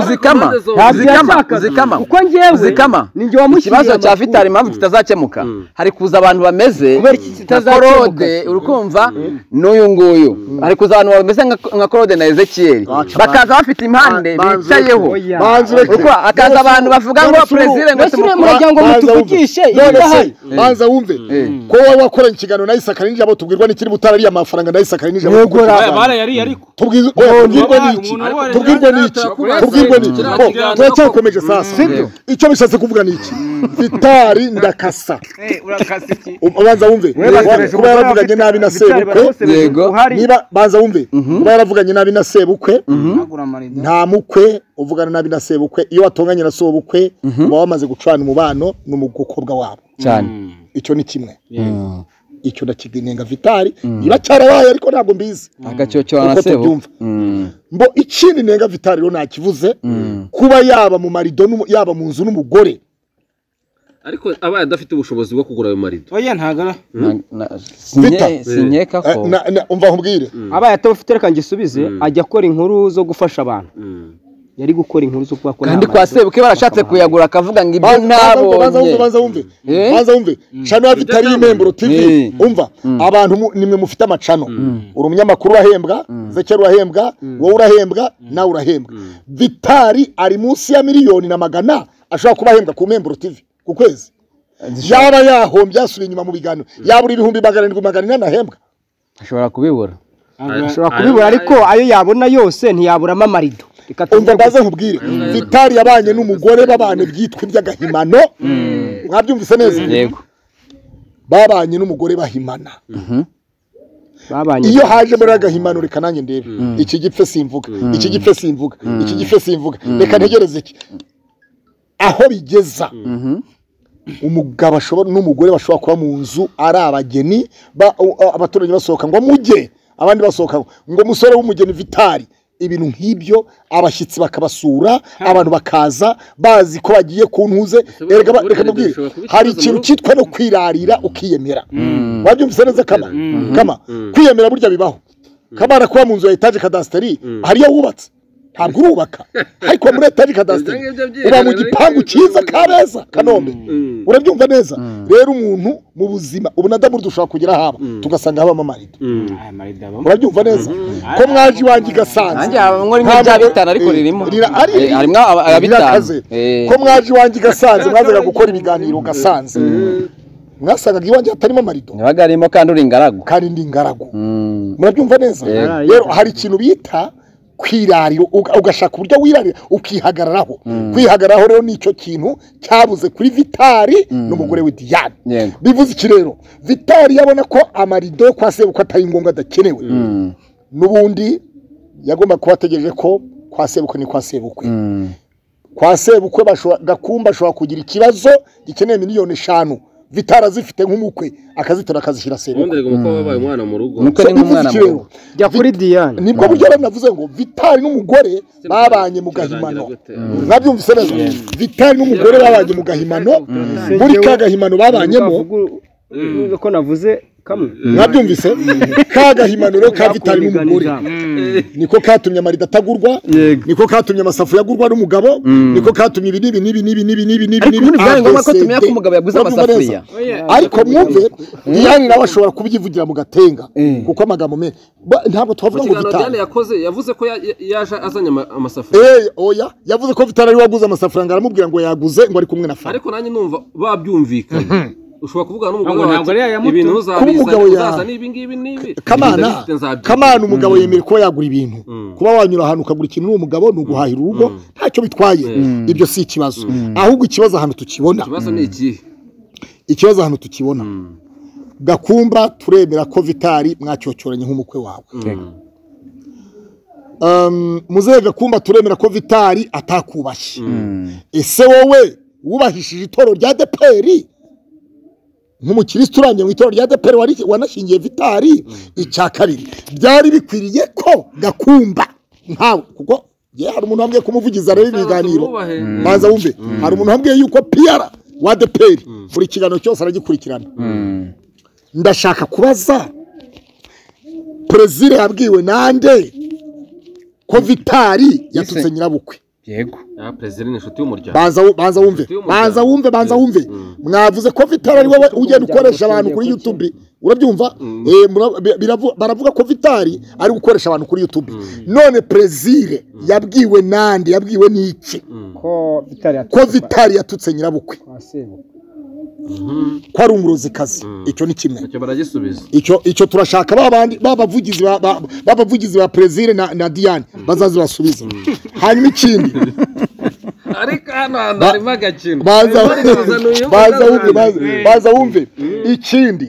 uzikama uzikama uzikama kuko njyewe uzikama ninjye wamushyiriye ikibazo cya amakuru. fitari impamvu kitazakemuka hari kuza abantu bameze Kubera iki nka kitazakemuka korode uri kumva n'uyu nguyu hari kuza abantu bameze nka- nka korode na ezekiyeli bakaza bafite impande bicayeho Oya. banza ureke Uko akaza abantu bavuga ngo perezida ngo mbese uriya tumukora muryango Banza wumve. mutuvugishe none ibidahari se banza wumve ko wowe wakoranye ikiganiro na isakari n'ijabo tubwirwa n'ikiri butarariye amafaranga na isakari n'ijabo Yogora. tubwirwa- barayariye ariko Tubwirwa- oya, tubwirwe Umuntu n'iki wari- tubwirwe n'iki Turakubwira tubwirwe se, n'iki kiriya Bo, kiganiro turacyakomeje sasa Sibyo. icyo bishatse kuvuga n'iki vitari ndakasa urakase iki ubanza wumve bakoresha kuba yaravuganye ubutumwa nabi na bafite- sebukwe yego niba banza wumve kuba yaravuganye nabi na sebukwe nagura amarido nta mukwe uvugana nabi na sebukwe iyo watonganye na sobukwe uba wamaze gucana umubano n'umukobwa wabo cyane icyo ni kimwe icyo ndakigenga vitari iba cyarabaye ariko ntabwo mbizi agacyocyora na Uko sebo tubyumva. Mm. mbo ikindi nenga vitari rero nakivuze kuba yaba mu marido n'umu- yaba mu nzu n'umugore ariko abaye adafite ubushobozi bwo kugura ayo marido oya ntago Na- na- Vita. sinye- sinyeka Eh, ko na- na- umva nkubwire abaye atabufite reka ngisubize ajya akora inkuru zo gufasha abantu yari gukora inkuru zo kuba kandi kwa sebuke barashatse kuyagura akavuga ngo ibyo Banza- banza wumve, banza wumve, ntabonye banza wumve Eh? banza wumve chano ya vitari y'imemburo tv Eh. umva abantu mu- nimwe mufite amacano uri umunyamakuru urahembwa zekera urahembwa wowe urahembwa nawe urahembwa vitari ari munsi ya miliyoni na magana ashobora kuba ahembwa ku memburo tv ku kwezi yaba yahombye yasubiye inyuma mu biganiro yaba uri ibihumbi magana arindwi magana inani ahembwa ashobora kubibura ashobora kubibura ariko ayo yabona yose ntiyaburamo amarido reka umva tuvuge mbaze nkubwire vitari yabanye n'umugore babane byitwa iby'agahimano mwabyumvise neza yego babanye n'umugore bahimana babanye iyo haje muri agahimano reka nanjye ndebe iki gipfe simvuga iki gipfe simvuga iki gipfe simvuga reka ntegereze iki aho bigeza umugabo ashobora n'umugore bashobora kuba mu nzu ari abageni ba- u- a- abaturage basohoka ngo mujye abandi basohoka ngo- ngo musore w'umugeni vitari ibintu nk'ibyo abashyitsi bakabasura abantu bakaza bazi ko bagiye kuntuze Ese Erega ba- burya reka ibyo mubwire bishobora kuba hari ikibazo ikintu muri- cyitwa no kwirarira ukiyemera wabyumvise neza kama kama kwiyemera burya bibaho kama arakuba mu nzu ya etaje kadasiteri hari iyo wubatse ntabwo urubaka ariko muri etaje kadasiteri Ibyo ngibyo byihariye, uba mu ariko gipangu ibyo cyiza bivuga- kabeza kanombe urabyumva neza rero umuntu mu buzima ubunadamu dushobora kugera haba tugasanga habamo amarido aya marido abamo urabyumva neza ko mwaje iwanjye nanjye igasanze haba nkora imwe bya bitanu ariko Eh, ririmo rira- ari- Eh, harimo aba- aya bitanu Rirakaze. Eh, ko mwaje iwanjye igasanze mwazaga gukora ibiganiro ugasanze mwasangaga iwanjye hatarimo amarido ntibaga harimo kandi uri ingaragu kandi ndi ingaragu Mm. murabyumva neza Yego. rero hari ikintu bita kwirarira uga- ugashaka uburyo wirarira ukihagararaho kwihagararaho rero ni icyo kintu cyabuze kuri vitari n'umugore we diyane Yego. bivuze iki rero vitari yabona ko amarido yo kwa sebukwe atari ngombwa adakenewe Mm. n'ubundi yagomba kuba ategereje ko kwa sebukwe ni kwa sebukwe Mm. kwa sebukwe bashobora- gakumba ashobora kugira ikibazo gikeneye miliyoni eshanu vitari azifite nk'umukwe akazitora akazishyira sebukwe ubundi reka umukobwa wabaye umwana mu rugo Umukwe ni nk'umwana Bivuze iki muto rero? jya kuri diyane nibwo buryo rero navuze ngo vitari n'umugore babanye mu gahimano Kirarangira gute? mwabyumvise neza vitari n'umugore babanye mu gahimano muri ka gahimano babanyemo ko navuze kamwe mwabyumvise ka gahimano rero ka vitari Bakundana n'umugore ijambo. niko katumye amarido atagurwa niko katumye amasafuriya agurwa n'umugabo niko katumye ibi n'ibi n'ibi n'ibi n'ibi n'ibi n'ibi Ariko ubundi byari ngombwa ko ABCD. tumenya ko umugabo yaguze Mwabyumva neza? amasafuriya. ariko mwumve diyane nawe ashobora kubyivugira mu gatenga kuko amagambo menshi Ba- ntabwo mu twavuga ngo kiganiro vitari diane yakoze yavuze ko ya- ya- yaje azanye ama- amasafuriya Eh, oya yavuze ko vitari ariwe waguze amasafaranga aramubwira ngo yaguze ngo ari kumwe na fara ariko nanjye numva babyumvikanye ushobora kuvugana Ntabwo- n'umugore wawe ntabwo uti, ariya yamutu- ibintu Kuba umugabo uzabizana ya- uzazana ibi ngibi n'ibi kamana Ndabifite, nzabyigura. kamana umugabo yemerewe kuba yagura ibintu kuba wanyura ahantu ukagura ikintu n'uwo mugabo ni uguhahira urugo ntacyo bitwaye ibyo si ikibazo ahubwo ikibazo ahantu tukibona ikibazo ni ikihe ikibazo ahantu tukibona gakumba turemera ko vitari mwacyocyoranye nk'umukwe wawe Um, muzehe gakumba turemera ko vitari atakubashye ese wowe wubahishije itoro rya deperi nk'umukirisitu uranye mu itoro rya deperi wari- wanashingiye vitari icya kabiri byari bikwiriye ko gakumba ntawe kuko ye hari umuntu wambwiye kumuvugiza rero ibiganiro Tubahe. banza wumve hari umuntu wambwiye yuko piyara wa deperi buri kiganiro cyose aragikurikirana ndashaka kubaza perezida yabwiwe nande ko vitari yatutse nyirabukwe yego Ah, perezida ni inshuti y'umuryango banza wu- banza wumve Inshuti y'umuryango. banza wumve banza wumve mwavuze ko vitari ari wowe ugenda ukoresha abantu kuri youtube urabyumva Eh, mura- bi- biravu- baravuga ko vitari ari gukoresha abantu kuri youtube none perezida yabwiwe nande yabwiwe n'iki ko bitari ko vitari yatutse nyirabukwe ko ari umurozikazi icyo ni kimwe icyo baragisubiza icyo icyo turashaka ba bandi ba bavugizi ba- ba- ba bavugizi ba perezida na, na diane bazazibasubize hanyuma ikindi ariko hano hantu harimo agakino baza baza wumve baza- Mm. baza wumve ikindi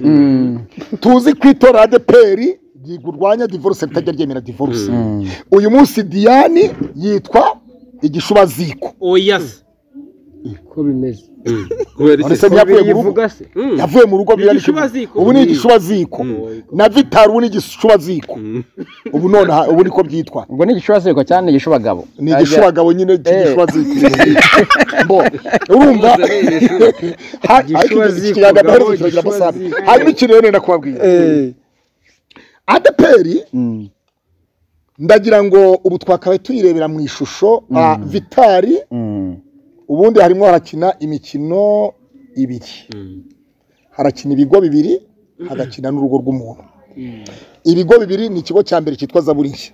tuzi ko itora adeperi rwanya divorce ritajya ryemera divorce uyu munsi diane yitwa igishubaziko oya se ko bimeze kubera None se iki ntiyavuye mu rugo se yavuye mu rugo biriya ni igishubaziko. ubu ni igishubaziko na vitari ubu ni igishubaziko ubu none aha- ubu niko byitwa ubwo ni igishurasiriko cyane ni igishubagabo ni igishubagabo nyine cy'igishwaziko bo urumva Ha- ariko iki kiyaga amaherezo kiragira amasambu hanyuma ikintu rero nenda kubabwira adeperi ndagira ngo ubu twakabaye tuyirebera mu ishusho ah, vitari ubundi harimo harakina imikino ibiri harakina ibigo bibiri hagakina n'urugo rw'umuntu ibigo bibiri ni ikigo cya mbere cyitwa zaburi nshya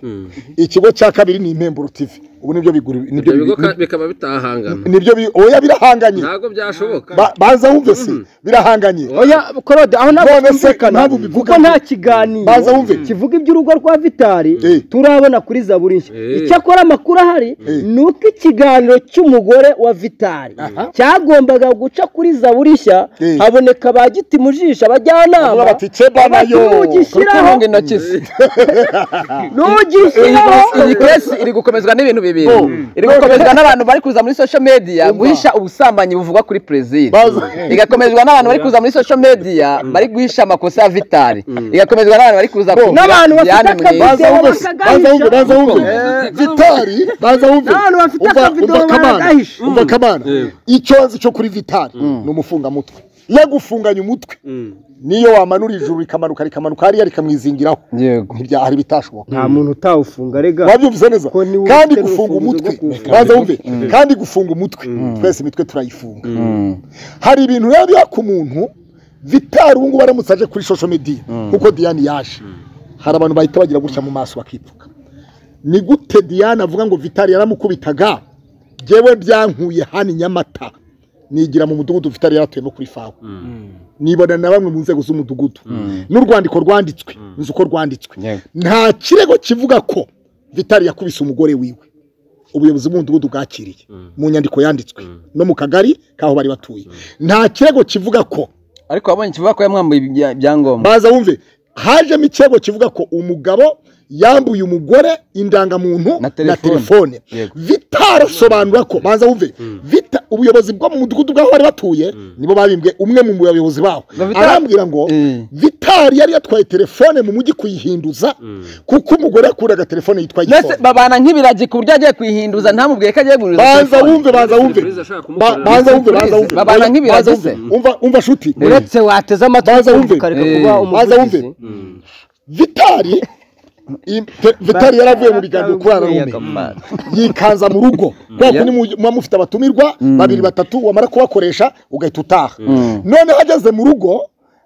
ikigo cya kabiri ni impemburo tivi ubu nibyo bigura nibyo ibyo bigo bigura- ka- bikaba bitahangana nibyo bi- oya birahanganye ntabwo byashoboka Ba- baza wumve se birahanganye oya korode aho ntabwo None se twumvikana ntabwo ubivuga kuko nta kiganiro Baza wumve. kivuga iby'urugo rwa vitari Eh. turabona kuri zaburi nshya Eh. icyakora amakuru ahari Eh. ni uko ikiganiro cy'umugore wa vitari cyagombaga guca kuri zaburi nshya Eh. haboneka ba giti mu jisho Bavuga abajyanama bati ceba nayo turi nugishyiraho kurunga intoki ze nugishyiraho iyi kesi iri gukomezwa n'ibintu bibiri iri gukomezwa n'abantu bari kuza muri social media guhisha ubusambanyi buvugwa kuri perezida Baza- igakomezwa n'abantu bari kuza muri social media bari guhisha amakosa ya vitari igakomezwa n'abantu bari kuza kugira N'abantu bafite Diane akazi. Mwiza. baza wumve se, baza wumve baza wumve Eh. vitari baza wumve N'abantu bafite Umva- akavido umva kamana, baragahishe. umva kamana Yego. icyozi cyo kuri vitari ni umufungamutwe yagufunganye umutwe niyo wamanura ijuru rikamanuka rikamanuka hariya rikamwizingiraho yego Ntibya- hari bitashoboka nta muntu utawufunga rega wabyumvise neza Ko niwe kandi ufite gufunga urufunguzo umutwe rwo kuwufunga. baza wumve kandi gufunga umutwe twese imitwe turayifunga hari ibintu rero biha ku muntu vitari ubu ngubu aramutse aje kuri social media kuko diane yaje hari abantu bahita bagira gutya mu maso bakipfuka ni gute diane avuga ngo vitari yaramukubitaga njyewe byankuye hano i nyamata nigira mu mudugudu vitari yaratuyemo kuri fawe nibona na bamwe mu nzego z'umudugudu n'urwandiko rwanditswe nzi uko rwanditswe nta kirego kivuga ko vitari yakubise umugore wiwe ubuyobozi bw'umudugudu bwakiriye mu nyandiko yanditswe no mu kagari k'aho bari batuye nta kirego kivuga ko ariko wabonye ikivuga ko yamwambuye ibya- ibyangombwa baza wumve hajemo ikirego kivuga ko umugabo yambuye umugore indangamuntu Na na telefone. telefone Yego. vitarasobanura ko baza wumve vita ubuyobozi bwo mu mudugudu bw'aho bari batuye nibo babimbwe umwe mu bayobozi baho Vitali- arambwira ngo Eh. vitari yari yatwaye telefone mu mujyi kuyihinduza kuko umugore yakuraga telefone yitwa ndetse igikombe babana nk'ibiragi ku buryo agiye kuyihinduza ntamubwiye ko agiye guhinduza banza telefone. wumve banza wumve Perezida ashaka kumukorera Ba- banza wumve banza wumve Babana Oya, nk'ibiragi banza wumve. se. umva umva shuti uretse wateze Baza amatwi wumve. ukareka Eh. kuba Baza wumve. umuvugizi vitari i- te- vitari yaravuye mu biganiro kuri ararume yikanza mu rugo kubera ko ni mu- muba mufite abatumirwa babiri batatu wamara kubakoresha ugahita utaha noneho ageze mu rugo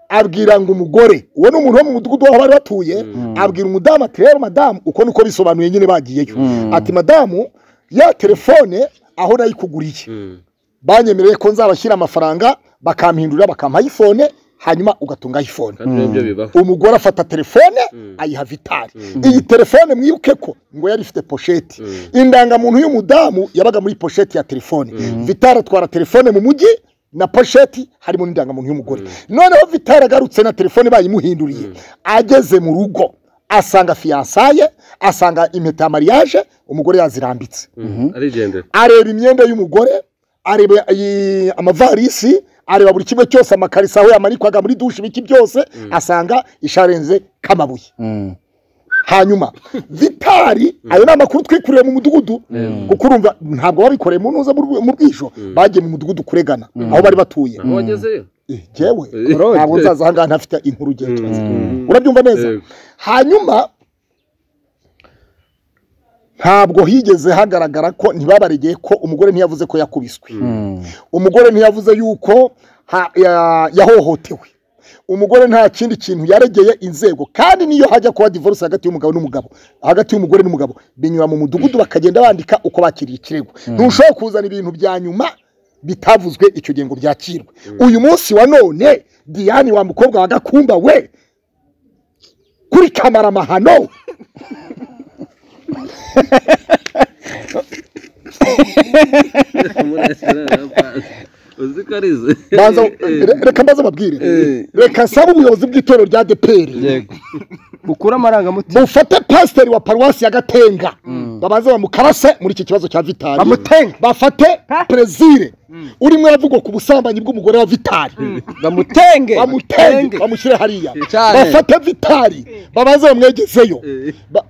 abwira ngo umugore uwo ni umuntu wo mu mudugudu w'aho bari batuye abwira umudamu ati rero madamu uko niko bisobanuye nyine bagiyeyo ati madamu ya telefone aho nayikuguriye banyemereye ko nzabashyira amafaranga bakampindurira bakampa iphone hanyuma ugatunga iphone kandi nibyo bibaho umugore afata telefone ayiha vitari iyi telefone mwibuke ko ngo yari ifite posheti indangamuntu y'umudamu yabaga muri posheti ya telefone vitari atwara telefone mu mujyi na posheti harimo n'indangamuntu y'umugore noneho vitari agarutse na telefone bayimuhinduriye ageze mu rugo asanga fiyansaye asanga impeta ya mariage umugore yazirambitse arigendera areba imyenda y'umugore areba iyi- amavarisi areba buri kimwe cyose amakariso aho yamanikwaga muri dushe ibiki byose asanga isharenze k'amabuye hanyuma vitari ayo ni amakuru twikuriye mu mudugudu kuko urumva ntabwo babikoreye mu ntuza mu bwijo bagiye mu mudugudu kuregana aho bari batuye aho wagezeyo yewe ntabwo nzaza aha ngaha ntafite inkuru ugiye urabyumva neza hanyuma ntabwo higeze hagaragara ko ntibabaregeye ko umugore ntiyavuze ko yakubiswe umugore ntiyavuze yuko yahohotewe umugore nta kindi kintu yaregeye inzego kandi niyo hajya kuba divorce hagati y'umugabo n'umugabo hagati y'umugore n'umugabo binyura mu mudugudu bakagenda bandika uko bakiriye ikirego ntushobora kuzana ibintu bya nyuma bitavuzwe icyo gihe ngo byakirwe uyu munsi wa none diane wa mukobwa wa gakumba we kuri kamaramahano uzi ko ari izo reka mbaze ababwire reka nsaba ubuyobozi bw'itorero rya deperi bukura amarangamutima bufate pasiteri wa paruwasi ya gatenga babanze bamukarase muri iki kibazo cya vitari bamutenga bafate perezire urimo aravugwa ku busambanyi bw'umugore wa vitari bamutenge bamutenge bamushyire hariya bafate vitari babanze bamwegezeyo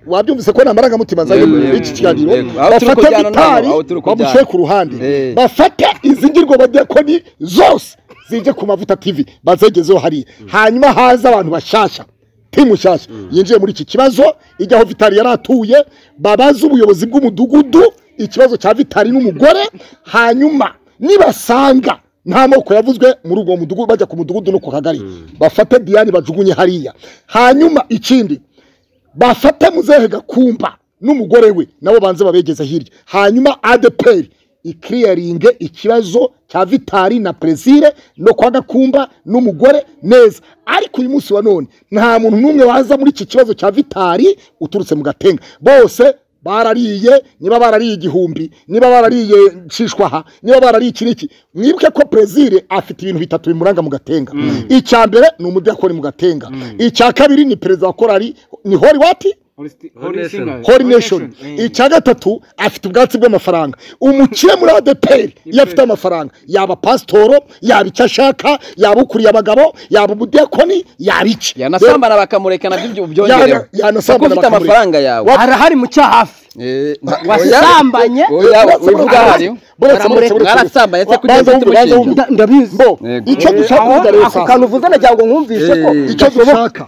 wabyumvise ko nta marangamutima azanye muri iki kiganiro bafate vitari bamushyire ku ruhande bafate izingirwa bajya ko ni zose zijye ku mavuta tivi bazegezeho hariya hanyuma haza abantu bashasha timu nshyashya yinjiye muri iki kibazo ijyaho vitari yari atuye babaze ubuyobozi bw'umudugudu ikibazo cya vitari n'umugore hanyuma nibasanga nta moko yavuzwe muri ubwo mudugudu bajya ku mudugudu no ku kagari bafate diane bajugunye hariya hanyuma ikindi bafate muzehe gakumba n'umugore we nabo banze babegeze hirya hanyuma adeperi ikiriyaringe ikibazo cya vitari na perezire no kwa gakumba n'umugore neza ariko uyu munsi wa none nta muntu n'umwe waza muri iki kibazo cya vitari uturutse mu gatenga bose barariye niba barariye igihumbi niba barariye nshishwaha niba barariye iki n'iki mwibuke ko perezire afite ibintu bitatu bimuranga mu gatenga icya mbere ni umudakoni mu gatenga icya kabiri ni perezida wa korari ni hori wati hori neshoni icya gatatu afite ubwatsi bw'amafaranga umukire muri adeperi iyo afite amafaranga yaba pasitoro yaba icyo ashaka yaba ukuriye abagabo yaba umudekoni yaba iki yanasambana bakamurekana by'ibyo byongerewe kuko ufite amafaranga yawe arahari mu cyo hafi wasambanye wivuga hariyo mwarasambanye se kugira ngo ufite umushinga ndabizi icyo dushaka kuvuga rero ako kantu uvuze nagira ngo nkumvise ko icyo dushaka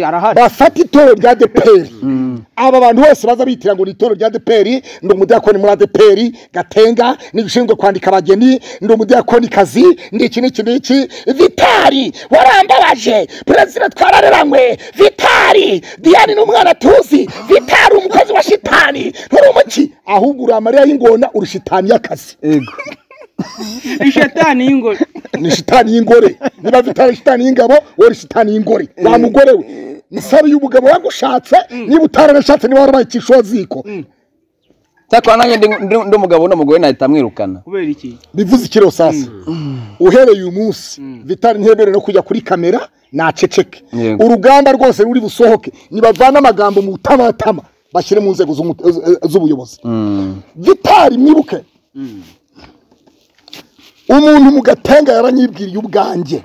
arahari bafata itorero rya deperi aba bantu bose baza bitira ngo ni itorero rya deperi ndi umudiyakoni muri adeperi gatenga n'igishinzwe kwandika abageni ndi umudiyakoni kazi ndi iki n'iki n'iki vitari warambabaje perezida twarareranywe vitari diyane ni umwana tuzi vitari umukozi wa shitani nturi umuki ahubwo uri amarira y'ingona uri shitani y'akazi ni shitani y'ingore ni shitani y'ingore niba vitari shitani y'ingabo we uri shitani y'ingore wa mugore we nisabe uyu mugabo wagushatse niba utararashatse niba warabaye ikishoziko cyakora nanjye ndi umugabo uno mugore nahita amwirukana kubera iki bivuze ikiro sasa uhereye uyu munsi vitari ntihemerewe no kujya kuri kamera naceceke urugamba rwose ruri busohoke nibavana amagambo mu butamatama bashyire mu nzego z'ubuyobozi vitari mwibuke umuntu mu gatenga yaranyibwiriye ubwanjye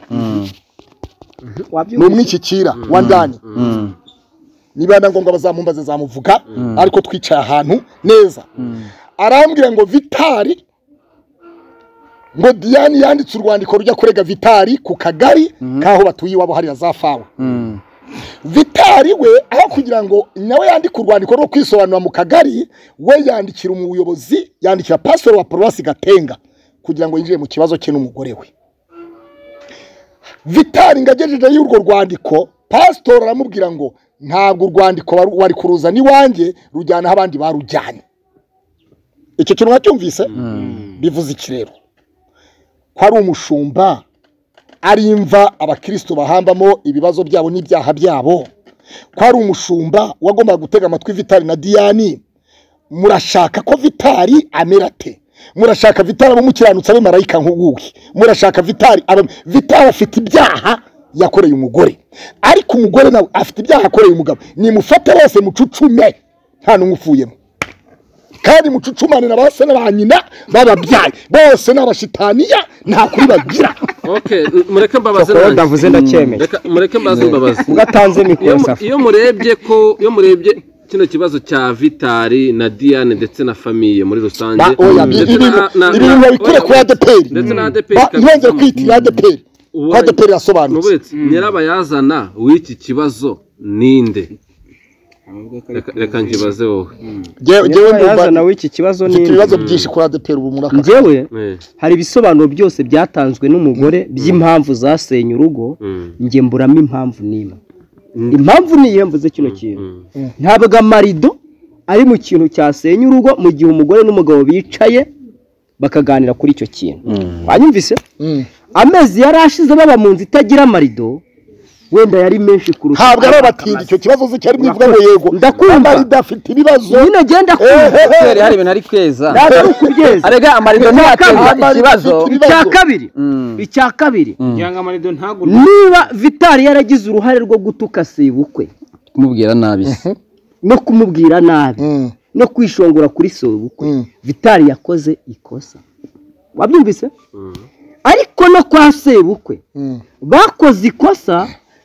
ni umwishyikira wa ndani niba na ngombwa bazamumbaze zamuvuga ariko twicaye ahantu neza arambwira ngo vitari ngo diane yanditse urwandiko rujya kurega vitari ku kagari k'aho batuye iwabo hariya za fawa vitari we aho kugira ngo nawe yandike urwandiko rwo kwisobanura mu kagari we yandikira umuyobozi yandikira pasitoro wa paruwasi gatenga kugira ngo yinjire mu kibazo cye n'umugore we vitari ngagejeje y'urwo rwandiko pasitora aramubwira ngo ntabwo urwandiko wari kuruzana iwanjye rujyana aho abandi barujyanye icyo kintu wacyumvise bivuze ikirero ko ari umushumba ari imva abakirisitu bahambamo ibibazo byabo n'ibyaha byabo ko ari umushumba wagombaga gutega amatwi vitari na diyani murashaka ko vitari amera ate murashaka vitari abamukiranutse abe marayika nk'uwuwe murashaka vitari vitari afite ibyaha yakoreye umugore ariko umugore nawe afite ibyaha akoreye umugabo nimufate bose mucucume nta n'umwe ufuyemo kandi mucucumane na ba se na ba nyina bababyaye bose ni abashitaniya nta kuri bagira Okay, mureke mbabaze Koko nanjye. ndavuze ndacyemeye. Reka- mureke mbaze mbabaze ugatanze mikoro Iyo mu- safi iyo murebye ko iyo murebye kino kibazo cya vitari na diane ndetse na famiye muri rusange ba oya ndetse na- ibintu na- ibintu na- babikure kuri oya, adeperi ndetse na ADEPR Ba- kabisa. ntibongere kwitira adeperi kuko Uburangiza- adeperi irasobanutse Nuburetsi nyirabayazana w'iki kibazo ninde Reka- reka nkibaze wowe Jyewe- jyewe yaza ndumva nawe iki kibazo mfite ni ibibazo byinshi kuri adeperi ubu muri aka njyewe Eh, hari ibisobanuro byose byatanzwe n'umugore by'impamvu zasenye urugo mm, njye mburamo impamvu n'imwe impamvu ni iyo mvuze kino kintu mm, ntabwo amarido ari mu kintu cyasenya urugo mu gihe umugore n'umugabo bicaye bakaganira kuri icyo kintu wanyumvise Mm. amezi yari ashize baba mu nzu itagira amarido wenda yari menshi kurusha ntabwo ari abatindi icyo kibazo se cyari mwivuga ngo yego Ndakumva. amari dafite ibibazo nyine agenda kumva kubera hari ibintu ari kweza ntabwo ari ukubyeza arega amarido ntiyateza Amarido ikibazo afite ibibazo. icya kabiri icya kabiri kugira ngo amarido ntagurwe niba vitari yaragize uruhare rwo gutuka sebukwe kumubwira nabi no kumubwira nabi Mm, no kwishongora kuri sebukwe mm. vitari yakoze ikosa wabyumvise mm. ariko no kwa sebukwe Mm. bakoze ikosa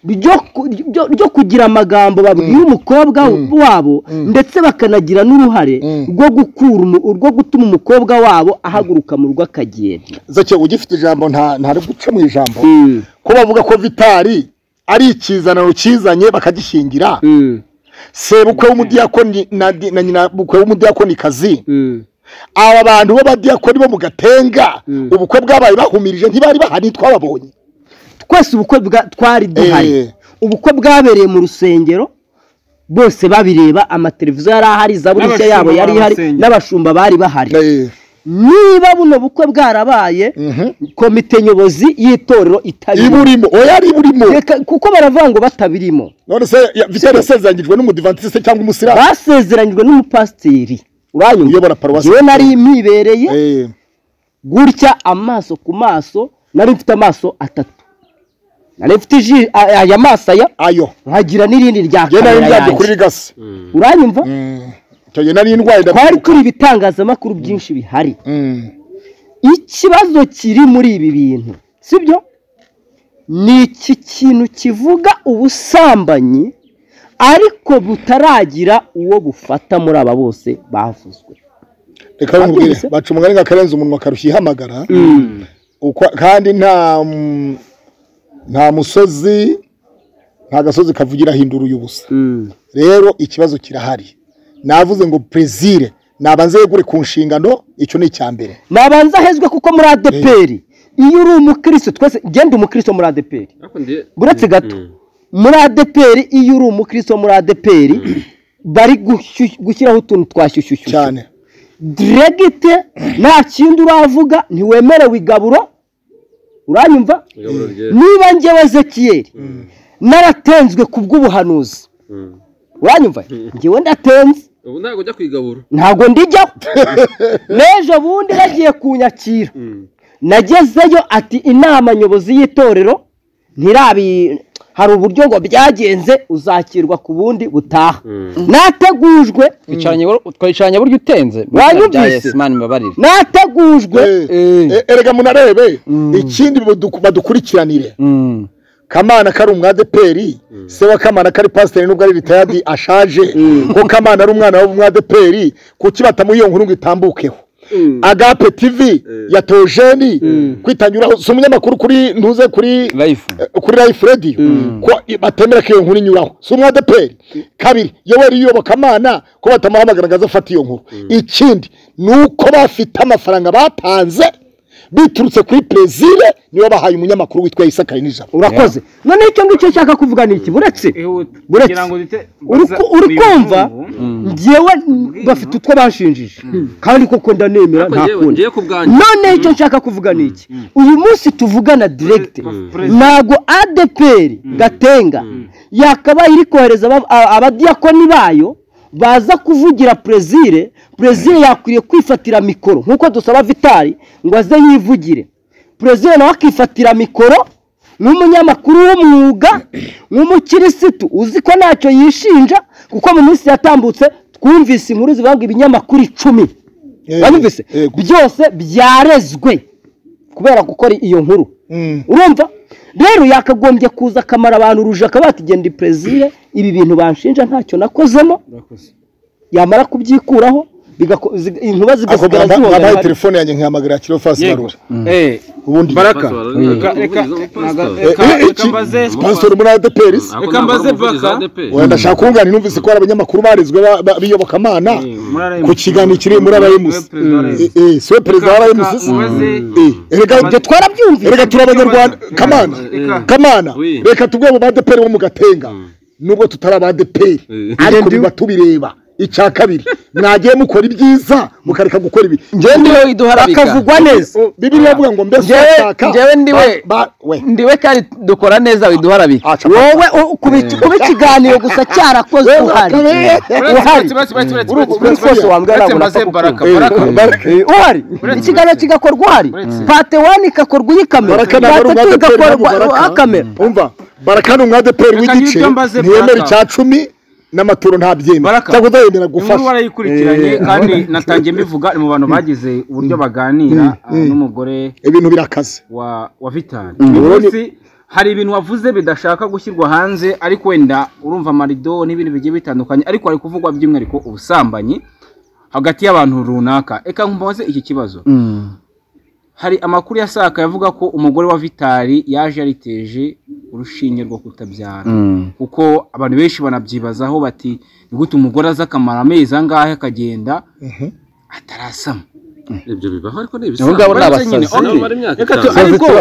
ryo ku- ryo- ryo kugira amagambo babwira umukobwa wabo ndetse bakanagira n'uruhare Mm. rwo gukura umu- rwo gutuma umukobwa wabo ahaguruka mu rugo akagenda zake ugifite ijambo nta ntari guca mu ijambo ko bavuga ko vitari ari ikizaniro kizanye bakagishingira Mm, sebukwe w'umudiyakoni na di- na nyina bukwe w'umudiyakonikazi mm, aba bantu b'abadiyakoni bo mu gatenga Mm. ubukwe bwabaye bahumirije ntibari bahari twababonye twese ubukwe bwa- twari duhari Eh. ubukwe bwabereye mu rusengero bose babireba amateleviziyo yari ahari zaburishya N'abashumba yabo yari bari mu ihari rusengero. n'abashumba bari bahari Eh, niba buno bukwe bwarabaye mhm. komite nyobozi y'itorero itabirimo iburimo oya ari iburimo Reka- kuko baravuga ngo batabirimo none se ya- vitari yasezeranyijwe n'umudivantisite cyangwa umusiramu basezeranyijwe n'umupasiteri uranyumva uyobora paruwasi yewe nari mwibereye Eh, gutya amaso ku maso nari mfite amaso atatu nari mfite iji- a- aya maso aya ayo nkagira n'irindi rya njye nari kamera ndyabye yanjye. kuri rigasi uranyumva Mm. Icyo gihe nari ndwaye twari ndabyibuka turi ibitangazamakuru byinshi bihari Mm. ikibazo kiri muri ibi bintu sibyo ni iki kintu kivuga ubusambanyi ariko butaragira uwo bufata muri aba bose bavuzwe reka nkubwire Babyumvise? baca umugani nk'akarenze umunwa akarushya ihamagara Ukwa- kandi nta mm, nta musozi nta gasozi kavugira ahindura ubusa rero ikibazo kirahari navuze ngo brezil nabanze yegure ku nshingano icyo ni icya mbere nabanza ahezwe kuko muri adeperi iyo uri umukristo twese genda umukristo muri adeperi Ariko ndi- buretse gato muri adeperi iyo uri umukristo muri adeperi bari gushy- gushyiraho utuntu twashyushyushyu cyane diregite nta kindi uravuga ntiwemerewe igaburo uranyumva igaburo rye. niba njyewe ezekiyeri naratenzwe ku bw'ubuhanuzi Mm. uranyumva njyewe ndatenze ubu ntabwo ujya kwigabura ntabwo ndijyaho n'ejo bundi bagiye kunyakira nagezeyo ati inama nyobozi y'itorero ntirabi hari uburyo ngo byagenze uzakirwa ku bundi butaha nategujwe twicaranye twicaranye buryo utenze Wanyumvise? mani mbabarire nategujwe Eh, eh, erega munarebe ikindi baduku- badukurikiranire Mm. kamana kari umwadeperi se wa kamana kari pasiteri nubwo ari ritayadi ashaje ko kamana ari umwana w'umwadeperi kuki batamuyiyo nkuru ngo itambukeho agape tv ya teojeni kwitanyuraho si umunyamakuru kuri ntuze kuri life eh, kuri life radio ko i- batemera ko iyo nkuru inyuraho si umwadeperi kabiri yoweri uyoboka amana ko batamuhamagaraga afata iyo nkuru ikindi ni uko bafite amafaranga batanze biturutse kuri perezire niyo bahaye umunyamakuru witwa isaka nijabo urakoze noneho icyo ngicyo nshaka kuvuga ni iki buretse Ihuta. Buretse. kugira ngo duhite Uri ku- uri kumva njyewe Bw'iyi bafite utwo bashinjije kandi koko ndanemera Ariko nta njyewe- kundi njyewe ku bwanjye noneho icyo nshaka kuvuga ni iki uyu munsi tuvugana diregite Perezida. ntabwo adeperi gatenga yakabaye iri kohereza aba- a- abadiyakoni bayo baza kuvugira perezire perezire yakwiriye kwifatira mikoro nk'uko dusaba vitari ngo aze yivugire perezida nawe akifatira mikoro nk'umunyamakuru w'umwuga nk'umukirisitu uzi ko ntacyo yishinja kuko mu minsi yatambutse twumvise inkuru zivuga ngo ibinyamakuru icumi Eh, wabibise eh, byose byarezwe kubera gukora iyo nkuru urumva rero yakagombye kuza akamara abantu uruje akaba yatugenda perezida ibi bintu banshinja ntacyo nakozemo yamara kubyikuraho inkuba zigasigara zihora hari telefone yanjye nkihamagara kiro fasi barura ubundi baraka reka mbaze sponsor muri ADPR reka mbaze baka oya ndashaka kungana numvise ko ari abanyamakuru barizwe biyobokamana ku kiganiro kiri muri RMC eh so perezida wa RMC reka ibyo twarabyumvise reka turi abanyarwanda kamana kamana reka tubwe mu ADPR bo mu gatenga nubwo tutari aba ADPR ariko biba tubireba icya kabiri mwagiye mukora ibyiza mukareka gukora ibi njyewe ndiwe iduharabika bakavugwa neza bibiliya ivuga ngo mbese urashaka njyewe ndiwe ndiwe kandi dukora neza widuharabika wowe kuba ikiganiro gusa cyarakozwe uhari uhari ikiganiro kigakorwa uhari pate wani igakorwa uyikamera pate tu igakorwa akamera umva barakana umwadeperi w'igice ntiyemera icya cumi n'amaturo ntabyemera cyangwa udahemera gufasha inkuru warayikurikiranye kandi natangiye mbivuga ni mu bantu bagize uburyo baganira n'umugore ibintu birakaze wa wa vitali uyu munsi hari ibintu wavuze bidashaka gushyirwa hanze ariko wenda urumva amarido n'ibintu bigiye bitandukanye ariko hari kuvugwa by'umwihariko ubusambanyi hagati y'abantu runaka reka nkumbaze iki kibazo hari amakuru ya saka yavuga ko umugore wa vitali yaje yariteje urushinge rwo kutabyara kuko abantu benshi banabyibazaho bati ni gute umugore aza akamara amezi angahe akagenda atarasama ibyo bibaho ariko ni ngabo ni abasazi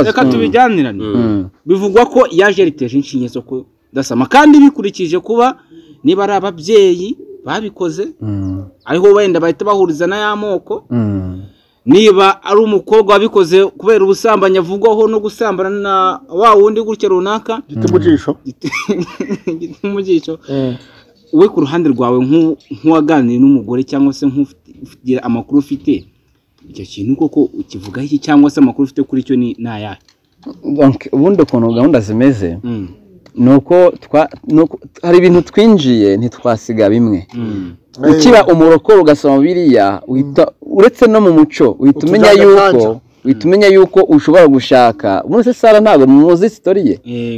reka tubijyanirane bivugwa ko yaje yariteje inshinge zo kudasama kandi bikurikije kuba niba ari ababyeyi babikoze ariho wenda bahita bahuriza n'aya moko niba ari umukobwa wabikoze kubera ubusambanyi avugwaho no gusambana na wa wundi gutya runaka gituma umujisho we ku ruhande rwawe nk'uwaganiriye n'umugore cyangwa se nk'ugira amakuru ufite icyo kintu koko ukivugaho iki cyangwa se amakuru ufite kuri cyo ni ayahe ubundi ukuntu gahunda zimeze ni uko hari ibintu twinjiye ntitwasiga bimwe ukira umurokoro ugasoma biriya uretse no mu muco uhita umenya yuko uhita umenya yuko ushobora gushaka muri se sara ntabwo muzi sitori ye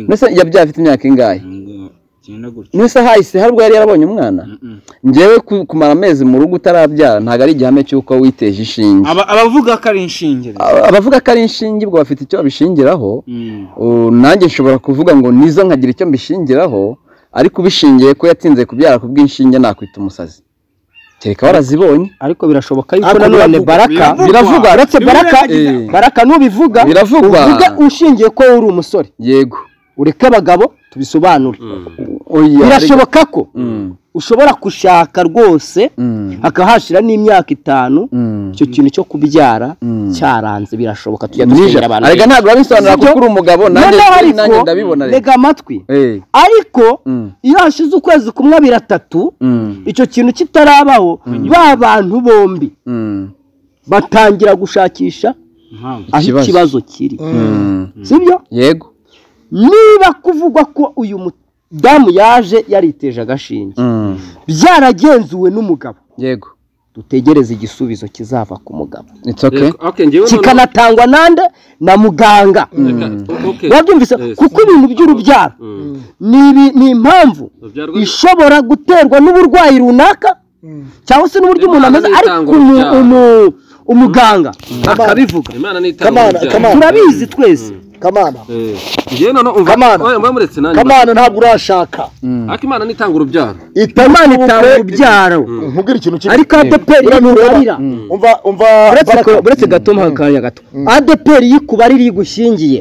mbese yabyaye afite imyaka ingahe mbese hahise hari ubwo yari yarabonye umwana ngewe kumara amezi mu rugo utarabyara ntabwo ari igihame cy'uko witeje inshinge abavuga ko ari inshinge abavuga ko ari inshinge ubwo bafite icyo babishingiraho nanjye nshobora kuvuga ngo nizo nkagira icyo mbishingiraho ariko ubishingiye ko yatinze kubyara ku bw'inshinge nakwita umusazi kereka warazibonye ariko birashoboka yuko nanone baraka biravugwa uretse baraka baraka nubivuga biravugwa uvuge ushingiye ko uri umusore yego ureke abagabo tubisobanure birashoboka ko ushobora gushaka rwose hakaba hashira n'imyaka itanu icyo kintu cyo kubyara cyaranze birashoboka tujya dushimira abantu arega ntabwo babisobanura kuko uri umugabo nanjye ndabibona rega amatwi ariko iyo hashize ukwezi kumwe abiri atatu icyo kintu kitarabaho ba bantu bombi batangira gushakisha aho ikibazo kiri sibyo yego niba kuvugwa ko uyu muti damu yaje yariteje agashinge byaragenzuwe n'umugabo yego dutegereze igisubizo kizava ku mugabo kikanatangwa nande na muganga wabyumvise kuko ibintu by'urubyaro ni impamvu ishobora guterwa n'uburwayi runaka cyangwa se n'uburyo umuntu ameze ariko umuganga akabivuga turabizi twese kamana ngewe noneho umva mba muretse nanjye kamana ntabwo urashaka ariko imana nitanga urubyaro imana itanga urubyaro nkubwira ikintu kimwe ariko adeperi ntikubarira umva umva uretse gato mu kanya gato adeperi yikubarira igushingiye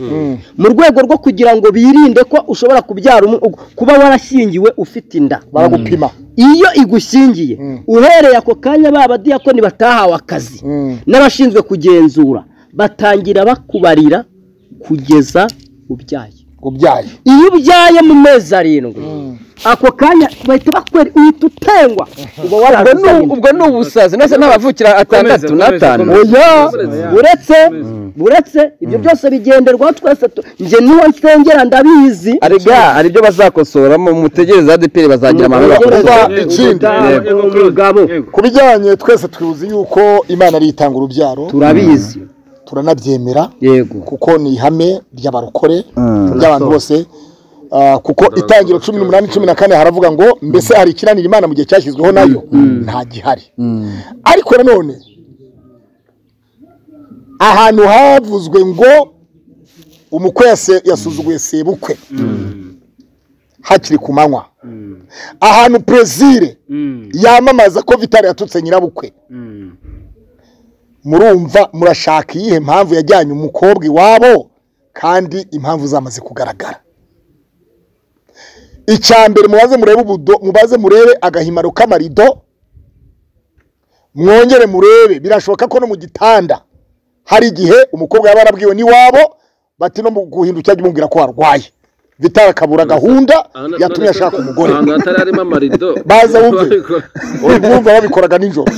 mu rwego rwo kugira ngo birinde ko ushobora kubyara kuba warashingiwe ufite inda baragupima iyo igushingiye uhereye ako kanya ba badiyakoni batahawe akazi n'abashinzwe kugenzura batangira bakubarira kugeza ubyaye ubyaye iyo ubyaye mu mezi arindwi ako kanya bahita bakwera uhita utengwa ubwo ni ubusazi ndetse n'abavukira atandatu n'atanu uretse uretse ibyo byose bigenderwaho twese njye n'uwo nsengera ndabizi hari ibyo bazakosoramo mutegereze adeperi bazagira amahoro bakosoramo ikindi ku bijyanye twese twibuze yuko imana ari itanga urubyaro turabizi turanabyemera yego kuko ni ihame ry'abarokore ry'abantu bose Ah, kuko itangiro cumi n'umunani cumi na kane haravuga ngo mbese hari ikiranira imana mu gihe cyashyizweho nayo nta gihari ariko nanone ahantu havuzwe ngo umukwe yase- yasuzuguye sebukwe hakiri ku manywa ahantu perezire yamamaza ko vitari yatutse nyirabukwe murumva murashaka iyihe mpamvu yajyanye umukobwa iwabo kandi impamvu zamaze kugaragara icya mbere mubaze murebe ubudo mubaze murebe agahimaro k'amarido mwongere murebe birashoboka ko no mu gitanda hari igihe umukobwa yaba yarabwiwe n'iwabo bati no mu guhindukira ajya umubwira ko warwaye vitara akabura gahunda yatumye ashaka umugore ahantu hatari harimo amarido Baza wumve. urumva babikoraga nijoro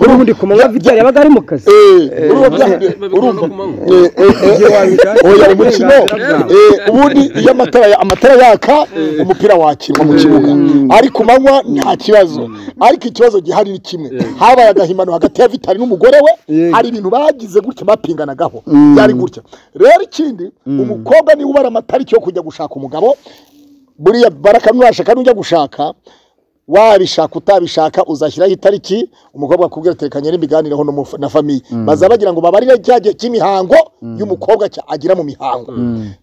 ubundi ku manywa vitari yabaga ari mu kazi Eh, urumva bya- urumva Eh, eh, eh, oya umukino eh, ubundi iyo amatara ya- amatara yaka umupira wakirwa mu kibuga ari ku manywa nta kibazo ariko ikibazo gihari ni kimwe habaye agahimano hagati ya vitari n'umugore we hari ibintu bagize gutya bapinganagaho byari gutya rero ikindi umukobwa niwe ubara amatariki yo kujya gushaka umugabo buriya baraka nurashaka nujya gushaka wabishaka utabishaka uzashyiraho itariki umukobwa akubwira tekanye n'imiganireho no mu fa- na famiye baza bagira ngo babarire cya gihe cy'imihango y'umukobwa cya- agira mu mihango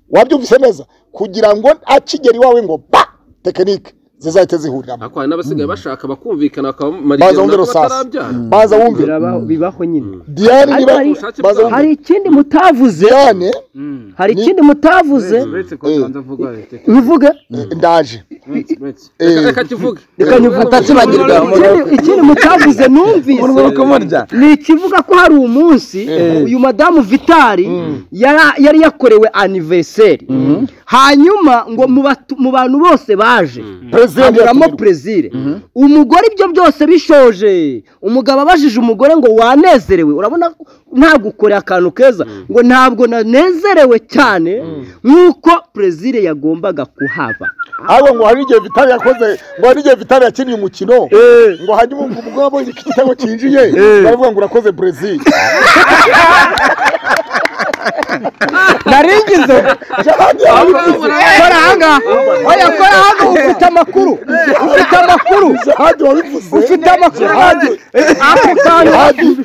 wabyumvise neza kugira ngo akigera iwawe ngo ba tekinike zizahite zihuriramo ariko hari n'abasigaye bashaka bakumvikana bakaba Baza wumve rusasa. baza wumve Biraba- bibaho nyine diyane niba Hari- baza wumve hari ikindi mutavuze diyane hari ikindi mutavuze uretse ko nsanze avuga reka bivuge ndaje uretse uretse Eh, reka kivuge reka nyufata kibagirwa Ikindi- ikindi mutavuze numvise ni ikivuga ko hari umunsi uyu madamu vitari yara- yari yakorewe anniversaire hanyuma ngo mu batu- mu bantu bose baje President haburamo yatumirwa. perezire umugore ibyo byose bishoje umugabo abajije umugore ngo wanezerewe urabona ko nta gukorera akantu keza ngo ntabwo nanezerewe cyane nk'uko perezire yagombaga kuhaba ahubwo ngo hari igihe vitari yakoze ngo hari igihe vitari yakinnye umukino ngo hanyuma ngo umugore abonye ko igitego cyinjiye baravuga ngo urakoze brezil naringize kora ahangaha oya kora ahangaha ufite amakuru ufite amakuru jihadi wabivuze ufite amakuru ako kantu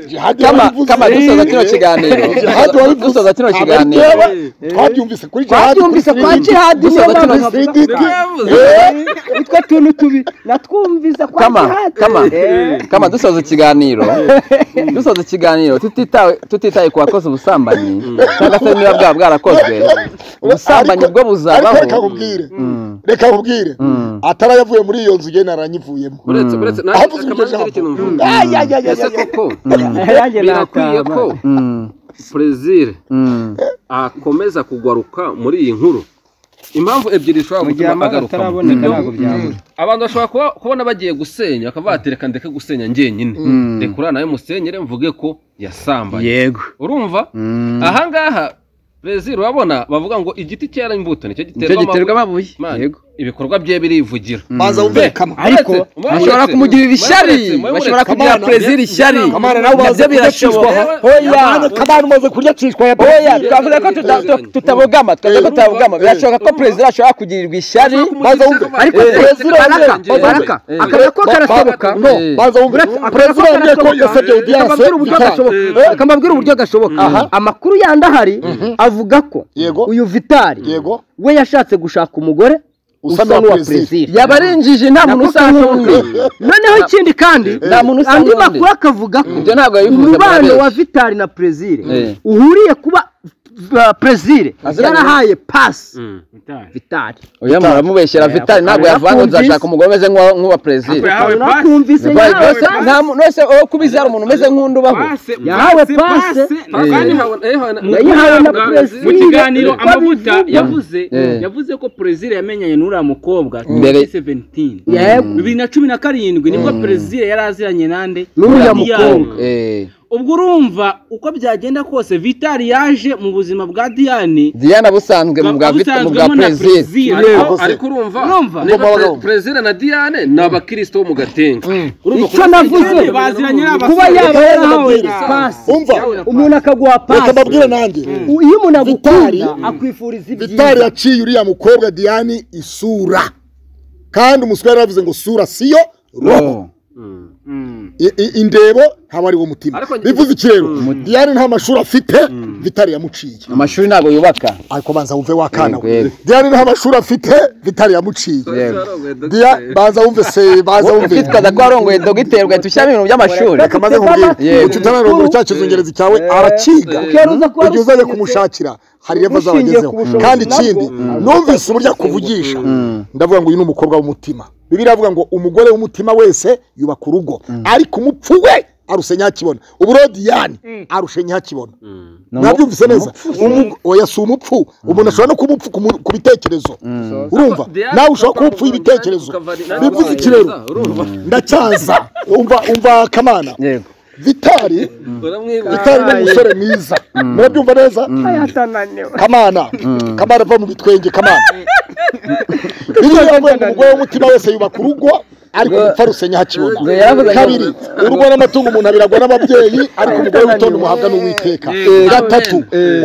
jihadi kama wabivuze kama dusoza kino kiganiro jihadi wabivuze dusoza kino Aba kiganiro reba, twabyumvise kuri jihadi twabyumvise kwa jihadi niyo Gusa bakino- mpamvu tuvuga Sidiki. utwo tuntu tubi natwumvise kwa kama jihadi kama kama dusoza ikiganiro dusoza ikiganiro tutitawe tutitaye ku bakoze ubusambanyi cyangwa se niba bwaba bwarakozwe ubusambanyi Ariko- bwo ariko buzabaho reka nkubwire reka nkubwire atari yavuye muri iyo nzu igena naranyivuyemo uretse uretse nanjye ahavuze iryo akamanza hari ikintu mvuga ese jambo koko yanjye birakwiye ko perezire Mm. akomeza kugaruka muri iyi nkuru impamvu ebyiri gihe zishobora gutuma amazi agarukamo ataraboneka ntabwo byabura abantu bashobora kuba- kubona bagiye gusenya bakaba bati reka ndeke gusenya njyenyine reka uriya nawe musenyere mvuge ko yasambaye yego urumva ahangaha perezida urabona bavuga ngo igiti cyera imbuto nicyo icyo giterwa giterwa amabuye amabuye yego ibikorwa bye birivugira baza wumve kama ariko bashobora kumugirira ishyari bashobora kugirira perezida ishyari kamana nawe umaze nabyo kurya cishwa birashoboka Oya. kamana kamana umaze kurya cishwa ya oya Brezil. twavuze ko tuta- tu- tutabogama twavuze ko tutabogama birashoboka ko perezida ashobora kugirirwa ishyari baza wumve ariko Eh, perezida baraka baza baraka Eh. akamaro ko karashoboka no Eh. baza wumve Uretse- perezida akarashoboka. yambwiye ko yasabye audience akamabwira uburyo gitanga. gashoboka akamabwira uburyo gashoboka amakuru yandi ahari avuga ko Yego. uyu vitari yego we yashatse gushaka umugore Usa usa n'uwa n'uwa Perezida. perezida yaba ari injiji nta muntu usa n'undi noneho ikindi kandi nta muntu usa andi n'undi. makuru akavuga ko ibyo ntabwo yabivuze umubano murabeshya. wa vitari na perezire Eh. uhuriye kuba uh, perezire Aziranye. yarahaye pasi vitari oya muramubeshyera vitali ntabwo yavuga ngo nzashaka umugore umeze nk'uwa nk'uwa perezida Yahawe pasi. nakumvise Yabaye yahawe rwose nta muntu wese wowe kuba izi hari umuntu umeze nk'undi ubaho Yahawe pase. kandi yayihawe na mu perezida kiganiro amavuta yavuze Eh. yavuze ko perezida yamenyanye n'uriya mukobwa Mbere- 2017 Yego. bibiri na cumi na karindwi nibwo perezida yari aziranye nande N'uriya Yari yawe. mukobwa. Eh. ubwo urumva uko byagenda kose vitari yaje mu buzima bwa diyane diana busanzwe mu bwa vita mu bwa abusanzwemo na perezida perezida ariko se. ariko urumva Urumva? niba Urumva, Pre- urumva. perezida na diane ni abakirisito bo mu gatenga Urumva Icyo kuba navuze, Diane baziranye n'abazungu. n'abasore. kuba yaba Reka yarahawe mbabwire. pasi umva umuntu akaguha reka pasi mbabwire nanjye U- iyo umuntu Vitali- agukunda akwifuriza vitari ibyiza yaciye uriya mukobwa diane isura kandi umuswa yari yavuze ngo sura siyo roho I- i- indebo ntaba ari wo mutima Ariko- bivuze ikirero diane nta mashuri afite vitari yamuciye amashuri ntabwo yubaka ariko banza wumve wakana we Yego. diane nta mashuri afite vitari yamuciye Yego. Dia- baza wumve se baza wowe wumve twitwaza ko warongoye dogiteri ugahita ushyiramo ibintu by'amashuri reka maze nkubwire Yego. ututararongora cya kizungerezi cyawe arakiga ukeruza kuba ujya uzajya arusinyutse. kumushakira hari revo Ushingiye zabagezeho ku bushobozi kandi nabwo. ikindi numvise uburyo akuvugisha ndavuga ngo uyu ni umukobwa w'umutima bibiri avuga ngo umugore w'umutima wese yubaka urugo ariko umupfu we arusha nyakibona uburo diyane arusha nyakibona nabyumvise neza Umu- oya si umupfu umuntu ashobora no kuba umupfu ku mu- ku bitekerezo urumva Diane nawe ushobora kuba ukava- umupfu y'ibitekerezo ukava- bivuze ikirero Urumva? ndacyaza umva umva kamana yego vitari Uramwibuka? utari n'umusore mwiza murabyumva neza kamana kamana va mu bitwenge kamana biriya yavuye ngo umugore w'umutima wese yubaka urugo ariko umupfa rusenya hakibona Ngo yaravuze ngo- kabiri urugo n'amatungo umuntu abiragwa n'ababyeyi ariko umugore w'itonde umuhabwa n'uwiteka gatatu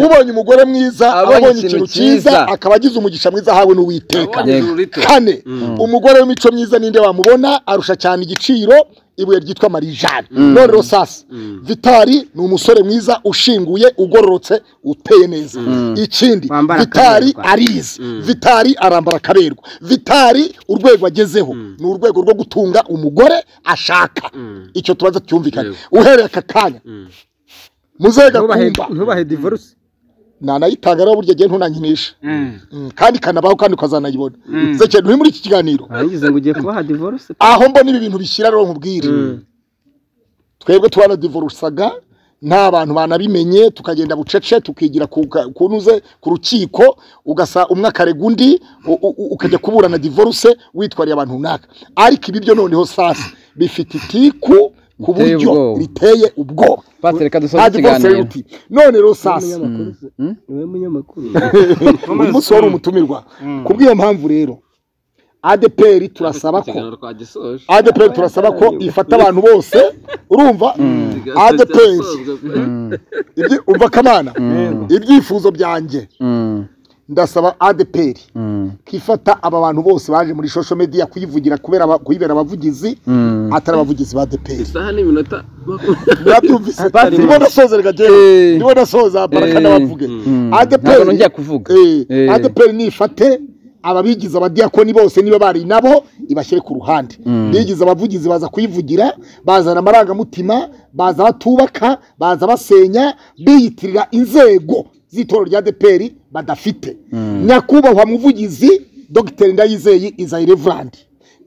ubonye umugore mwiza aba abonye ikintu cyiza akaba agize umugisha mwiza ahawe n'uwiteka Abonye ijuru rito. kane umugore w'imico myiza ninde wamubona arusha cyane igiciro ibuye ryitwa marijane none rosasi vitari ni umusore mwiza ushinguye ugororotse uteye neza ikindi Wambara vitari akaberwa. arizi vitari arambara akaberwa vitari urwego agezeho ni urwego rwo gutunga umugore ashaka icyo tubanza cyumvikane Yego. uhereye aka kanya muzega kumva ntubahe divorce nanayitanga rero buryo agiye ntunankinisha Mm. Mm, kandi ikanabaho kandi ukazanayibona ze kintu uri muri iki kiganiro warangiza ngo ugiye kubaha divorce aho mbona ibi bintu bishyira rero nkubwire twebwe twaradivorusaga nta bantu banabimenye tukagenda bucece tukigira ku ka- kunuze ku rukiko ugasa umwe akarega undi u- u- u- ukajya kuburana divorce witwariye abantu runaka ariko ibi byo noneho sasa bifite itiku ku Biteye buryo ubwoba. biteye ubwoba pasiteri reka dusoze nta divorce ikiganiro yuti none rero sasa niwe munyamakuru uyu munsi wari umutumirwa kubw'iyo mpamvu rero adeperi turasaba ko Ikiganiro twagisoje. adeperi turasaba ko ifata abantu bose urumva adeperi ibyi- umva kamana ibyifuzo byanjye Mm, ndasaba adeperi mm, ko ifata aba bantu bose baje muri social media kuyivugira kubera aba- kuyibera abavugizi mm. atari abavugizi ba adeperi Isaha n'iminota mwabyumvise ndimo ndasoza reka jyewe Eh. ndimo ndasoza baraka Eh. n'abavuge Mm. Ntabwo adeperi nongeye kuvuga Eh, Eh. adeperi nifate ababigize abadiyakoni bose niba bari nabo ibashyire ku ruhande bigize abavugizi baza kuyivugira bazana amarangamutima baza batubaka baza basenya biyitirira inzego z'itorero rya adeperi badafite nyakubahwa muvugizi dogiteri ndayizeye izayirevurandi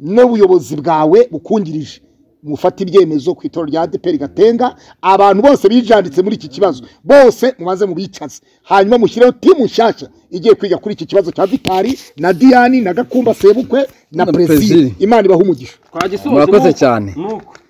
n'ubuyobozi bwawe bukungirije mufate ibyemezo ku itorero rya adeperi gatenga abantu bose bijanditse muri iki kibazo bose mubanze mubicaze hanyuma mushyireho timu nshyashya igiye kwiga kuri iki kibazo cya vitari na diyani na gakumba sebukwe na Na perezida Prezili. imana ibaha umugisha twagisoje Murakoze nuko- cyane. nuko